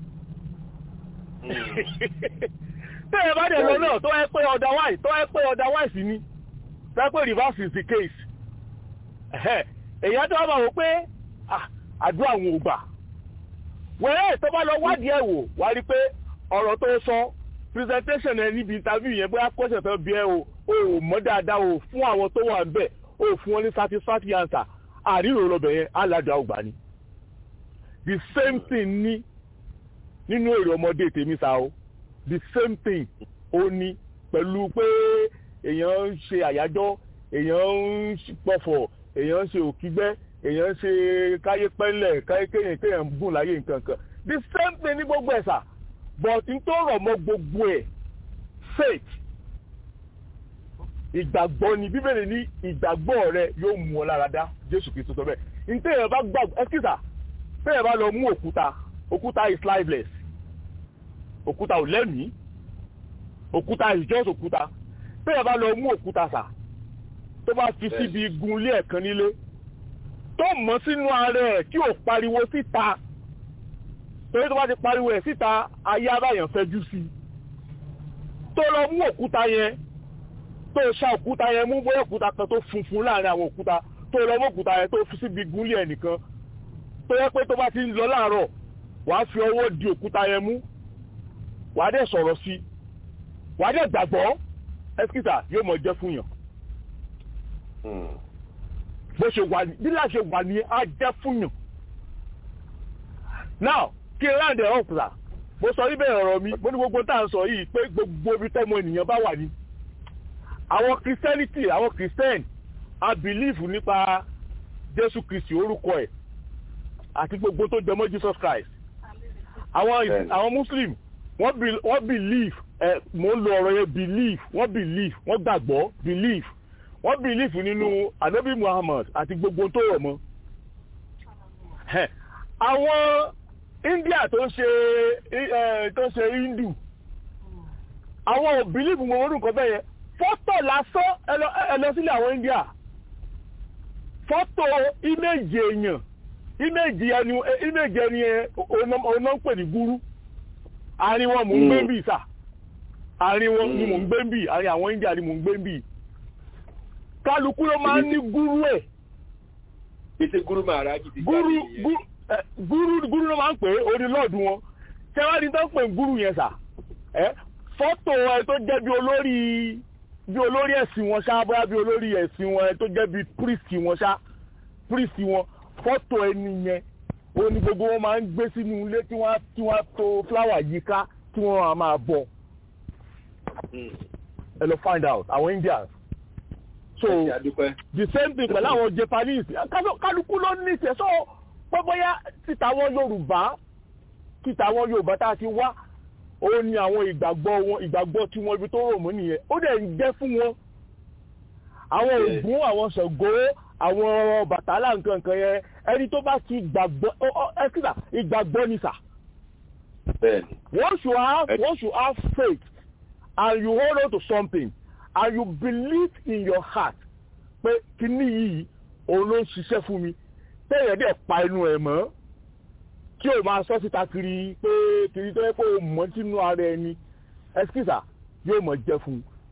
tẹ́yẹ bá dẹ̀ lọ náà tó ẹ pé otherwise tó ẹ pé otherwise ni tó ẹ pé reverse is the case èyàn tó wá máa wò pé àdúrà àwọn ò gbà wẹ́rẹ́ tó bá lọ wádìí ẹ̀ wò wá rí pé ọ̀rọ̀ tó sọ presentation ẹ níbi interview yẹn bóyá kọ́sẹ̀ tó bí ẹ o ò mọ̀ dáadáa o fún àwọn tó wà níbẹ̀ o fún wọn ní satisfactory answer àríwò lọ́bẹ̀ yẹn aládùn àgbà ni the same thing ní nínú èrè ọmọdé tèmi sa o the same thing ó ní pẹ̀lú pé èèyàn ń ṣe àyájọ́ èèyàn ń pọ̀fọ̀ èèyàn ń ṣe òkígbẹ́ èèyàn ń ṣe káyé pẹ́lẹ̀ káyé kéèyàn kéèyàn ń gùn láyé nǹkan kan the same thing ní gbogbo ẹ̀sà but n tó rọ̀ mọ́ gbogbo ẹ̀ faith ìgbàgbọ́ ni bíbélì ní ìgbàgbọ́ rẹ yóò mú ọ lára dá jésù kristu sọ bẹ́ẹ̀ n téèyàn bá gbàgbọ́ ẹ́kísà téèyàn bá lọ mú òkúta òkúta is lifeless òkúta ò lẹ́mìí òkúta is just òkúta téèyàn bá lọ mú òkúta sà tó bá fi síbi igun ilé ẹ̀kan nílé tó mọ́ sínú ara ẹ̀ tí ò pariwo síta torí tó bá ti pariwo ẹ̀ síta ayé abáyàn fẹ́jú sí tó lọ mú òkúta yẹn tó ṣá òkúta yẹn mú bóyá òkúta kan tó funfun láàrin àwọn òkúta tó lọ mú òkúta yẹn tó fi síbi igun ilé ẹnìkan tó yẹ pé tó bá ti ń lọ láàárọ̀ wàá fi ọwọ́ di òkúta yẹn mú wàá dẹ̀ sọ̀rọ̀ sí wàá dẹ̀ gbàgbọ́ ẹ́sìkìtà yóò mọ̀ jẹ́ fún yàn bó ṣe wà ní bílá ṣe wà ní ajẹ́ fún yàn now kí n round it up la mo sọ níbẹ̀ ọ̀rọ̀ mi mo ní gbogbo tá à ń sọ yìí pé gbogbo ibi tọ́mọ ènìyàn bá wà ní àwọn christianity àwọn christian a believe nípa jésù kristi orúkọ ẹ̀ àti gbogbo tó jọmọ́ jesus christ àwọn àwọn muslim wọ́n believe ẹ̀ mo ń lo ọ̀rọ̀ yẹn believe wọ́n believe wọ́n gbàgbọ́ believe wọ́n believe nínú anabi muhammad àti gbogbo tó rọ̀ mọ́ àwọn india tó ń ṣe tó ń ṣe hindu àwọn ò believe mo orúkọ bẹ́ẹ̀ yẹn fọ́tò lásán ẹ lọ sílẹ̀ àwọn india fọ́tò íméjì èèyàn íméjì ẹni íméjì ẹni ọ̀nà ń pè ní gúrú àárín wọn mò ń gbé bì sà àárín wọn ni mò ń gbé bì àárín àwọn india ni mò ń gbé bì kálukú ló máa ń ní gúrú ẹ̀. Pété gúrú máa ra gidi. Gúrú gúrú gúrú ló máa ń pè é orí lọ́ọ̀dù wọn. Ṣẹ́wádìí tó ń pè gúrú yẹn sà. Fọ́tò ẹ tó jẹ́ bí olórí bí olórí ẹ̀sìn wọn ṣá bóyá bí olórí ẹ̀sìn wọn ẹ tó jẹ́ bí príìsì wọn ṣá príìsì wọn fọ́tò ẹni yẹn ó ní gbogbo wọn máa ń gbé sínú ilé tí wọ́n tí wọ́n tó fúláwà yíká tí wọ́n máa bọ̀. Ẹ lọ find out àwọn Indians so the same thing pẹ̀lú àwọn japanese kálukú ló ní ìṣẹ́ so pọ́bọ́yá títa àwọn yorùbá títa àwọn yorùbá tá a ti wá ó ní àwọn ìgbàgbọ́ wọn ìgbàgbọ́ tí wọ́n ibi tó rò mọ́ nìyẹn ó dẹ̀ ń jẹ́ fún wọn àwọn ògún àwọn ṣàngó àwọn bàtálà nǹkan nǹkan yẹn ẹni tó bá ti gbàgbọ́ ẹ kíkà ìgbàgbọ́ ni sà once you have once you have faith and you hold on to something and you believe in your heart pé kíní yìí òun ló ń ṣiṣẹ́ fún mi téèyàn dẹ̀ pa inú ẹ̀ mọ́ kí o máa sọ síta kiri pé kiri tó yẹ pé o mọ̀ sínú ara ẹni ẹsikísà yóò mọ̀ jẹ́ fún un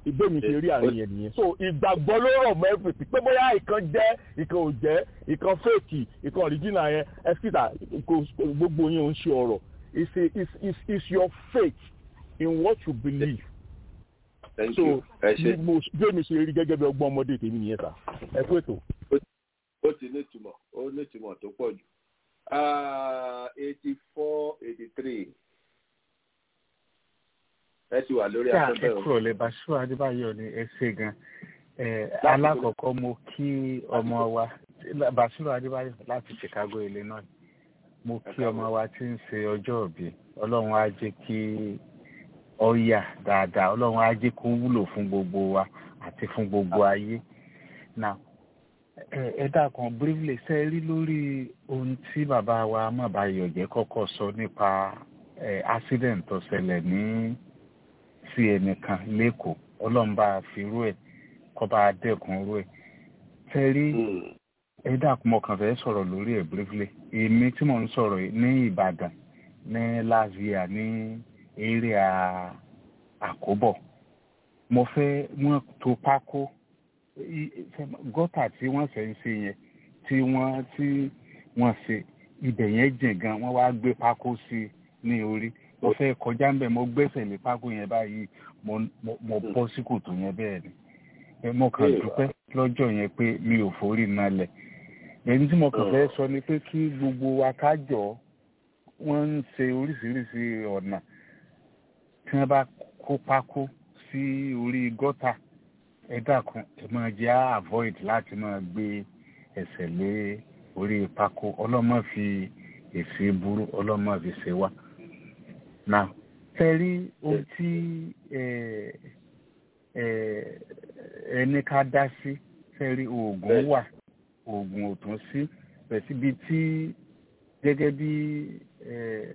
ìgbémi ṣe rí àárín yẹn nìyẹn so ìgbàgbọ́ ló rọ̀ mọ́ everything pé bóyá ìkan jẹ́ ìkan ò jẹ́ ìkan fake ìkan original yẹn ẹ̀sìtà gbogbo yẹn ò ń ṣe ọ̀rọ̀ it's a it's it's it's your faith in what you believe Thank so you. ẹ ṣe bí mo gbémi ṣe rí gẹ́gẹ́ bí ọgbọ́n ọmọdé tèmi nìyẹn sà ẹ kú ètò. ó ti ní ìtumọ̀ ó ní ìtumọ̀ tó pọ̀ jù eighty four eighty three ẹ ti wà lórí Ṣá afẹ́fẹ́ ẹ o. kúrò lè Bàṣírù Adébáyọ̀ ní ẹ ṣé gan. Ẹ, Alákọ̀ọ́kọ́ mo kí ọmọ wa Bàṣírù Adébáyọ̀ láti Chicago Illinois. Mo kí ọmọ wa tí ń ṣe ọjọ́ òbí. Ọlọ́run á jẹ́ kí ó yà dáadáa. Ọlọ́run á jẹ́ kó wúlò fún gbogbo wa àti fún gbogbo ayé. Now ẹ ẹ dákun briefly ṣe rí lórí ohun tí bàbá wa Mọ̀báyọ̀jẹ́ kọ́kọ́ sọ nípa ẹ accident tó ṣẹlẹ̀ ní sí ẹnìkan lẹ́kọ̀ọ́ ọlọ́run bá fi rú ẹ̀ kọ́ bá dẹ́kun rú ẹ̀ ṣe rí ẹ dákun mo kàn fẹ́ sọ̀rọ̀ lórí ẹ̀ briefly èmi tí mò ń sọ̀rọ̀ yìí ní Ìbàdàn ní last year ní area Àkóbọ̀ mo fẹ́ wọ́n tó pákó i- i- gọ́tà tí wọ́n ṣe ń ṣe yẹn tí wọ́n tí wọ́n ṣe ibẹ̀ yẹn jìn gan wọ́n wá gbé pákó sí i ní orí mo fẹ́ kọjá ń bẹ̀ mo gbẹ́sẹ̀ lé pákó yẹn báyìí mo mo mo bọ́ sí kòtò yẹn bẹ́ẹ̀ ni ẹ mo kàn dúpẹ́ lọ́jọ́ yẹn pé mi ò forí nalẹ̀ èyí tí mo kàn fẹ́ sọ ni pé kí gbogbo wa ká jọ wọ́n ń ṣe oríṣiríṣi ọ̀nà tí wọ́n bá kó pákó sí orí gọ́tà ẹ dákun ẹ máa jẹ́ á avoid láti máa gbé ẹsẹ̀ lé orí pákó ọlọ́mọ fi èsì burú ọlọ́mọ fi ṣe wá. now fẹ́rí ohun tí ẹ ẹ ẹni ká dá sí fẹ́rí oògùn wà oògùn ò tún sí bẹ̀ síbi tí gẹ́gẹ́ bí ẹ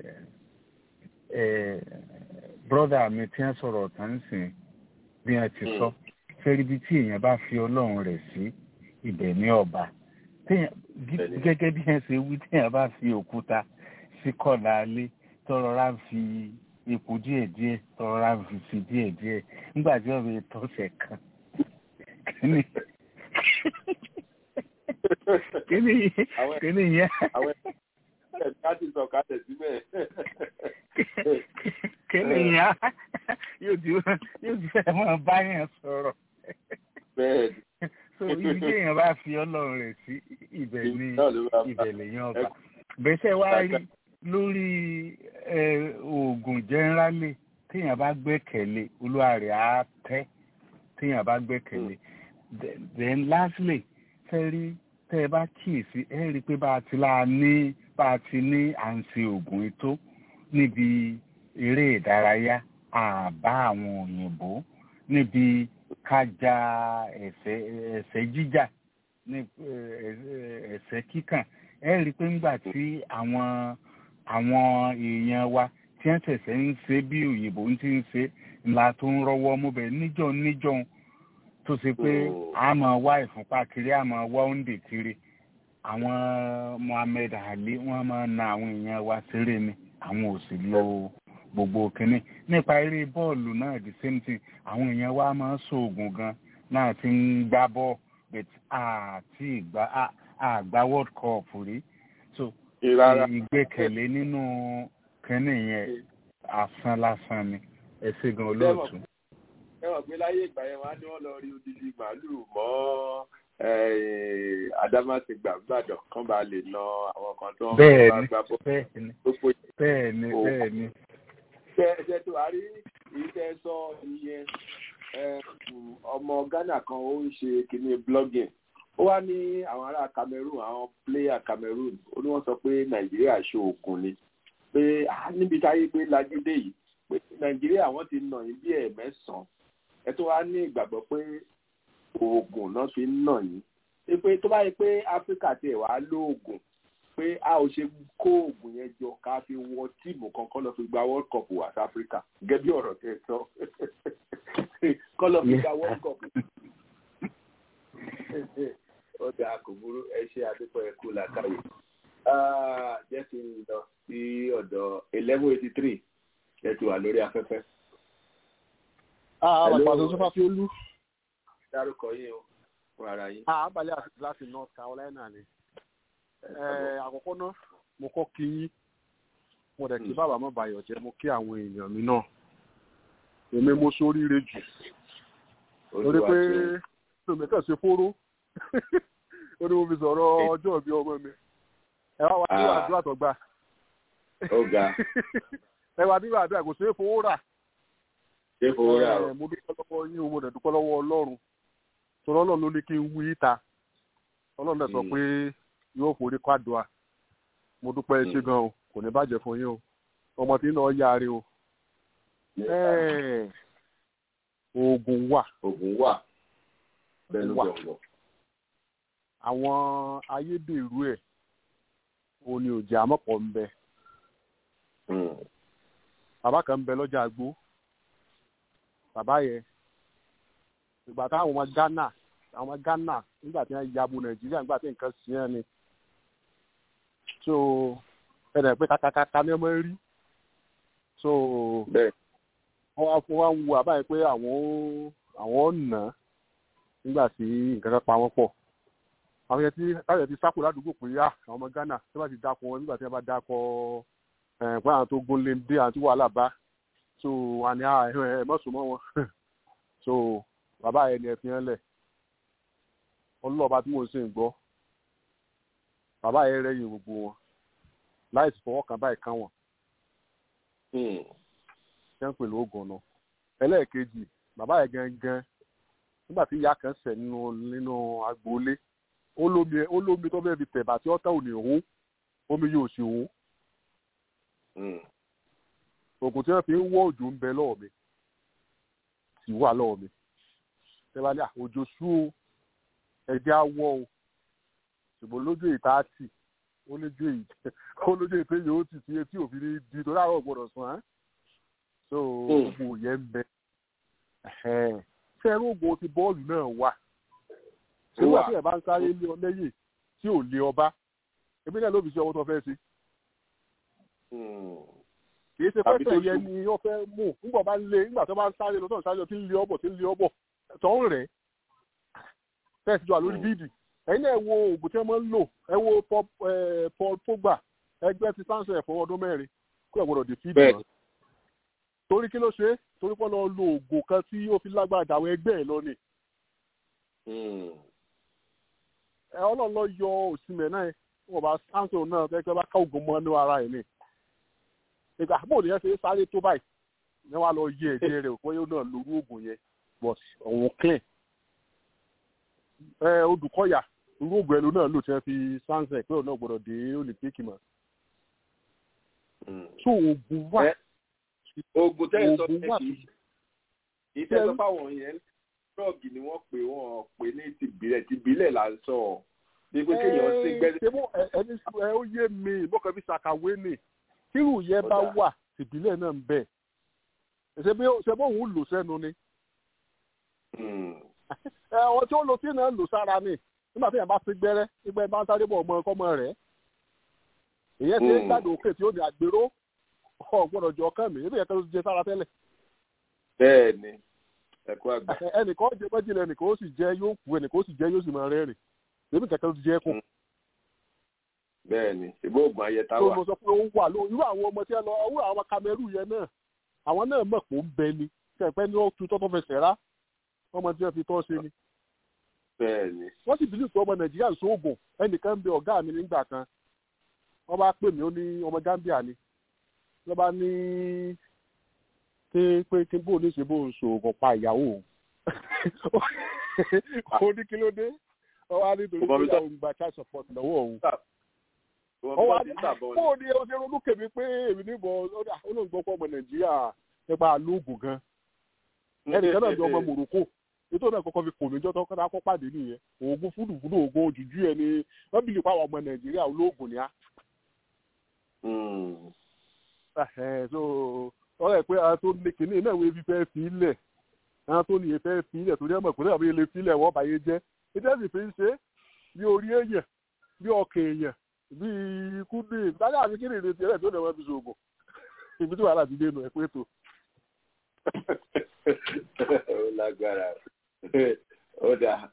ẹ brọ́dà mi tí wọ́n sọ̀rọ̀ tán ń sìn bí wọ́n ti sọ fẹ́rí bí tí èèyàn bá fi ọlọ́run rẹ̀ sí ibẹ̀ ní ọba téèyàn gí- gẹ́gẹ́ bí wọ́n ṣe wí téèyàn bá fi òkúta sí kọ̀ọ̀lá alé tọrọra ń fi epo díẹ̀díẹ̀ tọrọra ń fi sí díẹ̀díẹ̀ nígbà tí ọ̀bẹ tọ̀sẹ̀ kan kíni kíni kíni yẹn àwọn ẹ̀ka ti sọ kalẹ̀ síbẹ̀. kíni yẹn yóò ti yóò ti fẹ́ mọ́ báyẹn sọ̀rọ̀ bẹ́ẹ̀ni so ibi tí èèyàn bá fi ọlọ́run rẹ̀ sí ibẹ̀ ni náà ló máa bá. ibẹ̀ lèèyàn ọba bẹ́sẹ̀ wá rí lórí ẹ, oògùn jẹ́nrálì téèyàn bá gbẹ́kẹ̀lé olúwa rẹ̀ á tẹ́ téèyàn bá gbẹ́kẹ̀lé Then- then lastly fẹ́ rí tẹ́ ẹ bá kíyèsí ẹ rí i pé bá a ti láa ní bá a ti ní à ń ṣe oògùn ètò níbi eré ìdárayá àbá àwọn òyìnbó níbi kájà ẹ̀sẹ̀ ẹ̀sẹ̀ jíjà ní ẹ, ẹ̀sẹ̀ kíkàn ẹ rí i pé ńgbà tí àwọn àwọn èèyàn wa tí wọ́n ṣẹ̀ṣẹ̀ ń ṣe bí òyìnbó ń ti ń ṣe ńlá tó ń rọ́wọ́ mú bẹ́ẹ̀ níjọ́ níjọ́ tó ṣe pé a máa wá ìfúnpá kiri a máa wá òǹdè kiri àwọn Muhammed Ali wọ́n máa na àwọn èèyàn wa ṣeré ni àwọn ò sì lo gbogbo kínní nípa eré bọ́ọ̀lù náà the same thing àwọn èèyàn wa máa ń ṣoògùn gan náà ti ń gbá bọ́ọ̀ but àti ìgbà à- àgbá world cup rí so Ìrara. ìgbẹ́kẹ̀lé nínú kínní yẹn asán lásán ni ẹ ṣe gan olóòtú. ẹ mọ̀ pé láyé ìgbà yẹn wọ́n á ní wọ́n lọ rí odidi màálùú mọ́ eh, Adámásingbà gbàdàn kán bá lè na àwọn kan tó ń bá bẹ́ẹ̀ni gbá bọ́. bẹ́ẹ̀ni gbogbo bẹ́ẹ̀ni Oh. bẹ́ẹ̀ni ṣe ṣe tó a rí èyí tẹ́ sọ ìyẹn eh, mm, ọmọ Ghana kan ó ń ṣe kínní blogging ó wá ní àwọn ará Cameroon àwọn player Cameroon ó ní wọ́n sọ pé Nàìjíríà ṣe òkun ni pé ah, níbi táyé pé lajú dé yìí pé Nàìjíríà wọ́n ti nà yín bí ẹ̀ẹ̀mẹ́sàn-án ẹ tó wá ní ìgbàgbọ́ pé oògùn náà fi ń nà yín Ṣé pé tó bá yẹ pé Áfíríkà tiẹ̀ wá lóògùn pé a ò ṣe kó oògùn yẹn jọ ká fi wọ tíìmù kan kọ́ lọ fi gba world cup wá sí Áfíríkà gẹ́gẹ́ bí ọ̀rọ̀ tẹ́ ẹ sọ kọ́ lọ fi gba world cup. ọjà kò burú ẹ ṣe àdúpọ̀ ẹ kú làkàyè Ah, jẹ́ kí n lọ sí ọ̀dọ̀ eleven eighty three ẹ ti wà lórí afẹ́fẹ́. alàgbàdo sọfà fi olú. dárúkọ yín o fún ara yín. àbálẹ̀ àti láti north carolina ni. àkọ́kọ́ náà mo kọ́ kí yín mo dẹ̀ kí bàbá mọ̀ bàyọ̀ jẹ́ mo kí àwọn èèyàn mi náà èmi mo sóríire jù torí pé tòmí kàn ṣe fóró ó ní mo fi sọ̀rọ̀ ọjọ́ ìbí ọmọ mi ẹ wá wá nínú àdúrà tó gbà ẹ wá nínú àdúrà kò ṣeé fowó rà ṣeé fowó rà o mo dúpẹ́ lọ́wọ́ yín o mo dẹ̀ dúpẹ́ lọ́wọ́ ọlọ́run torí ọlọ́run ló ní kí n wí ìta ọlọ́run dẹ̀ sọ pé yóò forí kwádùá mo dúpẹ́ ṣe gan o kò ní bàjẹ́ fún yín o ọmọ tí ń lọ yáre o oògùn wà. oògùn wà bẹ́ẹ̀ ló bẹ̀ wọ̀. àwọn ayédèrú ẹ̀ òun ni òjì àmọ́pọ̀ ń bẹ. bàbá kan ń bẹ lọ́jà àgbo bàbá yẹn ìgbà táwọn ọmọ Ghana àwọn ọmọ Ghana nígbà tí wọ́n yabo Nàìjíríà nígbà tí nǹkan sí ẹ̀ ni so ẹnì pé kàkàkàkà ni ọmọ rí so wọ́n wá fún wa ń wo àbáyé pé àwọn àwọn nà nígbà tí nǹkan kan pa wọ́n pọ̀ àwọn yẹn tí káyọ̀ ti sákò ládùúgbò pé yá àwọn ọmọ Ghana tí wọ́n bá ti dákọ̀ wọn nígbà tí wọ́n bá dákọ̀ ẹ̀ pé àwọn tó gún lé dé àti wàhálà bá so àní ẹ mọ̀sùn mọ́ wọn so bàbá yẹn ni ẹ fi hàn lẹ̀ ọlọ́ọ̀bá tí mò ń sìn gbọ́ bàbá yẹn rẹ́yìn gbogbo wọn láì fọwọ́ kan báyìí kan wọn ṣé ń pè lóògùn náà ẹlẹ́ẹ̀kejì bàbá yẹn gangan nígbà tí ìyá kan ṣẹ̀ nínú nínú agboolé ó lómi ó lómi tó bẹ́ẹ̀ fi tẹ̀bà tí ọ̀tá ò ní hó omi yóò sì hó oògùn tí wọ́n fi ń wọ́ òjò ń bẹ lọ́wọ́ mi sì wà lọ́wọ́ mi tẹ́lá ní òjò sú o ẹ̀jẹ̀ á wọ́ o ṣùgbọ́n lójú ìta á tì ó lójú èyí ó lójú èyí pé yóò tì sí etí òfin ní di torí àwọn gbọ́dọ̀ sùn án so gbogbo yẹn ń bẹ ṣé ẹrú ògùn ti bọ́ọ̀lù náà wà ṣé wà tí ẹ̀ bá ń sáré lé ọ lẹ́yìn tí ò lé ọba ebi náà ló fi ṣe ọwọ́ tó fẹ́ sí kì í ṣe pẹ́sẹ̀ yẹn ni wọ́n fẹ́ mú nígbà bá ń lé nígbà tó bá ń sáré lọ tó ń sáré lọ tí ń lé ọbọ̀ tí ń lé ọbọ̀ tó ń rẹ̀ tẹ́sí jọ lórí bíìdì ẹ̀yin náà wo oògùn tí wọ́n máa ń lò ẹ wo Paul Pogba ẹgbẹ́ ti sáńsẹ̀ fún ọdún mẹ́rin kó ẹ̀ gbọ́dọ̀ dé fíìdì wọn. torí kí ló ṣe é torí pé lọ lo oògùn kan tí ó fi lágbára dàwọn ẹgbẹ́ ẹ̀ lọ ni. ẹ ọlọ́run lọ yọ òsínmẹ̀ náà wọ́n bá sáńsẹ̀ náà kẹ́kẹ́ bá ká oògùn mọ́ ní ara ẹ̀ ni ìgbà bó ni yẹn ṣe sáré tó báyìí ní wàá lọ yẹ ẹ̀jẹ̀ rẹ̀ pé ó náà lórí oògùn yẹn but òun clean ẹ odùkọ̀yà irú oògùn ẹlò náà lò tí wọ́n fi sáńsẹ̀ pé òun náà gbọ́dọ̀ dé olympic mọ́ so oògùn wà oògùn tẹ́ ẹ sọ pé kì í ìfẹ́ sọ fáwọn yẹn drọ́ọ̀gì ni wọ́n pè wọ́n pè ní tìbílẹ̀ tìbílẹ̀ là ń sọ bí pé kéèyàn sí gbẹ́dẹ́. ẹni ẹ ó yé mi mọ́kàn fi ṣàkàwé ni tírù yẹn bá wà tìbílẹ̀ náà ń bẹ̀ ṣe bó òun lò sẹ́nu ni. ọ̀hún tí ó lo tí náà lò sára ni nígbà tí yẹn bá fi gbẹ́rẹ́ nígbà yẹn bá ń sáré bọ̀ ọmọ ọkọ rẹ̀ èyẹ ti ń gbàdọ̀ òkè tí ó ní àgbèrò ọ̀gbọ́dọ̀ jọ ọkàn mi ebi yẹn kan ló jẹ sára tẹ́lẹ̀. bẹ́ẹ̀ni ẹkọ àgbà. ẹnìkan jẹ méjìlá ẹnìkan ó sì jẹ yóò kú ẹnìkan ó sì jẹ yóò sì máa rẹ́rìn ebi kẹkẹ ló jẹ kù. bẹ́ẹ̀ni ìbò ògùn ayẹta wà. tó mo sọ pé ó wà lóhùn irú àwọn ọmọ tí ẹ lọ irú àwọn Cameroon yẹn náà àwọn náà mọ̀ pé ó ń bẹ ni kẹ̀pẹ́ ni ó tu tọ́tọ́ fẹsẹ̀ rá ọmọ tí wọ́n fi tọ́ ṣe ni. bẹ́ẹ̀ni. wọ́n sì bìlì pé ọmọ Nàìjíríà ń sóògùn ẹnìkan ń bẹ ọ̀gá mi nígbà kan wọ́n bá pè mí ó ní ọmọ Gambia ni wọ́n bá ní pé pé kí bóun ní ṣe bóun sòògùn pa ìyàwó òun ó ní kí ló dé wọ́n wá nítorí pé ìyàwó ń gba child support lọ́wọ́ òun wọ́n wá ní bóun ní ọṣẹ ronú kèmí pé èmi níbọ̀ olóògbé ọkọ̀ ọmọ Nàìjíríà nípa lóògùn gan ẹnìkan náà di ọmọ Morocco ètò náà kọ́kọ́ fi kò níjọ́ tó kọ́ta kọ́ pàdé nìyẹn oògùn fúdùfúdù oògùn òjújú ẹ ní wọ́n bìlì pa àwọn ọmọ Nàìjíríà olóògùn ni á so ọ̀rẹ́ pé àwọn tó ní kìnìún náà wọ́n fi fẹ́ fi ilẹ̀ àwọn tó nìyẹn fẹ́ fi ilẹ̀ torí ẹ̀mọ̀ ìpínlẹ̀ àbí ilé fi ilẹ̀ wọ́n báyé jẹ́ ètò ẹ̀sìn fi ń ṣe bí orí èèyàn bí ọkàn èèyàn bí ikú dé ìdájọ́ àti kí nìyẹn tiẹ̀ tó lè wọ́n fi ṣoògùn ibi tí wàhálà ti dé nu ẹ̀ pé tó. ó lágbára ó dà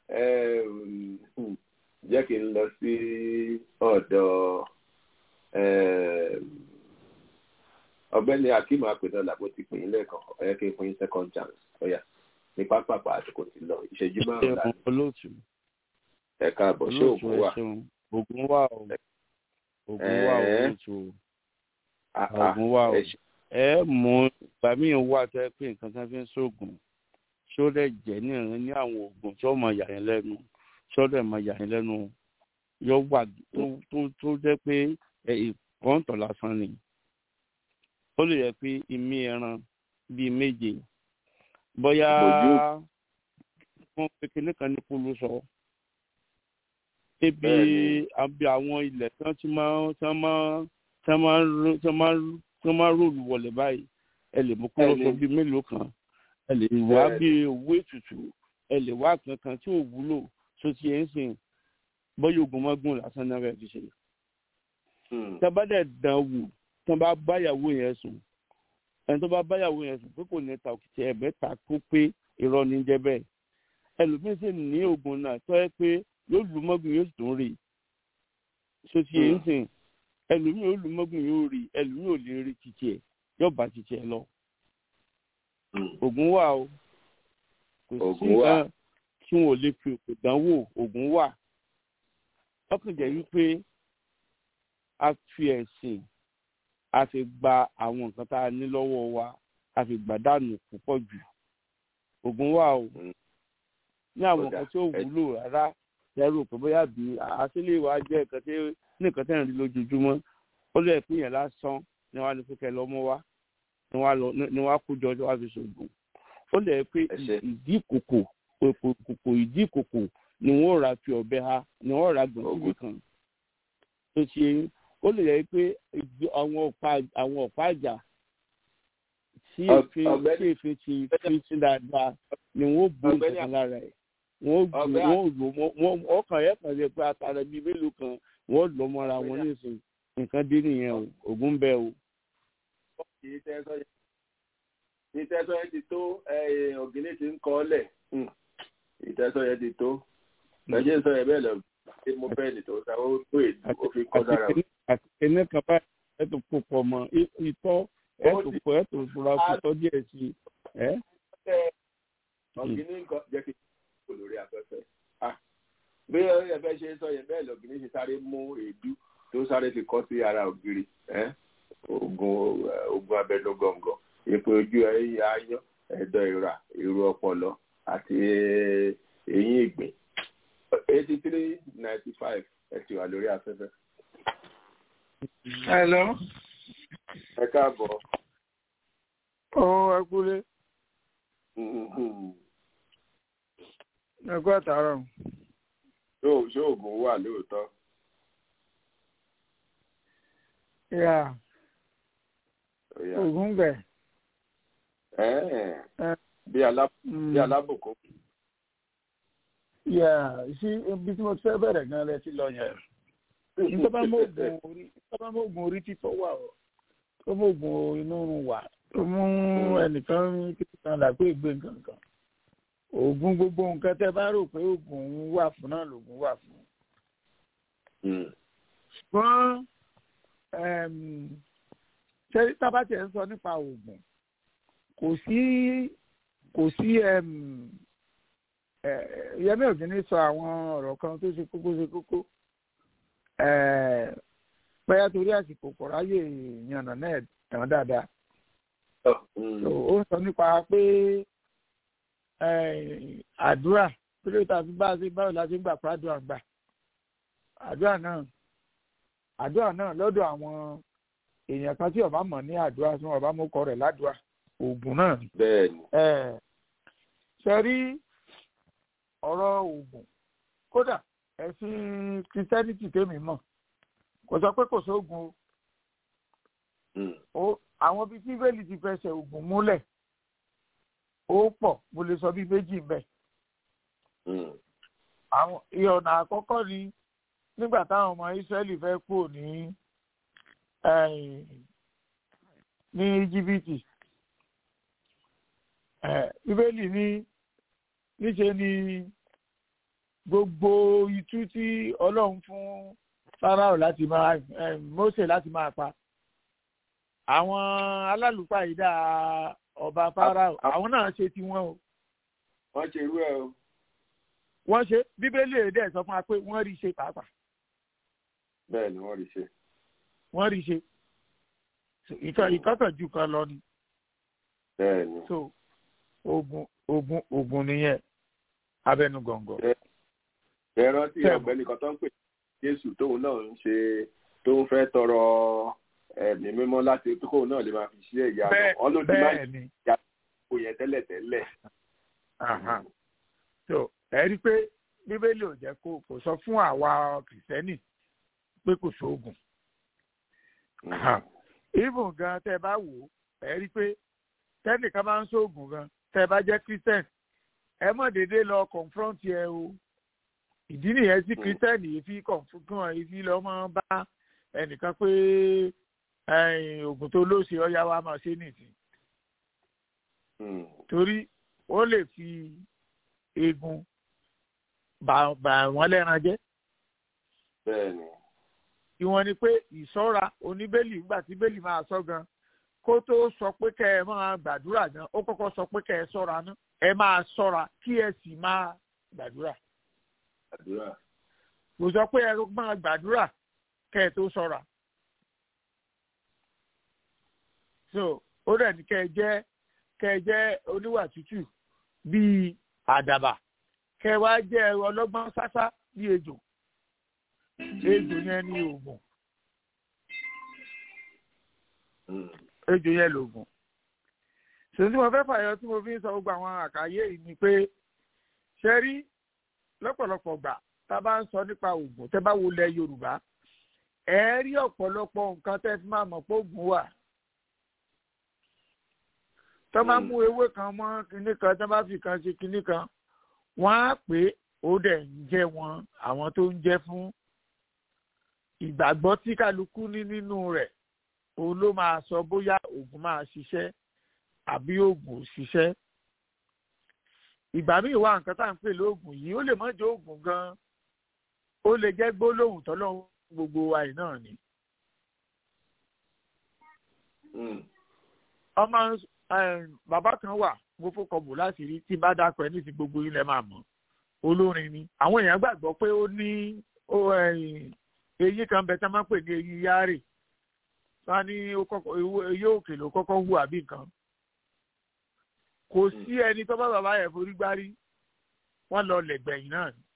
jẹ́ kí n lọ sí ọ̀dọ̀ ọ̀gbẹ́ni akeem apẹ̀dọ́là bó ti pè yín lẹ́ẹ̀kan ọ̀yẹ́ kí n fún yín second chance ọ̀yà ní pápápá àsìkò ti lọ ìṣẹ́jú márùn-ún láti. olóòtú ẹ káàbọ̀ ṣé ògùn wà. ògùn wà o ògùn wà o olóòtú o ògùn wà o ẹ mú ìgbà míì wà tó ẹ pé nǹkan kan fi ń sóògùn ṣó dẹ̀ jẹ́ ní ìrìn ní àwọn oògùn tí ó mọ yà yín lẹ́nu ṣó dẹ̀ mọ yà yín lẹ́nu yóò wà tó jẹ́ pé ìkọ́ńtọ̀ lásán ni ó lè yẹ pé imí ẹran bíi méje bóyá wọn pe kinní kan ní kúlú sọ ebi àbí àwọn ilẹ̀ tí wọ́n ti máa tí wọ́n máa tí wọ́n máa tí wọ́n máa tí wọ́n máa ròlù wọlé báyìí ẹ lè mú kúlú sọ bíi mélòó kan ẹ lè wá bíi owó ètùtù ẹ lè wá kankan tí ò wúlò tó ti ẹ̀ ń sìn bóyá ogun mọ́gùn lásán náà rẹ̀ fi ṣe. tí a bá dẹ̀ dán wò tí wọ́n bá báyàwó yẹn sùn ẹni tó bá báyàwó yẹn sùn pé kò ní ta òkìtì ẹ̀bẹ̀ ta kó pé irọ́ ní jẹ́ bẹ́ẹ̀ ẹlòmíín sì ní oògùn náà tó yẹ pé yóò lu mọ́gùn yóò tún rí so ti yẹn ń sìn ẹlòmíín yóò lu mọ́gùn yóò rí ẹlòmíín ò lè rí títí ẹ̀ yóò bá títí ẹ̀ lọ. oògùn wà o kò sí nǹkan tí wọn ò lè fi òkè dánwò oògùn wà ọkàn jẹ́ wípé a fi ẹ̀sìn a fi gba àwọn nǹkan tá a ní lọ́wọ́ wa a fi gbà dànù púpọ̀ jù oògùn wà o ní àwọn nǹkan tí ó wúlò rárá lẹ́rù pé bóyá bí àṣìlè wa jẹ́ nǹkan tí ní nǹkan tẹ̀ ń rí lójoojúmọ́ ó lè pín yẹn lásán ni wọ́n á ní kókẹ́ lọ́mọ wá ni wọ́n á kó jọ ọjọ́ wá fi ṣògùn ó lè pé ìdí ìkòkò kòkò ìdí ìkòkò ni wọ́n rà fi ọ̀bẹ ha ni wọ́n rà gbọ̀n síbi kan tó ṣe ó lè yẹ pé àwọn ọ̀pá àwọn ọ̀pá àjà tí èéfín tí èéfín ti fi sí dáadáa ni wọ́n bó nǹkan lára ẹ̀ wọ́n lò wọ́n ọkàn yẹn kàn lè pé àtàrà bíi mélòó kan wọ́n lọ mọ́ra wọn nísìnyí nǹkan dé nìyẹn o ògùn bẹ́ẹ̀ o. ìtẹ́sọ́ yẹn ti tó ọ̀gìnì tí ń kọ́ lẹ̀ ìtẹ́sọ́ yẹn ti tó lọ́jọ́ sọ yẹn bẹ́ẹ̀ lọ ṣé mo fẹ́ nìtò ta ó tó èdè ó fi kọ́ sára o. àti kìnìún kan báyìí ẹ tó kó pọ̀ mọ́ ìtọ́ ẹ tó pọ̀ ẹ tó fura kó tọ́ díẹ̀ sí i. ọ̀gìnì nǹkan jẹ́ kí n kò lórí afẹ́fẹ́. bí ẹ̀fẹ́ ṣe sọ yẹn bẹ́ẹ̀ lọ́gìnì ṣe sáré mú èédú tó sáré fi kọ́ sí ara ògiri oògùn oògùn abẹnugọ̀ngọ̀ èpò ojú ẹ̀yìn ayán ẹ̀dọ̀ ìrà ìrù ọpọlọ àti eyín ìgbín eighty three ninety five ẹ ti wà lórí afẹ́fẹ́. hello. ẹ káàbọ̀. ó ẹ kúlé. ẹ kú àtàrọ̀. ṣé oògùn wà lóòótọ́. yà oògùn bẹ̀. bí alábòkó yà sí ibi tí mo fẹ́ bẹ̀rẹ̀ gan lẹ ti lọ yẹn nítorí mo gun orí nítorí mo gun orí títọ́ wà ó tó mo gun inú wà tó mú ẹnìkan kíkan làgbé ìgbé nǹkan kan oògùn gbogbo nǹkan tẹ bá rò pé oògùn wà fún náà lòògùn wà fún. ṣùgbọ́n ṣé tábàtì ẹ̀ ń sọ nípa oògùn kò sí kò sí yẹmí ò ní sọ àwọn ọ̀rọ̀ kan tó ṣe kókó ṣe kókó pẹ́yà torí àsìkò kò ráyè yànnà náà tàn dáadáa. ó sọ nípa pé àdúrà pé tàbí bá a ṣe báwo la ṣe ń gbà pàdúrà gbà àdúrà náà àdúrà náà lọ́dọ̀ àwọn èèyàn kan tí ọba mọ̀ ní àdúrà tí wọn bá mú kọ rẹ̀ ládùúrà oògùn náà. bẹ́ẹ̀ni. ṣe rí ọ̀rọ̀ oògùn kódà ẹ̀sìn kìrìtẹ́nìtì tèmi mọ̀ kò sọ pé kò sóògùn o àwọn bíi tí bẹ́ẹ̀lì ti fẹsẹ̀ oògùn múlẹ̀ ó pọ̀ mo lè sọ bíi méjì mbẹ́. àwọn ìyọ̀nà àkọ́kọ́ ni nígbà táwọn ọmọ Ísírẹ́lì fẹ́ kú ní ní jìbìtì bíbélì ní níṣe ni gbogbo itú tí ọlọ́run fún Fáráò láti máa Mósè láti máa pa àwọn alálùpàá yìí dá ọba Fáráò àwọn náà ṣe tiwọn o. wọ́n ṣe irú ẹ̀ o. wọ́n ṣe bíbélì èdè sọ fún wa pé wọ́n rí ṣe pàápàá. bẹ́ẹ̀ ni wọ́n rí ṣe. wọ́n rí ṣe ìkọ́kàn ju kan lọ ni. bẹ́ẹ̀ ni. so ogun ogun ogun nìyẹn abẹnugọ̀ngọ̀. ẹ rántí ọ̀gbẹ́ni kan tó ń pè Jésù tóun náà ń ṣe tó ń fẹ́ tọrọ ẹ̀mí mímọ́ láti kóun náà lè máa fi ṣe ìyá lọ ọlọ́dún máa ń jà kó yẹn tẹ́lẹ̀ tẹ́lẹ̀. so ẹ rí i pé bíbélì ò jẹ́ kó kò sọ fún àwa kìrìsìtẹ́nì pé kò sóògùn. even gan tẹ́ ẹ bá wò ó ẹ rí i pé tẹ́nìkan máa ń sóògùn gan tẹ́ ẹ bá jẹ́ christian ẹ mọ̀ déédéé lọ confront ẹ o ìdí nìyẹn tí christian yìí fi confront yìí fi lọ́ máa bá ẹnìkan pé oògùn tó lóṣè ọyá wa máa ṣe nìsín torí ó lè fi eegun bà bà wọ́n lẹ́ran jẹ́. bẹ́ẹ̀ni. ìwọ̀n ni pé ìṣọ́ra oníbélì nígbà tí bélì máa sọ gan kó tó sọ pé kẹ́ ẹ máa gbàdúrà gan ó kọ́kọ́ sọ pé kẹ́ ẹ ṣọ́ra ná ẹ máa ṣọ́ra kí ẹ sì máa gbàdúrà. gbàdúrà. kò sọ pé ẹ máa gbàdúrà kẹ́ ẹ tó ṣọ́ra. so ó dẹ̀ ní kẹ́ ẹ jẹ́ kẹ́ ẹ jẹ́ oníwà tútù bíi àdàbà kẹ́ ẹ wá jẹ́ ọlọ́gbọ́n sásá bíi ejò ejò yẹn ní oògùn ejò yẹn lòògùn ṣèyí tí mo fẹ́ fàyọ tí mo fi ń sọ gbogbo àwọn àkàyé yìí ni pé ṣe rí lọ́pọ̀lọpọ̀ gbà tá a bá ń sọ nípa oògùn tẹ́ bá wo lẹ Yorùbá ẹ rí ọ̀pọ̀lọpọ̀ nǹkan tẹ́ fi máa mọ̀ pé oògùn wà tọ́ bá mú ewé kan mọ́ kinní kan tọ́ bá fi kan ṣe kinní kan wọ́n á pé ó dẹ̀ ń jẹ́ wọn àwọn tó ń jẹ́ fún ìgbàgbọ́ tí kálukú ní nínú rẹ̀ òun ló máa sọ bóyá oògùn máa ṣiṣẹ́ àbí oògùn ò ṣiṣẹ́ ìgbà míì wá nǹkan tá à ń pè lóògùn yìí ó lè má jẹ́ oògùn gan-an ó lè jẹ́ gbólóhùn tọ́lọ́hún gbogbo wa yìí náà ni. ọmọ bàbá kan wà mo fọkọ bò láti rí tí bá dákọ ẹ ní ti gbogbo ilẹ̀ máa mọ̀ olórin ni àwọn èèyàn gbàgbọ́ pé ó ní eyín kan bẹ tí wọ́n máa ń pè ní eyín yáàrè wọ́n ní eyín òkè ló kọ́kọ́ hù àbí nǹkan kò sí ẹni tó bá bàbá yẹn forí gbárí wọ́n lọ lẹ̀gbẹ̀yìn náà ni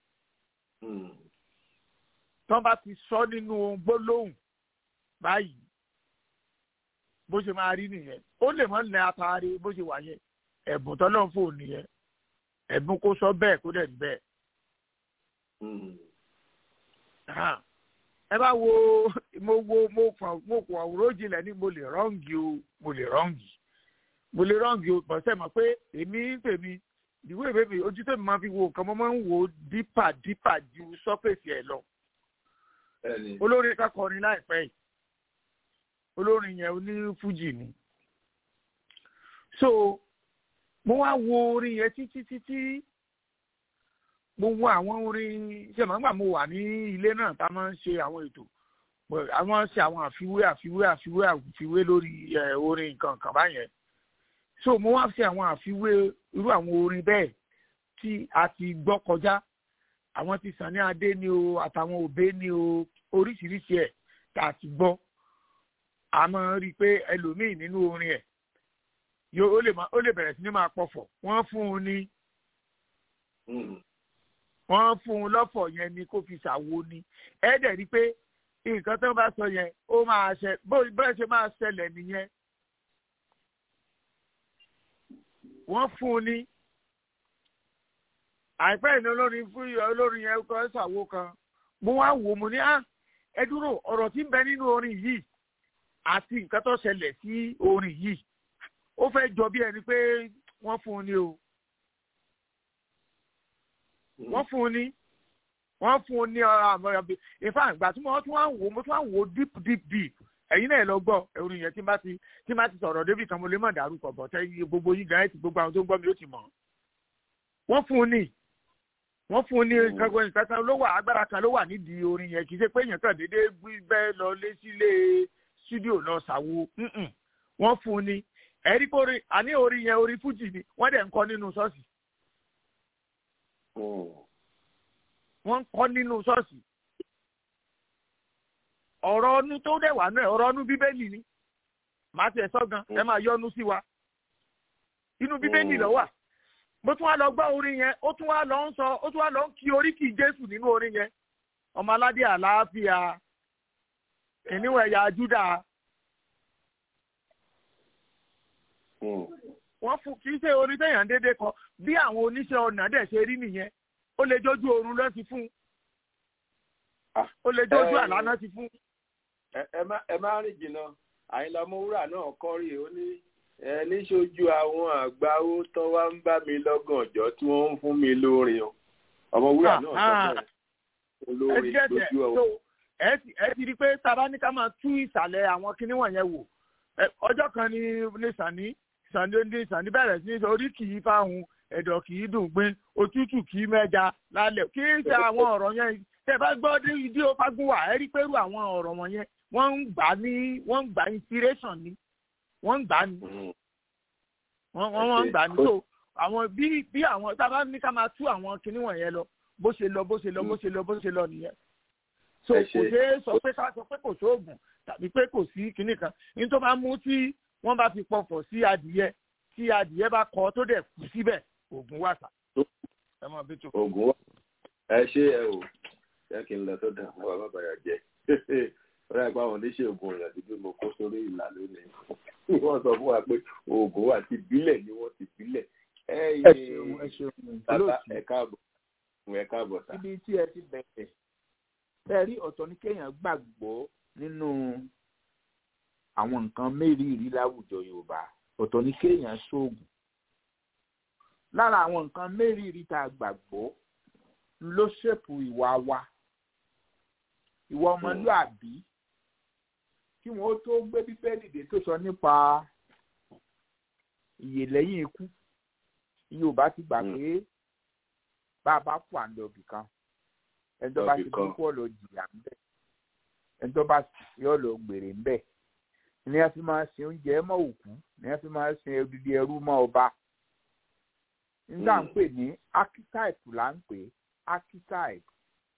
tọ́ bá ti sọ nínú gbólóhùn báyìí bó ṣe máa rí nìyẹn ó lè mọ ní atare bó ṣe wà yẹn ẹ̀bùn tọ́lọ́ fò nìyẹn ẹ̀bùn kó sọ bẹ́ẹ̀ kó dẹ̀ rí bẹ́ẹ̀. ẹ bá wo mo wo mo kàn mo kàn àwòrán jìnlẹ̀ ní mo lè rọ́ǹgì o mo lè rọ́ǹgì mo lè rọ́ǹgì o bọ̀ sẹ́ mọ̀ pé èmi ń tèmi ìwé ìwé mi ojú tèmi máa fi wo nǹkan mo máa ń wo dípà dípà ju sọ́fẹ̀sì ẹ̀ lọ. olórin kakọrin láìpẹ́ yìí olórin yẹn oní fújì ni so mo wá wo orin yẹn títí títí mo wo àwọn orin ṣe màá gbà mo wà ní ilé náà tá a máa ń ṣe àwọn ètò a máa ń ṣe àwọn àfiwé àfiwé àfiwé àfiwé lórí orin nǹkan kan báyẹn so mo wá ṣe àwọn àfiwé irú àwọn orin bẹ́ẹ̀ tí a ti gbọ́ kọjá àwọn ti Sàní Adé ni o àtàwọn òbé ni o oríṣiríṣi ẹ̀ tá a ti gbọ́ a máa rí i pé ẹlòmíì nínú orin ẹ̀ yóò ó lè bẹ̀rẹ̀ sí ní máa pọ̀fọ̀ wọ́n fún un ní wọ́n fún un lọ́fọ̀ yẹn ni kó fi ṣàwo ni ẹ dẹ̀ rí i pé nǹkan tó bá sọ yẹn ó máa ṣe bó bẹ́ẹ̀ ṣe máa ṣẹlẹ̀ nìyẹn wọ́n fún un ní àìpẹ́ ìní olórin fún olórin yẹn kọ́ ṣàwo kan mo wá wò mo ní á ẹ dúró ọ̀rọ̀ tí ń bẹ nínú orin yìí àti nǹkan tó ṣẹlẹ̀ sí orin yìí ó fẹ́ jọ bí ẹni pé wọ́n fún un ní o wọ́n fún un ní wọ́n fún un ní ọ̀rọ̀ àmọ́ra bí ìfà ìgbà tí wọ́n tún wá wò mo tún wá wò deep deep deep ẹ̀yin náà lọ gbọ́ orin yẹn tí n bá ti tí n bá ti sọ̀rọ̀ débi kan mo lè má dárúkọ bọ̀ tẹ́ gbogbo yín gan ẹ̀ ti gbogbo àwọn tó ń gbọ́ mi ó ti mọ̀ wọ́n fún un ní wọ́n fún un ní kankan ìkẹta ló wà agbára kan ló wà nídìí orin yẹn kì í ṣe pé èèyàn kan déédéé bẹ́ẹ̀ lọ lé sílé studio lọ ṣàwo wọ́n fún un ní ẹ̀rí pé orin àní orin yẹn orin fújì ni wọ́n dẹ̀ ń kọ́ nínú ṣọ́ọ̀ṣì. wọ́n ń kọ́ nínú ṣọ́ọ̀ṣì. ọ̀rọ̀ ọnú tó dẹ̀ wà náà ọ̀rọ̀ ọnú bíbélì ni màá tiẹ̀ sọ gan ẹ máa yọnu sí wa. inú bíbélì ló wà. mo tún wá lọ gbọ́ orin yẹn ó tún wá lọ ń sọ ó tún wá lọ ń kí oríkì Jésù nínú orin yẹn ọmọ aládé àlàáfíà ìníwọ̀ ẹ̀yà Júdà wọ́n fún kì í ṣe orin téèyàn dédé kọ bí àwọn oníṣẹ́ ọ̀nà dẹ̀ ṣe rí nìyẹn ó lè jójú oorun lọ sí fún ó lè jójú àlá náà ti fún. ẹ má rìn jìnnà àyìnlá ọmọwúrà náà kọrí ó ní ẹ níṣojú àwọn àgbáwó tó wá ń bá mi lọ́gàn ọjọ́ tí wọ́n ń fún mi lórin o ọmọwúrà náà sọ bẹ́ẹ̀ olórin lójú ọwọ́. ẹ ti rí i pé tábà ní ká máa tú ìsàlẹ̀ àwọn kinní wọ̀nyẹn wò ọjọ́ kan ní ní sàní sàní ní sàní bẹ̀rẹ̀ sí ní orí kì í fáhùn ẹ̀dọ̀ kì í dùn gbin òtútù kì í mẹ́ja lálẹ́ kì í ṣe àwọn ọ̀rọ̀ yẹn tẹ́ bá gbọ́ dé ìdí òfagun wà ẹ rí pẹ̀lú àwọn ọ̀rọ̀ wọ̀nyẹn wọ́n ń gbà ní wọ́n ń gbà inspiration ni wọ́n ń gbà ní wọ́n wọ́n ń gbà ní so àwọn bí bí àwọn tábà ní ká máa tú àwọn kinní wọ̀nyẹn lọ bó ṣe lọ bó ṣe lọ bó ṣe lọ bó ṣe lọ nìyẹn so kò ṣeé sọ pé ká sọ pé kò sóògùn tàbí pé kò sí kinní kan ní tó bá mú tí wọ́n bá fi pọ̀fọ̀ sí adìyẹ tí adìyẹ bá kọ tó dẹ̀ kú síbẹ̀ oògùn wà sá. ẹ mọ bí tó. oògùn wà ẹ ṣe ẹ o ṣé kí n lọ tó dà wọn bá bàyà jẹ ọ̀rẹ́ àgbà wọn oníṣẹ́ oògùn ọ̀yàn ti bí mo kó sórí ìlà lónìí wọ́n sọ fún wa pé oògùn wà ti bílẹ̀ ni wọ́n ti bílẹ̀. ẹ ṣeun ẹ ṣeun ẹ káàbọ̀ ẹ káàbọ̀ sá. ibi tí ẹ ti bẹ̀rẹ̀ bẹ́ẹ̀ rí ọ̀tọ̀ ní kéèyàn gbàgbọ́ nínú àwọn nǹkan mérìírí láwùjọ yorùbá ọ̀tọ̀ ní kéèyàn ṣoògùn lára àwọn nǹkan mérìírí tá a gbàgbọ́ ló ṣèpù ìwà wa ìwà ọmọlúàbí kí wọ́n tó gbé bíbélì dé tó sọ nípa ìyè lẹ́yìn ikú yorùbá ti gbà pé bá a bá fò àǹdọ̀bì kan ẹni tó bá ti kú kú ọ̀lọ́ jìyà ń bẹ̀ ẹni tó bá yọ lọ gbèrè ń bẹ̀ ní a fi máa sin oúnjẹ mọ́ òkú ní a fi máa sin odidi ẹrú mọ́ ọba nígbà ń pè ní archetype là ń pè archetype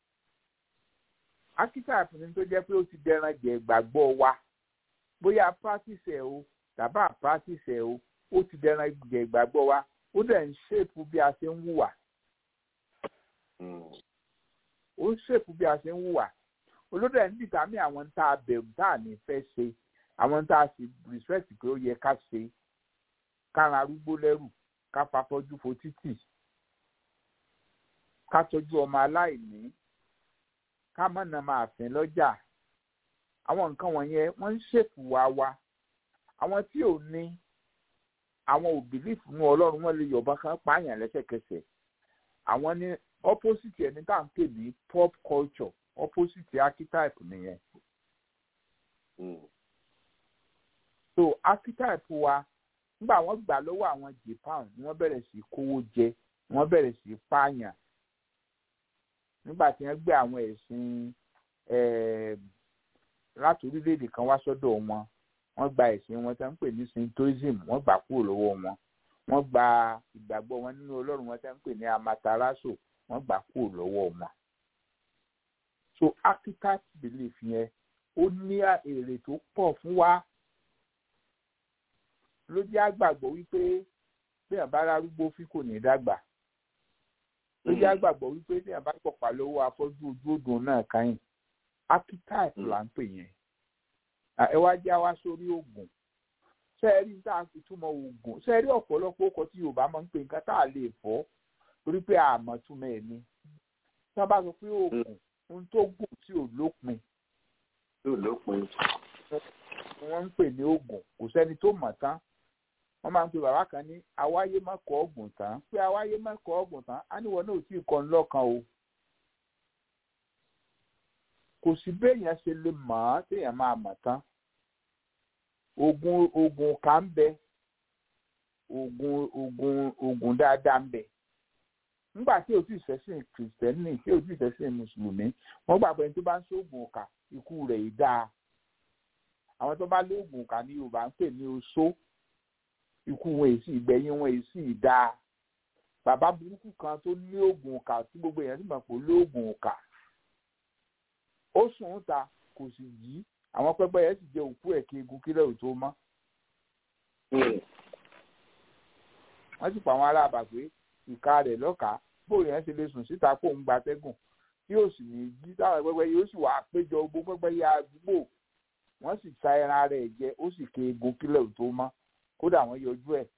archetype ni tó jẹ́ pé ó ti dẹran jẹ ìgbàgbọ́ wa bóyá practice ẹ̀ o tàbá practice ẹ̀ o ó ti dẹran jẹ ìgbàgbọ́ wa ó dẹ̀ ń ṣèpù bí a ṣe ń hùwà ó ń ṣèpù bí a ṣe ń hùwà olódò ẹ̀ ń dìtàmí àwọn tá a bẹ̀rù tá a ní fẹ́ ṣe àwọn tá a sì respect pé ó yẹ ká ṣe kára arúgbó lẹ́rù ká fafọ́jú fo títì ká tọ́jú ọmọ aláìní ká mọ̀nà máa fín lọ́jà àwọn nǹkan wọ̀nyẹn wọ́n ń ṣèpù wá wa àwọn tí ò ní àwọn ò bìlífù nínú ọlọ́run wọn lè yọ̀bọ̀n kan pààyàn lẹ́sẹ̀kẹsẹ̀ àwọn ní opposite ẹni tá à ń pè ní pop culture opposite archetype nìyẹn. Mm. so archetype wa nígbà wọ́n gbà lọ́wọ́ àwọn japan ni wọ́n bẹ̀rẹ̀ sí kówó jẹ wọ́n bẹ̀rẹ̀ sí pààyàn nígbà tí wọ́n gbé àwọn ẹ̀sìn láti orílẹ̀-èdè kan wá sọ́dọ̀ wọn wọ́n gba ẹ̀sìn wọn tí wọ́n ń pè ní shintoism wọ́n gbà kúrò lọ́wọ́ wọn wọ́n gba ìgbàgbọ́ wọn nínú ọlọ́run wọn tí wọ́n ń pè ní amaterasu wọ́n gbà kúrò lọ́wọ́ wọn. so archetype belief yẹn ó ní èrè tó pọ̀ fún wa ló jẹ́ àgbàgbọ́ wípé bẹ́ẹ̀ bá rárúgbó fi kò ní dàgbà ló jẹ́ àgbàgbọ́ wípé bẹ́ẹ̀ bá pọ̀pá lọ́wọ́ afọ́jú ojú odò náà káyìn archetype là ń pè yẹn ẹ wá já wá sórí oògùn sẹ́ẹ̀rí tá a fi túmọ̀ oògùn sẹ́ẹ̀rí ọ̀pọ̀lọpọ̀ ọkọ̀ tí yorùbá máa ń pè nǹkan tá a lè fọ́ torí pé àmọ́ túmọ̀ ẹ̀ ni tí wọ́n bá sọ pé oògùn ohun tó gùn tí ò lópin tí ò lópin ni wọ́n ń pè ní oògùn kò sẹ́ni tó mọ̀ tán wọ́n máa ń pe bàbá kan ní awáyé má kọ́ ọ̀gùn tán pé awáyé má kọ́ ọ̀gùn tán á níwọ̀n náà ò tí ì kọ́ ń lọ́kàn o kò sí béèyàn ṣe lè mọ̀ ọ́ téèyàn máa mọ̀ tán oògùn oògùn ọ̀kà ń bẹ oògùn oògùn oògùn dáadáa ń bẹ nígbà tí o ti sẹ́sìn kìrìsìtẹ́nì tí o ti sẹ́sìn mùsùlùmí wọ́n gbàgbọ́ ẹni tó bá ń ṣoògùn ọ̀kà ikú rẹ̀ yìí dáa àwọn tó bá lóògùn ọ̀kà ní yorùbá ń pè ní oṣó ikú wọn èsì ìgbẹ̀yìn wọn èsì dáa bàbá burúkú kan tó ní oògùn ọ̀kà tí gbogbo èèyàn sì mọ̀ pé lóògùn ọ̀kà ó sùn ń ta kò sì jí àwọn pẹ́pẹ́ yẹn sì jẹ òkú ẹ̀ kí egun kílẹ̀ ò tó mọ́ wọ́n sì pa àwọn ará àbàgbé ìka rẹ̀ lọ́kàá bóyá yẹn ṣe lè sùn síta kó ń gbatẹ́gùn tí yóò sì ní jí táwọn pẹ́pẹ́ yóò sì wà péjọ gbogbo pẹ́pẹ́ yẹ àdúgbò wọ́n sì sa ẹran rẹ̀ jẹ ó sì ké egun kílẹ̀ ò tó mọ́ kódà wọ́n yọjú ẹ̀.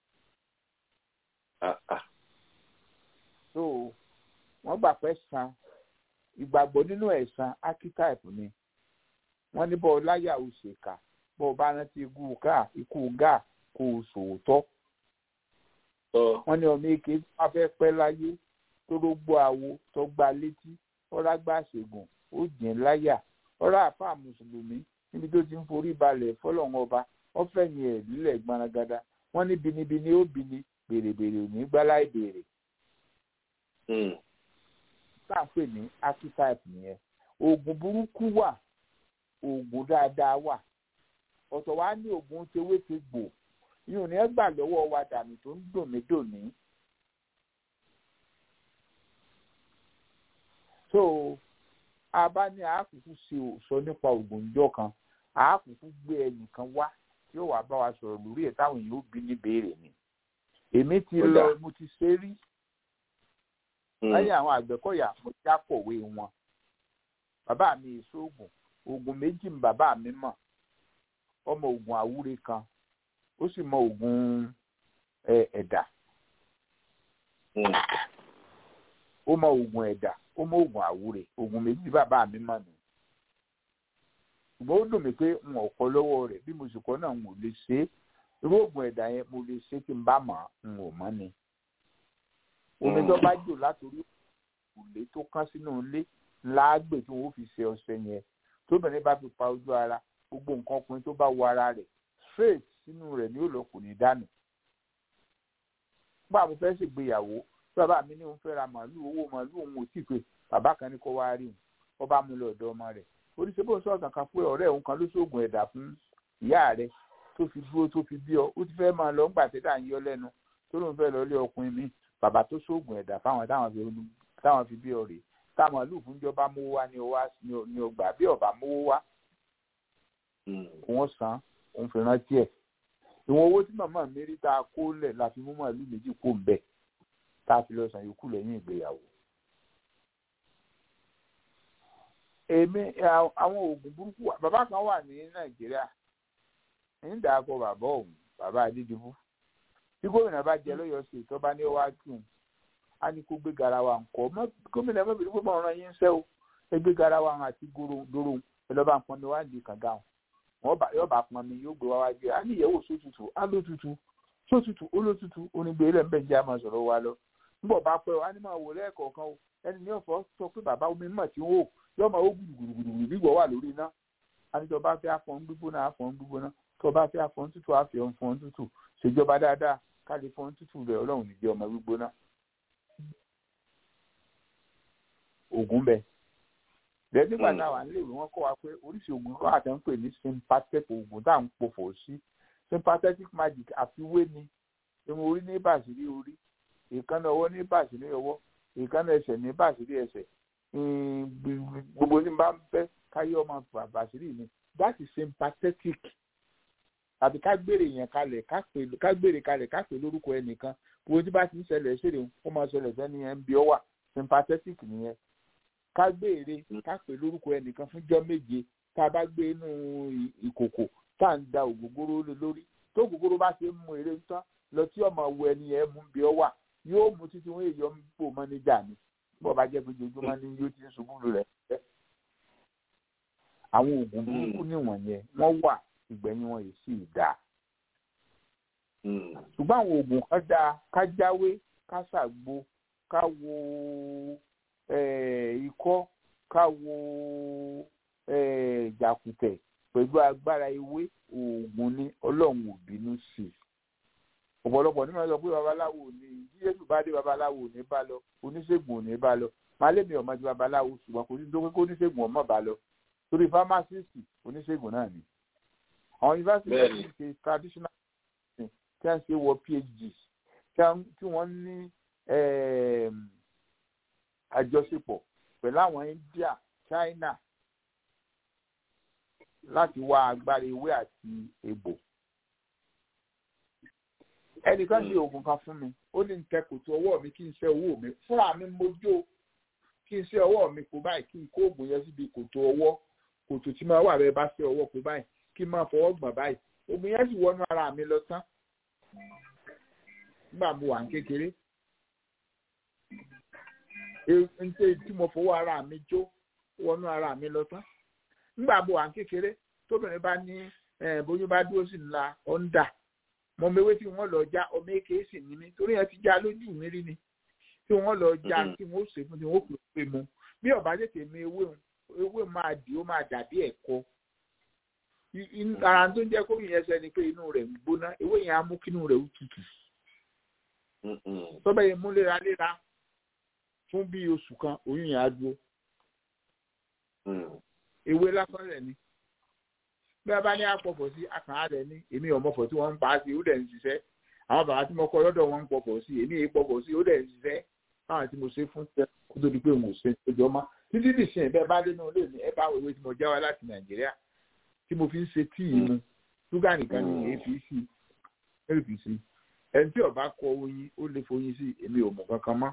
so wọ́n gbà pé san ìgbàgbọ́ nínú ẹ̀san archetype ni wọ́n ní bọ́ọ̀ láyà ó ṣèkà bọ́ọ̀ bá rántí ikú gáà ikú gáà kó o sòótọ́ wọ́n ní ọmọ èké bá fẹ́ pẹ́ láyé tó ló gbọ́ àwo tó gba létí ọ̀rá gbà ṣègùn ó jìn láyà ọ̀rá àfà mùsùlùmí níbi tó ti ń forí balẹ̀ fọlọ́run ọba wọ́n fẹ̀yìn ẹ̀ lílẹ̀ gbanagada wọ́n ní binibini ó bini bèrèbèrè ò ní gbálá ìbèrè. tá à ń pè ní archetype nìyẹn oògùn burúkú wà oògùn dáadáa wà ọ̀tọ̀ wa ní oògùn tewétegbò yóò ní ẹ gbà lọ́wọ́ wa dànù tó ń dùn mí dòní. so a bá ní àákùkù ṣe sọ nípa oògùn ìjọ kan àákùkù gbé ẹnìkan wá tí ó wàá bá wa sọ̀rọ̀ lórí ẹ̀ táwọn èèyàn ó bí ní béèrè ni. èmi ti lọ mo ti ṣe rí lẹ́yìn àwọn àgbẹ̀kọ̀yà mo já kọ̀wé wọn. bàbá mi èso oògùn oògùn méjì ni bàbá mi mọ̀ ọmọ oògùn àwúre kan ó sì mọ oògùn ẹ̀dà ó mọ oògùn ẹ̀dà ó mọ oògùn àwúre oògùn méjì bàbá mi mọ̀ nù ṣùgbọ́n ó dùn mí pé n ò kọ́ lọ́wọ́ rẹ̀ bí mo sì kọ́ náà n ò lè ṣe é irú oògùn ẹ̀dà yẹn mo lè ṣe tí n bá mọ̀ n ò mọ̀ ni omi tó bá jò látòrí òrùlé tó kán sínú ilé ńlá gbè tí wọn ó fi ṣe ọṣẹ yẹn tóbìnrin bá fi pa ojú ara gbogbo nǹkan ọkùnrin tó bá wọ ara rẹ̀ straight sínú rẹ̀ ní òlò kò ní dànù. Bá mo fẹ́ ṣègbéyàwó bàbá mi ní òun fẹ́ ra màálù owó màálù òun ò tí ì pé bàbá kan ní kó wá rí òun ó bá mú lọ ọ̀dọ̀ ọmọ rẹ̀. Oríṣi bó ń sọ̀rọ̀ kankan pé ọ̀rẹ́ òun kan ló ṣoògùn ẹ̀dà fún ìyá rẹ̀ tó fi dúró tó fi bí ọ ó ti fẹ́ máa lọ ńgbà tẹ́tà ń yọ lẹ́nu tó lóun fẹ́ lọ lé ọkùnrin mi bàbá tó ṣoògùn ẹ̀dà fáwọn táwọn fi bí ọ rèé tá màálù fúnjọba mówó wá ní ọgbà bí ọba mówó wá òun san òun fi rántí ẹ̀ ìwọ̀n owó tí màmá mi rí tá a kó lẹ̀ la fi mú màálù méjì kó ń bẹ̀ tá a fi lọ san yòókù lẹ́yìn ìgbéyàwó. èmi àwọn oògùn burúkú wà bàbá kan wà ní nàìjíríà ń dà kọ bàbá òun bàbá adédìbò tí gómìnà bá jẹ lọ́yọ̀ọ́ sí ìtọ́ba ní ọwá tù ú á ní kó gbé garawa ńkọ́ gómìnà mọ́bìnrin pé mọ̀ ọ́n yín ń sẹ́ o ẹ gbé garawa àti dòrò ẹ lọ́ba ń pọn mi wá ní kànga wọn wọn bá yọba pọn mi yóò gbé wá wájú á ní ìyẹ̀wò sótútù á lótútù sótútù olótútù onígbé ilẹ̀ ńbẹ̀ jẹ́ àmọ́ sọ̀rọ̀ wa lọ nígbà bá pẹ́ wá ní máa wò lẹ́ẹ̀kọ̀ọ̀kan o ẹni ní ọ̀fọ̀ sọ pé bàbá omi mọ̀ tí ń wò yóò máa ó gbùdùgbùdùgbùdù gbígbọ́ wà lórí iná àníjọ bá fẹ́ afọ́n gbígbóná afọ́n gbígbóná tó bá fẹ́ afọ́n tútù àfẹ́ fọ́n tútù ṣèjọba dáadáa ká lè fọ́n tútù rẹ̀ ọlọ́run níjẹ́ ọmọ gbígbóná. ògùn bẹ́ẹ̀ bẹ́ẹ̀ nígbà náà wà nílé ìwé wọn kọ́ wa pé oríṣi oògùn kan àti ń pè ní sympathetic oògùn tá à ń pòfò sí sympathetic magic àfiwé ni irun orí ní bàṣírí orí èékánná ọwọ́ ní bàṣírí ọwọ́ èékánná ẹsẹ̀ ní bàṣírí ẹsẹ̀ gbogbo tí n bá ń fẹ́ káyé ọmọ bàṣírí mi that is sympathetic tàbí ká gbèrè yẹn kalẹ̀ ká gbèrè kalẹ̀ ká pè lórúkọ ẹnìkan gbogbo tí bá ti ń ṣẹlẹ̀ ṣèlè ó máa ṣẹlẹ̀ sẹ́ni yẹn ń bí ọ wà sympathetic nìyẹn ká gbére ká pè lórúkọ ẹnìkan fúnjọ́ méje tá a bá gbé inú ìkòkò tá à ń da ògógóró lé lórí tó ògógóró bá ṣe ń mú eré ń tán lọ tí ọmọ wo ẹni yẹn mú bí ọ wà yóò mú títí wọn èèyàn ń bò mọ́ níjà ni bó bá jẹ́ pé ojoojúmọ́ ni yóò ti ń ṣubú lulẹ̀ fẹ́. àwọn oògùn burúkú níwọ̀n yẹn wọ́n wà ìgbẹ̀yìn wọn yìí sì dáa. ṣùgbọ́n àwọn oògùn kan dáa ká jáwé ká ṣàgbo ká wo ikọ́ ká wo jàkùtẹ̀ pẹ̀lú agbára ewé oògùn ni ọlọ́run ò bínú sí i ọ̀pọ̀lọpọ̀ ní ma sọ pé babaláwo ò ní bí Jésù bá dé babaláwo ò ní bá lọ oníṣègùn ò ní bá lọ màálèmí ọmọ ti babaláwo ṣùgbọ́n kò sí tó pé kó oníṣègùn ọmọ bá lọ torí fámásìsì oníṣègùn náà ni àwọn yunifásitì náà ti ṣe traditional medicine tí wọ́n ṣe wọ phd tí wọ́n ní àjọṣepọ̀ pẹ̀lú àwọn India China láti wá agbára ewé àti egbò ẹnìkan ṣe oògùn kan fún mi ó ní tẹ kòtò ọwọ́ mi kí n ṣe owó mi fúnra mi mojú kí n ṣe ọwọ́ mi kó báyìí kí n kó oògùn yẹn síbi kòtò ọwọ́ kòtò tí máa wà bẹ́ẹ̀ bá ṣe ọwọ́ kó báyìí kí n máa fọwọ́ gbọ̀n báyìí oògùn yẹn sì wọnú ara mi lọ tán nígbà mo wà ní kékeré nte tí mo fọwọ́ ara mi jó wọnú ara mi lọ tán nígbà mo wà ní kékeré tóbìnrin bá ní bóyá bá dúró sí ńlá ọ̀ndà mo mewé tí wọ́n lọ já ọmọ èké sì ní mi torí ẹ ti já lójú mi rí ni tí wọ́n lọ já tí wọ́n ṣe fún tí wọ́n pè pé mu bí ọba tètè mi ewé ewé máa dì ó máa dàbí ẹ̀kọ ara tó ń jẹ́ kó yẹn ẹsẹ̀ ni pé inú rẹ̀ ń gbóná ewé yẹn á mú kí inú rẹ̀ ó tutù tọ́bẹ̀ yẹn mú léraléra fún bí oṣù kan oyún yẹn á dúró ewé lásán rẹ̀ ni bí a bá ní àpọ̀pọ̀ sí àkàrà rẹ̀ ní èmi ọ̀mọ̀fọ̀ tí wọ́n ń pa á sí ó dẹ̀ ń ṣiṣẹ́ àwọn bàbá tí mo kọ́ lọ́dọ̀ wọn ń pọ̀pọ̀ sí èmi èyí pọ̀pọ̀ sí ó dẹ̀ ń ṣiṣẹ́ báwọn tí mo ṣe fún tẹ kó tó di pé mo ṣe ìjọ mọ́ títí dì sí ẹ̀ bá dé náà lè ní ẹ bá ìwé tí mo já wá láti nàìjíríà tí mo fi ń ṣe tíì mu ṣúgà nìkan ni èyí fi sí èyí fi sí ẹni tí ọba kọ oyin ó lè foyin sí èmi ò mọ̀ kankan mọ́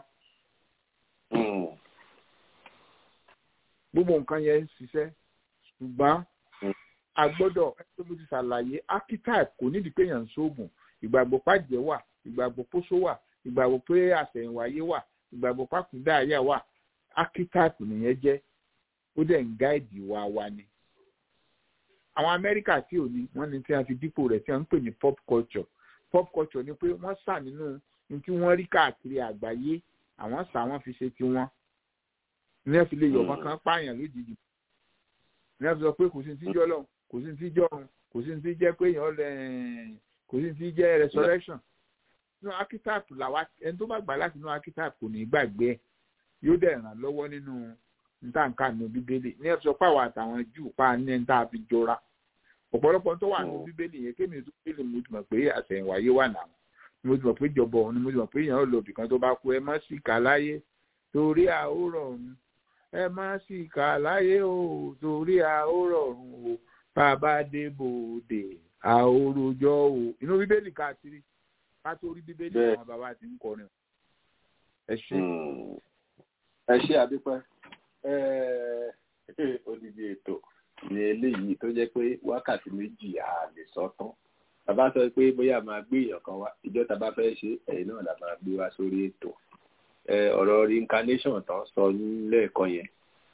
gbogbo nǹkan yẹn ń ṣiṣẹ́ ṣùgbọ́n a gbọ́dọ̀ ẹgbẹ́ mo ti ṣàlàyé archetype kò nídìí pé èèyàn ń ṣoògùn ìgbàgbọ́ pàjẹ́ wà ìgbàgbọ́ pósó wà ìgbàgbọ́ pé àṣẹ̀yìnwáyé wà ìgbàgbọ́ pàkúndà àyà wà archetype nìyẹn jẹ́ ó dẹ̀ ń gáìdì wa wa ni. àwọn amẹ́ríkà tí ò ní wọ́n ní tí wọ́n fi dípò rẹ̀ tí wọ́n ń pè ní pop culture pop culture ni pé wọ́n sà nínú ní tí wọ́n rí káàkiri àgbáyé àwọn sà wọ́n fi ṣe tiwọn ní ẹ fi lè yọ̀ ọmọ kan pààyàn lójijì ní ẹ fi sọ pé kò sí ti jọ́ lọ́hùn kò sí ti jọ́ ọ̀hún kò sí ti jẹ́ pé èèyàn lẹ̀ kò sí ti jẹ́ resurrection nínú archetype làwa ẹni tó bá gbà láti inú archetype kò ní gbàgbé ẹ̀ yóò dẹ̀ ràn lọ́wọ́ nínú ntànkà nínú bíbélì ní ẹ fi sọ pé àwọn àtàwọn júù pa ní ẹni tá a fi jọra ọ̀pọ̀lọpọ̀ tó wà nínú bíbélì yẹn kémi tó bíbélì mo ti mọ̀ pé àṣẹ̀yìnwáyé wà náà mo ti mọ̀ pé jọ̀bọ̀ ọ̀hún ni mo ti mọ̀ pé èèyàn lọ ibìkan tó bá kú ẹ má sì kà láyé torí àórọ̀ ọ̀run ẹ má sì kà láyé o torí àórọ̀ ọ̀run o bàbá dé bòde àórojọ́ o inú bíbélì káàkiri ká tó rí bíbélì àwọn bàbá ti ń kọrin ẹ ṣe. ẹ ṣe àdúpẹ́ odidi ètò ní eléyìí tó jẹ́ pé wákàtí méjì à lè sọ tán bàbá sọ pé bóyá máa gbé èèyàn kan wá ìjọ tá a bá fẹ́ ṣe ẹ̀yin náà la máa gbé wá sórí ètò ọ̀rọ̀ reincarnation tán sọ lẹ́ẹ̀kan yẹn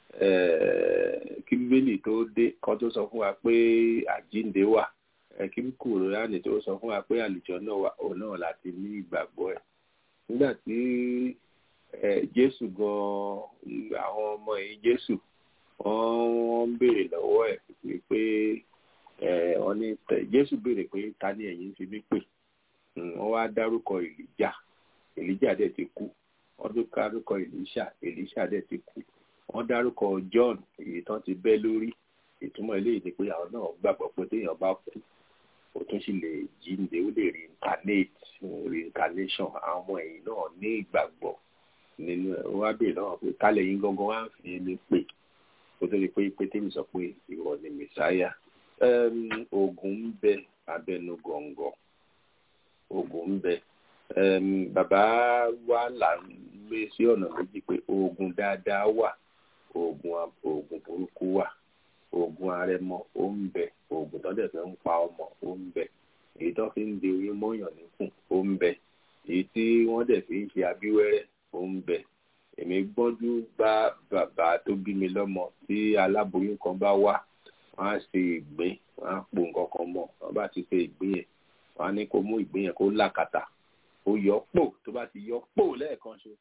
kí bíbélì tó dé kan tó sọ fún wa pé àjíǹde wà kí kùránì tó sọ fún wa pé àlùjọ náà wà òun náà láti ní ìgbàgbọ́ ẹ̀ nígbà tí jésù gan àwọn ọmọ ẹ̀yìn jésù wọ́n ń béèrè lọ́wọ́ ẹ̀ pé wọ́n ní jésù béèrè pé ta ni ẹ̀yin fi mí pè wọ́n wá dárúkọ èlíjà èlíjà dẹ̀ ti kú wọ́n tún dárúkọ èlíṣà èlíṣà dẹ̀ ti kú wọ́n dárúkọ john èyí tán ti bẹ́ lórí ìtumọ̀ eléyìí ni pé àwọn náà gbàgbọ́ pé téèyàn bá kú ó tún sì lè jíǹde ó lè reincarnate reincarnation àwọn ọmọ ẹ̀yìn náà ní ìgbàgbọ́ nínú ẹ̀ wọ́n á béèrè náà pé kálẹ̀ yín gangan wá ń fi ní pè kó tó di pé pétérì sọ pé ìwọ ni mẹsáyà oògùn ń bẹ abẹnú gọ̀ǹgọ̀ oògùn ń bẹ bàbá wa là ń gbé sí ọ̀nà méjì pé oògùn dáadáa wà oògùn oògùn burúkú wà oògùn arẹmọ ó ń bẹ oògùn tó dẹ̀ fẹ́ ń pa ọmọ ó ń bẹ èyí tó fi ń de oyún mọ́yàn níkùn ó ń bẹ èyí tí wọ́n dẹ̀ fi ń ṣe abíwẹ́rẹ́ ó ń bẹ èmi gbọ́njú bá bàbá tó bí mi lọ́mọ tí aláboyún kan bá wá wọ́n á ṣe ìgbín wọ́n á po nǹkan kan mọ́ wọ́n bá ti ṣe ìgbín yẹn wọ́n á ní kó mú ìgbín yẹn kó làkàtà ó yọ pò tó bá ti yọ pò lẹ́ẹ̀kan ṣe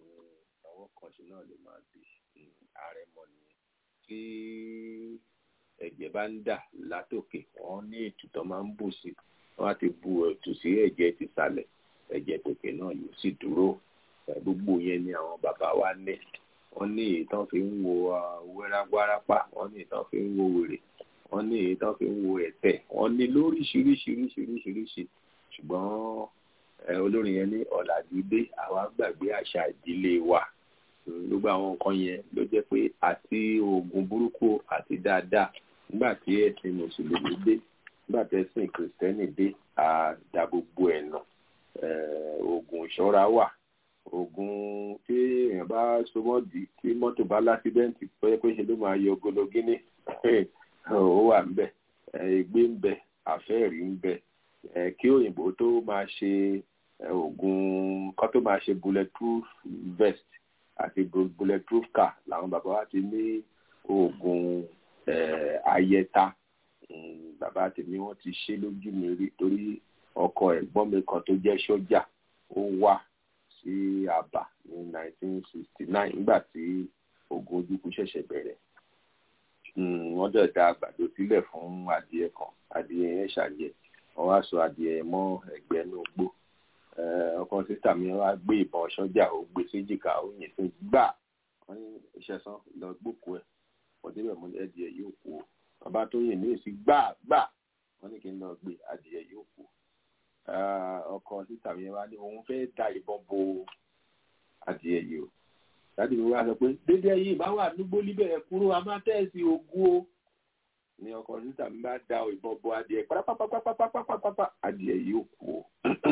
àwọn kan ṣe náà ló máa bí ààrẹ mọ̀ nìyẹn tí ẹ̀jẹ̀ bá ń dà látòkè wọ́n ní ètùtọ́ máa ń bù sí wọ́n á ti bu ètù sí ẹ̀jẹ̀ ti sàlẹ̀ ẹ̀jẹ̀ tòkè náà yóò sì dúró gbogbo yẹn ni àwọn bàbá wa ní wọ́n ní ìtàn fi ń wo wẹ́rágbárápá wọ́n ní ìtàn fi ń wo wèrè wọ́n ní ìtàn fi ń wo ẹ̀tẹ̀ wọ́n ní lóríṣiríṣiríṣiríṣiríṣi ṣùgbọ́n olórin yẹn ní ọ̀làjú dé àwa gbàgbé àṣà ìdílé wa gbogbo àwọn nǹkan yẹn ló jẹ́ pé àti oògùn burúkú àti dáadáa nígbà tí ẹ̀sìn mùsùlùmí dé nígbà tí ẹ̀sìn kìrìsìtẹ́nì dé àdá gbogbo ẹ̀ nà oògùn ìṣọ́ra wà oògùn tí èèyàn bá sọmọ́ dì tí mọ́tò bá lásídẹ́ǹtì pé pé ṣe ló máa yọ gologíní ó wà ń bẹ̀ ègbé ń bẹ àfẹ́ẹ̀rí ń bẹ kí òyìnbó tó máa ṣe oògùn kó tó máa ṣe bulletproof vest àti bulletproof car làwọn bàbá wa ti ní oògùn ayẹta bàbá tèmi wọ́n ti ṣe lójú mi rí torí ọkọ ẹ̀gbọ́n mi kan tó jẹ́ sọ́jà ó wá sí àbá ní 1969 nígbà tí ogun ojúkú ṣẹ̀ṣẹ̀ bẹ̀rẹ̀ wọ́n dẹ̀ da àgbàdo sílẹ̀ fún adìẹ kan adìẹ yẹn ṣàjẹ́ wọ́n wá sọ adìẹ mọ́ ẹgbẹ́ inú gbó ọkọ sísà mi wá gbé ìbọn sọ́jà ó gbé séjìká ó yìn sí gbà wọ́n ní iṣẹ́ sán lọ gbókù ẹ̀ wọ́n débẹ̀ mú adìẹ yóò kú o bàbá tó yìn ní ìsí gbà gbà wọ́n ní kí n lọ gbé adìẹ yóò kú ọkọ sísà mi wá ní òun fẹ́ da ìbọn bo adìẹ yìí o láti mi wá sọ pé dédé ẹyin bá wà nígbó líbẹ̀ kúrò a máa tẹ̀sí ogún o ní ọkọ sísà mi bá da ìbọn bo adìẹ pápápápápápápápá adìẹ yìí ò kú o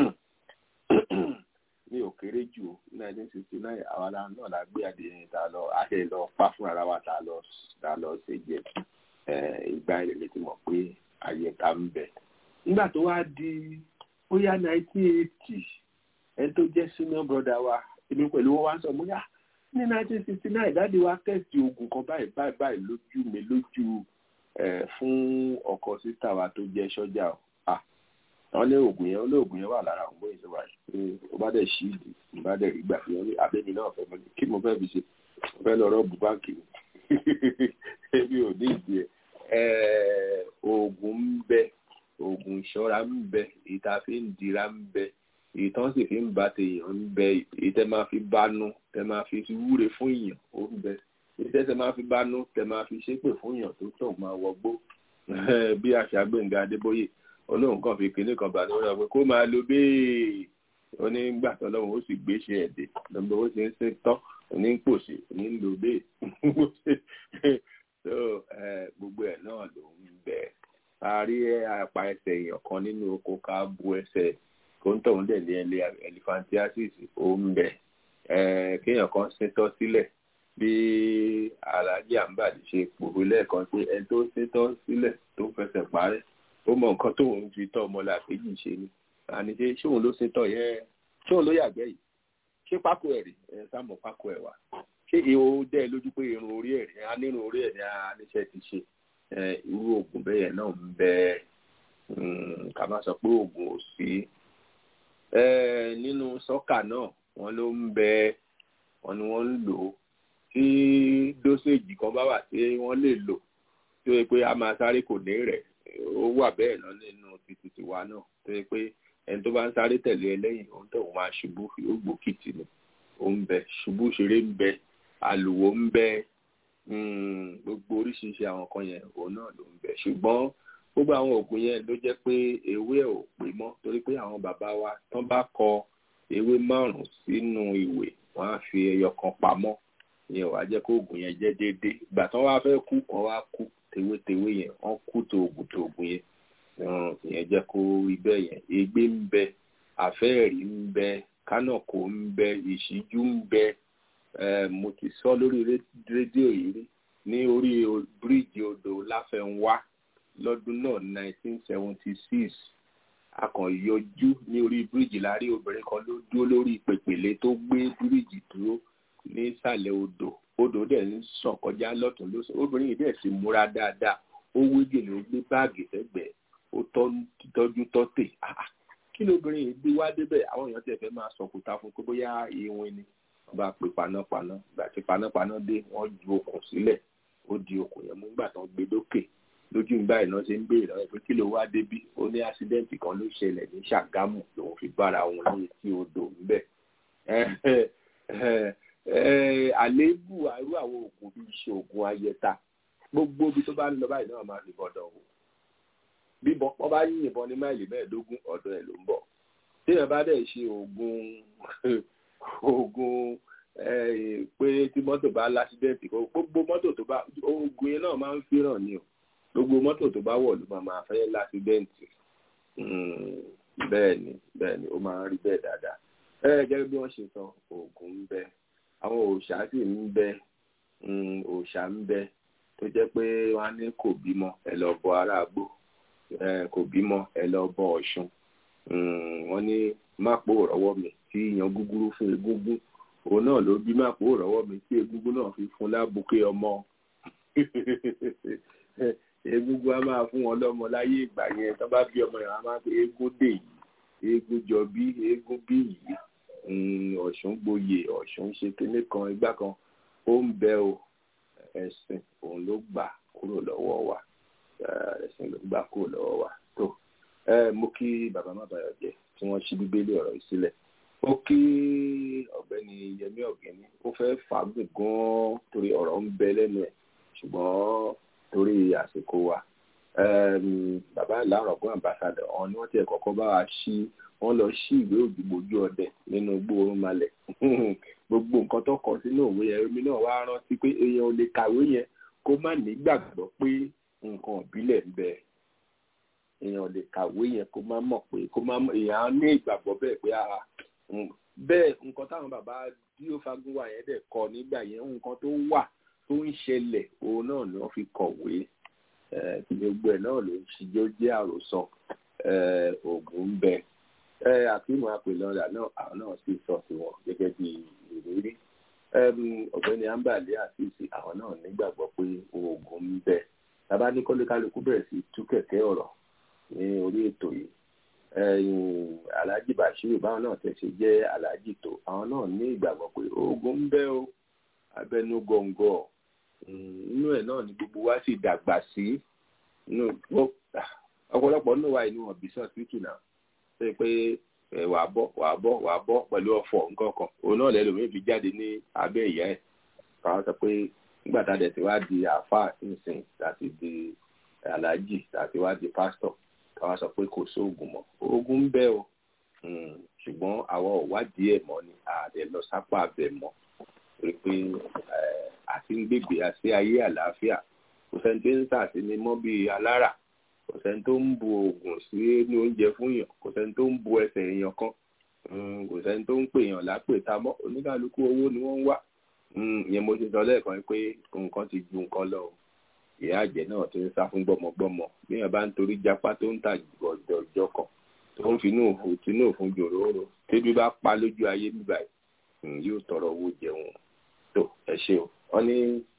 ní òkèrè jù nineteen sixty nine àwa náà la gbé adìẹ yẹn tá a lọ àṣẹ lọ pa fún ara wa tá a lọ tá a lọ ṣe jẹ ìgbà ìrẹ̀lẹ̀ tí mọ̀ pé àyẹ̀ká ń bẹ nígbà tó wá di bóyá nineteen eighty ẹni tó jẹ́ senior brother wa èmi pẹ̀lú wọn wá sọ mo yá ní nineteen sixty nine dáàdi wa tẹ̀sí oògùn kan báyìí báyìí báyìí lójú mi lójú fún ọkọ sísá wa tó jẹ́ sọ́jà o àwọn ní oògùn yẹn olóògùn yẹn wà lára àwọn bóyá ìṣòwò àyè ó bá dẹ̀ ṣí ìdí ó bá dẹ̀ rí gbà fi hàn ní abẹ́mi náà fẹ́ mọ́ kí mo fẹ́ fi ṣe mo fẹ́ lọ rọ́ọ̀bù báǹkì mi ebi ò ní ìdí ẹ̀ oògùn ń bẹ oògùn ìṣọ́ra ń bẹ èyí tá a fi ń dira ń bẹ èyí tán sì fi ń ba tèèyàn ń bẹ èyí tẹ máa fi bánú tẹ máa fi wúre fún èèyàn ó ń bẹ èyí tẹ tẹ máa fi bánú tẹ máa fi ṣépè fún èèyàn tó tọ̀ máa wọgbó bí àṣà Gbẹ́ngà Adébóyè olóhùn kan fi kinní kan bá ní wọn pé kó máa lo bẹ́ẹ̀ onígbà tó lọ́wọ́ ó sì gbé ṣe ẹ̀dẹ̀ lọ́gbọ́n ó ti ń ṣe tán òní ń pòṣè òní ń lo bẹ́ẹ̀ gbogbo ẹ̀ náà ló ń bẹ a rí apá ẹsẹ̀ èèyàn kan nínú oko ká bu ẹsẹ̀ kó ń tọ̀hún dẹ̀ ní ẹlẹ́ elephantiasis ó ń bẹ kéèyàn kan ṣetán sílẹ̀ bí alájí àǹbàdì ṣe pòwe lẹ́ẹ̀kan pé ẹni tó ṣetán sílẹ̀ tó fẹsẹ̀ parẹ́ ó mọ nǹkan tóun fi tọ́ ọmọ làkejì ṣe ni àní ṣe ṣóun ló ṣetán yẹn ṣóun ló yàgbẹ́ yìí ṣé pákó ẹ̀ rí ẹ sáàmù pákó ẹ̀ wá ṣé ìhò dẹ́ lójú pé irun orí ẹ̀ rí a nínú orí ẹ̀ ní aníṣẹ́ ti ṣe irú oògùn bẹ́ẹ̀ náà ń bẹ ká má sọ pé oògùn ò sí nínú sọ́kà náà wọ́n ló ń bẹ wọ́n ni wọ́n ń lò ó tí dóséèjì kan bá wà tí wọ́n lè lò tó yẹ pé a máa sáré kò ní rẹ̀ ó wà bẹ́ẹ̀ náà nínú títí tiwa náà tó yẹ pé ẹni tó bá ń sáré tẹ̀lé ẹlẹ́yìn òun tó máa ṣubú ó gbòkìtì ni ó ń bẹ ṣubú ṣeré ń bẹ àlùwò ń bẹ gbogbo oríṣiríṣi àwọn kan yẹn òun náà ló ń bẹ ṣùgbọ́n gbogbo àwọn oògùn yẹn ló jẹ́ pé ewé ò pé mọ́ torí pé àwọn bàbá wa tán bá kọ ewé márùn-ún sínú ìwé wọ́n á fi ẹyọ kan pamọ́ ìyẹn wàá jẹ́ kó oògùn yẹn jẹ́ déédéé ìgbà tán wá fẹ́ kú wọ́n wá kú tewétewé yẹn wọ́n kú tó oògùn tó oògùn yẹn ìyẹn jẹ́ kó rí bẹ́ẹ̀ yẹn egbé ń bẹ àfẹ́ẹ̀rí ń bẹ kánàkó ń bẹ ìṣíjú ń bẹ mo ti sọ lórí rédíò yìí rí ní orí bíríìjì odò láfẹnwá lọ́dún náà 1976 akànyọjú ní orí bíríìjì láàrin obìnrin kan ló dúró lórí pèpèlé tó gbé bíríìjì dúró nísàlẹ̀ odò odò dẹ̀ ń sàn kọjá lọ́tún lósì obìnrin yìí dẹ̀ sì múra dáadáa ó wé gèlè ó gbé báàgì sẹ́gbẹ̀ẹ́ ó tọ́jú tọ́tè kí lóbìnrin yìí gbé wá débẹ̀ àwọn èèyàn tẹ̀ fẹ́ máa sọ̀kùtà fún pé bóyá ìwìn ni wọ́n bá pe panápaná ìgbà tí panápaná dé wọ́n ju okùn sílẹ̀ ó di okùn yẹn mú nígbà tó ń gbé dókè lójú ìgbà iná ṣe ń béèrè lọ́wọ́ pé kí ló wá débí ó ní ásídẹ́ǹtì kan ló ṣẹlẹ̀ ní ṣàgámù lòun fi bára òun ní etí odò ńbẹ̀ àléébù àrú àwọn oògùn bíi iṣẹ́ oògùn ayẹta gbogbo ibi tó bá ń lọ báyìí náà máa fi bọ̀dọ̀ wò bíbọn wọn bá yín ìbọn ní máìlì mẹ́ẹ̀ẹ́dógún ọ̀dọ̀ ẹ̀ ló ń bọ̀ téèyàn bá dẹ̀ ṣe oògùn oògùn pé tí mọ́tò bá lásídẹ́ǹtì gbogbo mọ́tò tó bá oògùn yẹn náà máa ń fẹ́ràn ni o gbogbo mọ́tò tó bá wọ̀ ló máa máa fẹ́ lásídẹ́ǹtì bẹ́ẹ̀ ni bẹ́ẹ̀ ni ó máa ń rí bẹ́ẹ̀ dáadáa ẹ gẹ́gẹ́ bí wọ́n ṣe sọ oògùn ń bẹ àwọn òòṣà sì ń bẹ òòṣà ń bẹ tó jẹ́ pé wọ́n á ní kò bímọ ẹ lọ bọ aráàgbò kò bímọ ẹ lọ bọ ọ̀ṣun wọ́n ní mápò rọ́wọ́ mi tí yan gúgúrú fún egúngún òun náà ló bí mápò rọ́wọ́ mi tí egúngún náà fi fún lábùké ọmọ egúngún á máa fún wọn lọ́mọ láyé ìgbà yẹn tó bá bí ọmọ yẹn á máa pé eégún dè yìí eégún jọ bí eégún bí yìí ọ̀ṣun gboyè ọ̀ṣun ṣe kinní kan igbá kan ó ń bẹ o ẹ̀sìn òun ló gbà kúrò lọ́wọ́ wa ẹ̀sìn ló gbà kúrò lọ́wọ́ wa tó mo kí bàbá má bàyọ̀ jẹ́ tí wọ́n ṣí bíbélì ọ̀rọ̀ yìí sílẹ̀ ó kí ọ̀gbẹ́ni yẹmí ọ̀gẹ́ni ó fẹ́ fàágùn gan-an torí ọ̀rọ̀ ń bẹ lẹ́nu ẹ̀ ṣùgbọ́n torí àsìkò wa bàbá ìlàrọ̀gún àmbàsádọ̀ ọ̀hún ni wọ́n ti kọ́kọ́ bá wa ṣí wọ́n lọ ṣí ìwé òdìgbòjú ọdẹ nínú gbóòórùn malẹ̀ gbogbo nǹkan tó kọ sínú òwe yẹn omi náà wá rántí pé èèyàn ò lè kàwé yẹn kó má nígbàgbọ́ pé nǹkan ìbílẹ̀ ń bẹ èèyàn ò lè kàwé yẹn kó má mọ̀ pé kó má èèyàn á ní ìgbàgbọ́ bẹ́ẹ̀ pé ara bẹ́ẹ̀ nǹkan táwọn bàbá díò fagunwa yẹn dẹ̀ kọ nígbà yẹn nǹkan tó wà tó ń ṣẹlẹ̀ òun náà ni wọ́n fi kọ̀wé gbogbo ẹ̀ náà ló ń ṣijó jẹ́ àròsọ oògùn ń bẹ àfihàn àpèlọ́dà náà àwọn náà sì sọ sí wọn gẹ́gẹ́ bí ìrírí ọ̀gbẹ́ni ambali àfíìsì àwọn náà nígbàgbọ́ pé oògùn ń bẹ tàbá ní kọ́lékálukú bẹ̀rẹ̀ sí tú kẹ̀kẹ́ ọ̀rọ̀ ní orí ètò yìí alhaji bashiru báwọn náà tẹ̀sí jẹ́ alhaji tó àwọn náà ní ìgbàgbọ́ pé oògùn ń bẹ o abẹnú gọ̀ǹgọ̀ inú ẹ̀ náà ni gbogbo wa sì dàgbà sí ọ̀pọ̀lọpọ̀ nínú wa inú ọ̀bí sọ́ọ̀tì náà ṣe pé wà á bọ́ wà á bọ́ wà á bọ́ pẹ̀lú ọ̀fọ̀ nǹkan kan òun náà lẹ́lòmíì fi jáde ní abẹ́ ìyá ẹ̀ káwọn sọ pé nígbà tá a dẹ̀ ti wá di àáfàá ìsìn láti di aláàjì láti wá di pásítọ̀ káwọn sọ pé kò sóògùn mọ́ oògùn ń bẹ o ṣùgbọ́n àwọn ò wádìí ẹ̀ mọ́ ni àdẹ lọ sápá abẹ mọ́ torí pé àti ń gbègbè àti ayé àlàáfíà kò sẹ́ni tó ń sàtìní mọ́ bíi alára kò sẹ́ni tó ń bu oògùn sí ní oúnjẹ fún yàn kò sẹ́ni tó ń bu ẹsẹ̀ èèyàn kan kò sẹ́ni tó ń pè yàn lápè ta mọ́ oníkàlùkù owó ni wọ́n ń wá ìyẹn mo ti sọ lẹ́ẹ̀kan pé nǹkan ti ju nǹkan lọ ìyá àjẹ́ náà ti ń sá fún gbọ́mọgbọ́mọ bí yàn bá ń torí jápá tó ń tà jọjọ kan tó ń finú òfun tinú òfun jòróró tébí bá pa lójú ayé bíbá yìí yóò tọrọ owó jẹun tó ẹ ṣe o wọn ní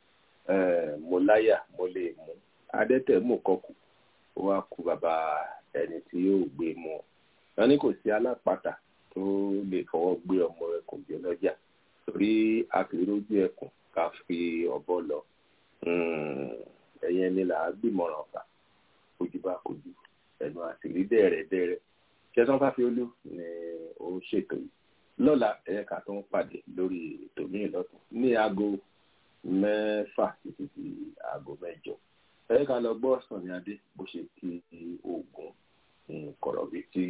mo láyà mo lè mú adẹ́tẹ̀ mú kọkù ó wá ku bàbá ẹni tí yóò gbé mu wọn ní kò sí alápàtà tó lè fọwọ́ gbé ọmọ ẹkùn jẹ lọ́jà torí àkìrójú ẹkùn ká fi ọ̀bọ lọ ẹ̀yẹn ni là á gbìmọ̀ràn fà kojú bá kojú ẹnu àtìrí dẹ́rẹ̀dẹ́rẹ́ ṣẹ́tàn fáfiolú ni ó ṣètò yìí lọ́la ẹ̀ka tó ń pàdé lórí ètò míì lọ́tún ní aago mẹ́fà títí di aago mẹ́jọ ẹ ká lọ gbọ́ sànni adé bó ṣe kí oògùn kọ̀rọ̀bí tí.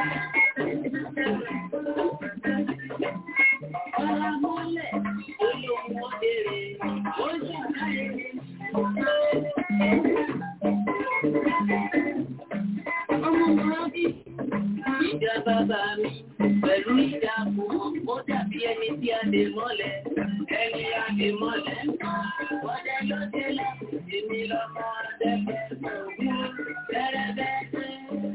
Ọlámọ́lẹ̀ olóhùn òdèrè ó ṣàlàyé. Ọmọ Mọ́rábí, ìjà bàbá mi pẹ̀lú ìjà fún ó dàbí ẹni tí a dè mọ́lẹ̀. Ẹni a dè mọ́lẹ̀ ń pa ọdẹ ló délẹ̀. Èmi lọ́mọ adẹ́gbẹ́ ògún bẹ́rẹ́bẹ́rẹ́.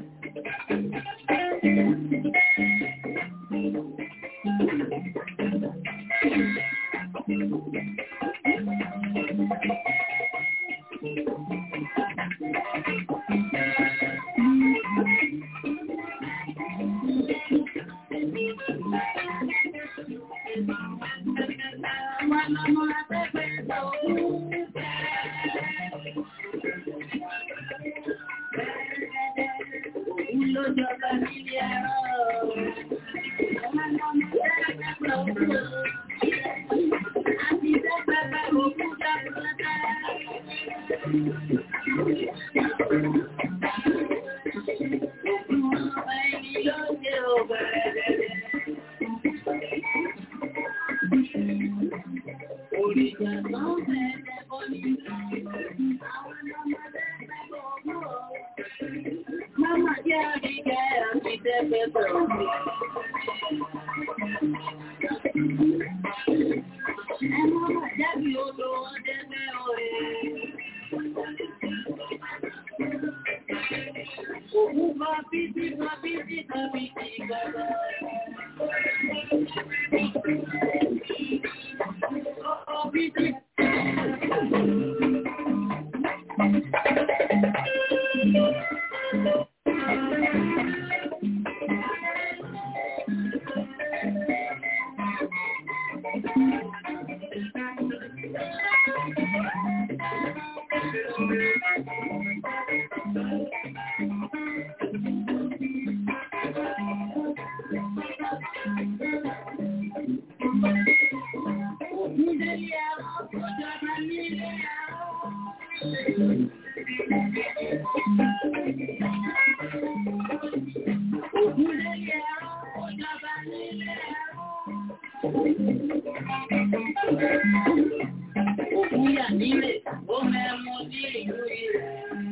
Mama jẹ́ àríkẹ́ àti tẹ́fẹ́ Ẹmọ́ àjábí odò ọdẹ́gbẹ́ ọ̀rẹ́. Òkú bá bíbí bá bíbí tàbí ti gbàgbà. Ọkọ̀ bíbí. Òkúyà nílé, ó mẹ́mú ní ìlú ilẹ̀.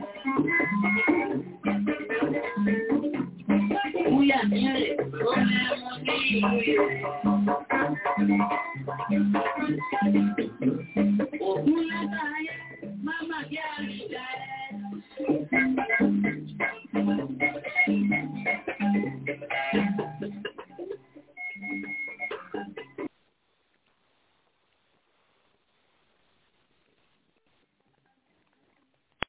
Òkúyà nílé, ó mẹ́mú ní ìlú ilẹ̀. Òkú lẹ́gbàáyé, máma jẹ́ àríjà ẹ̀.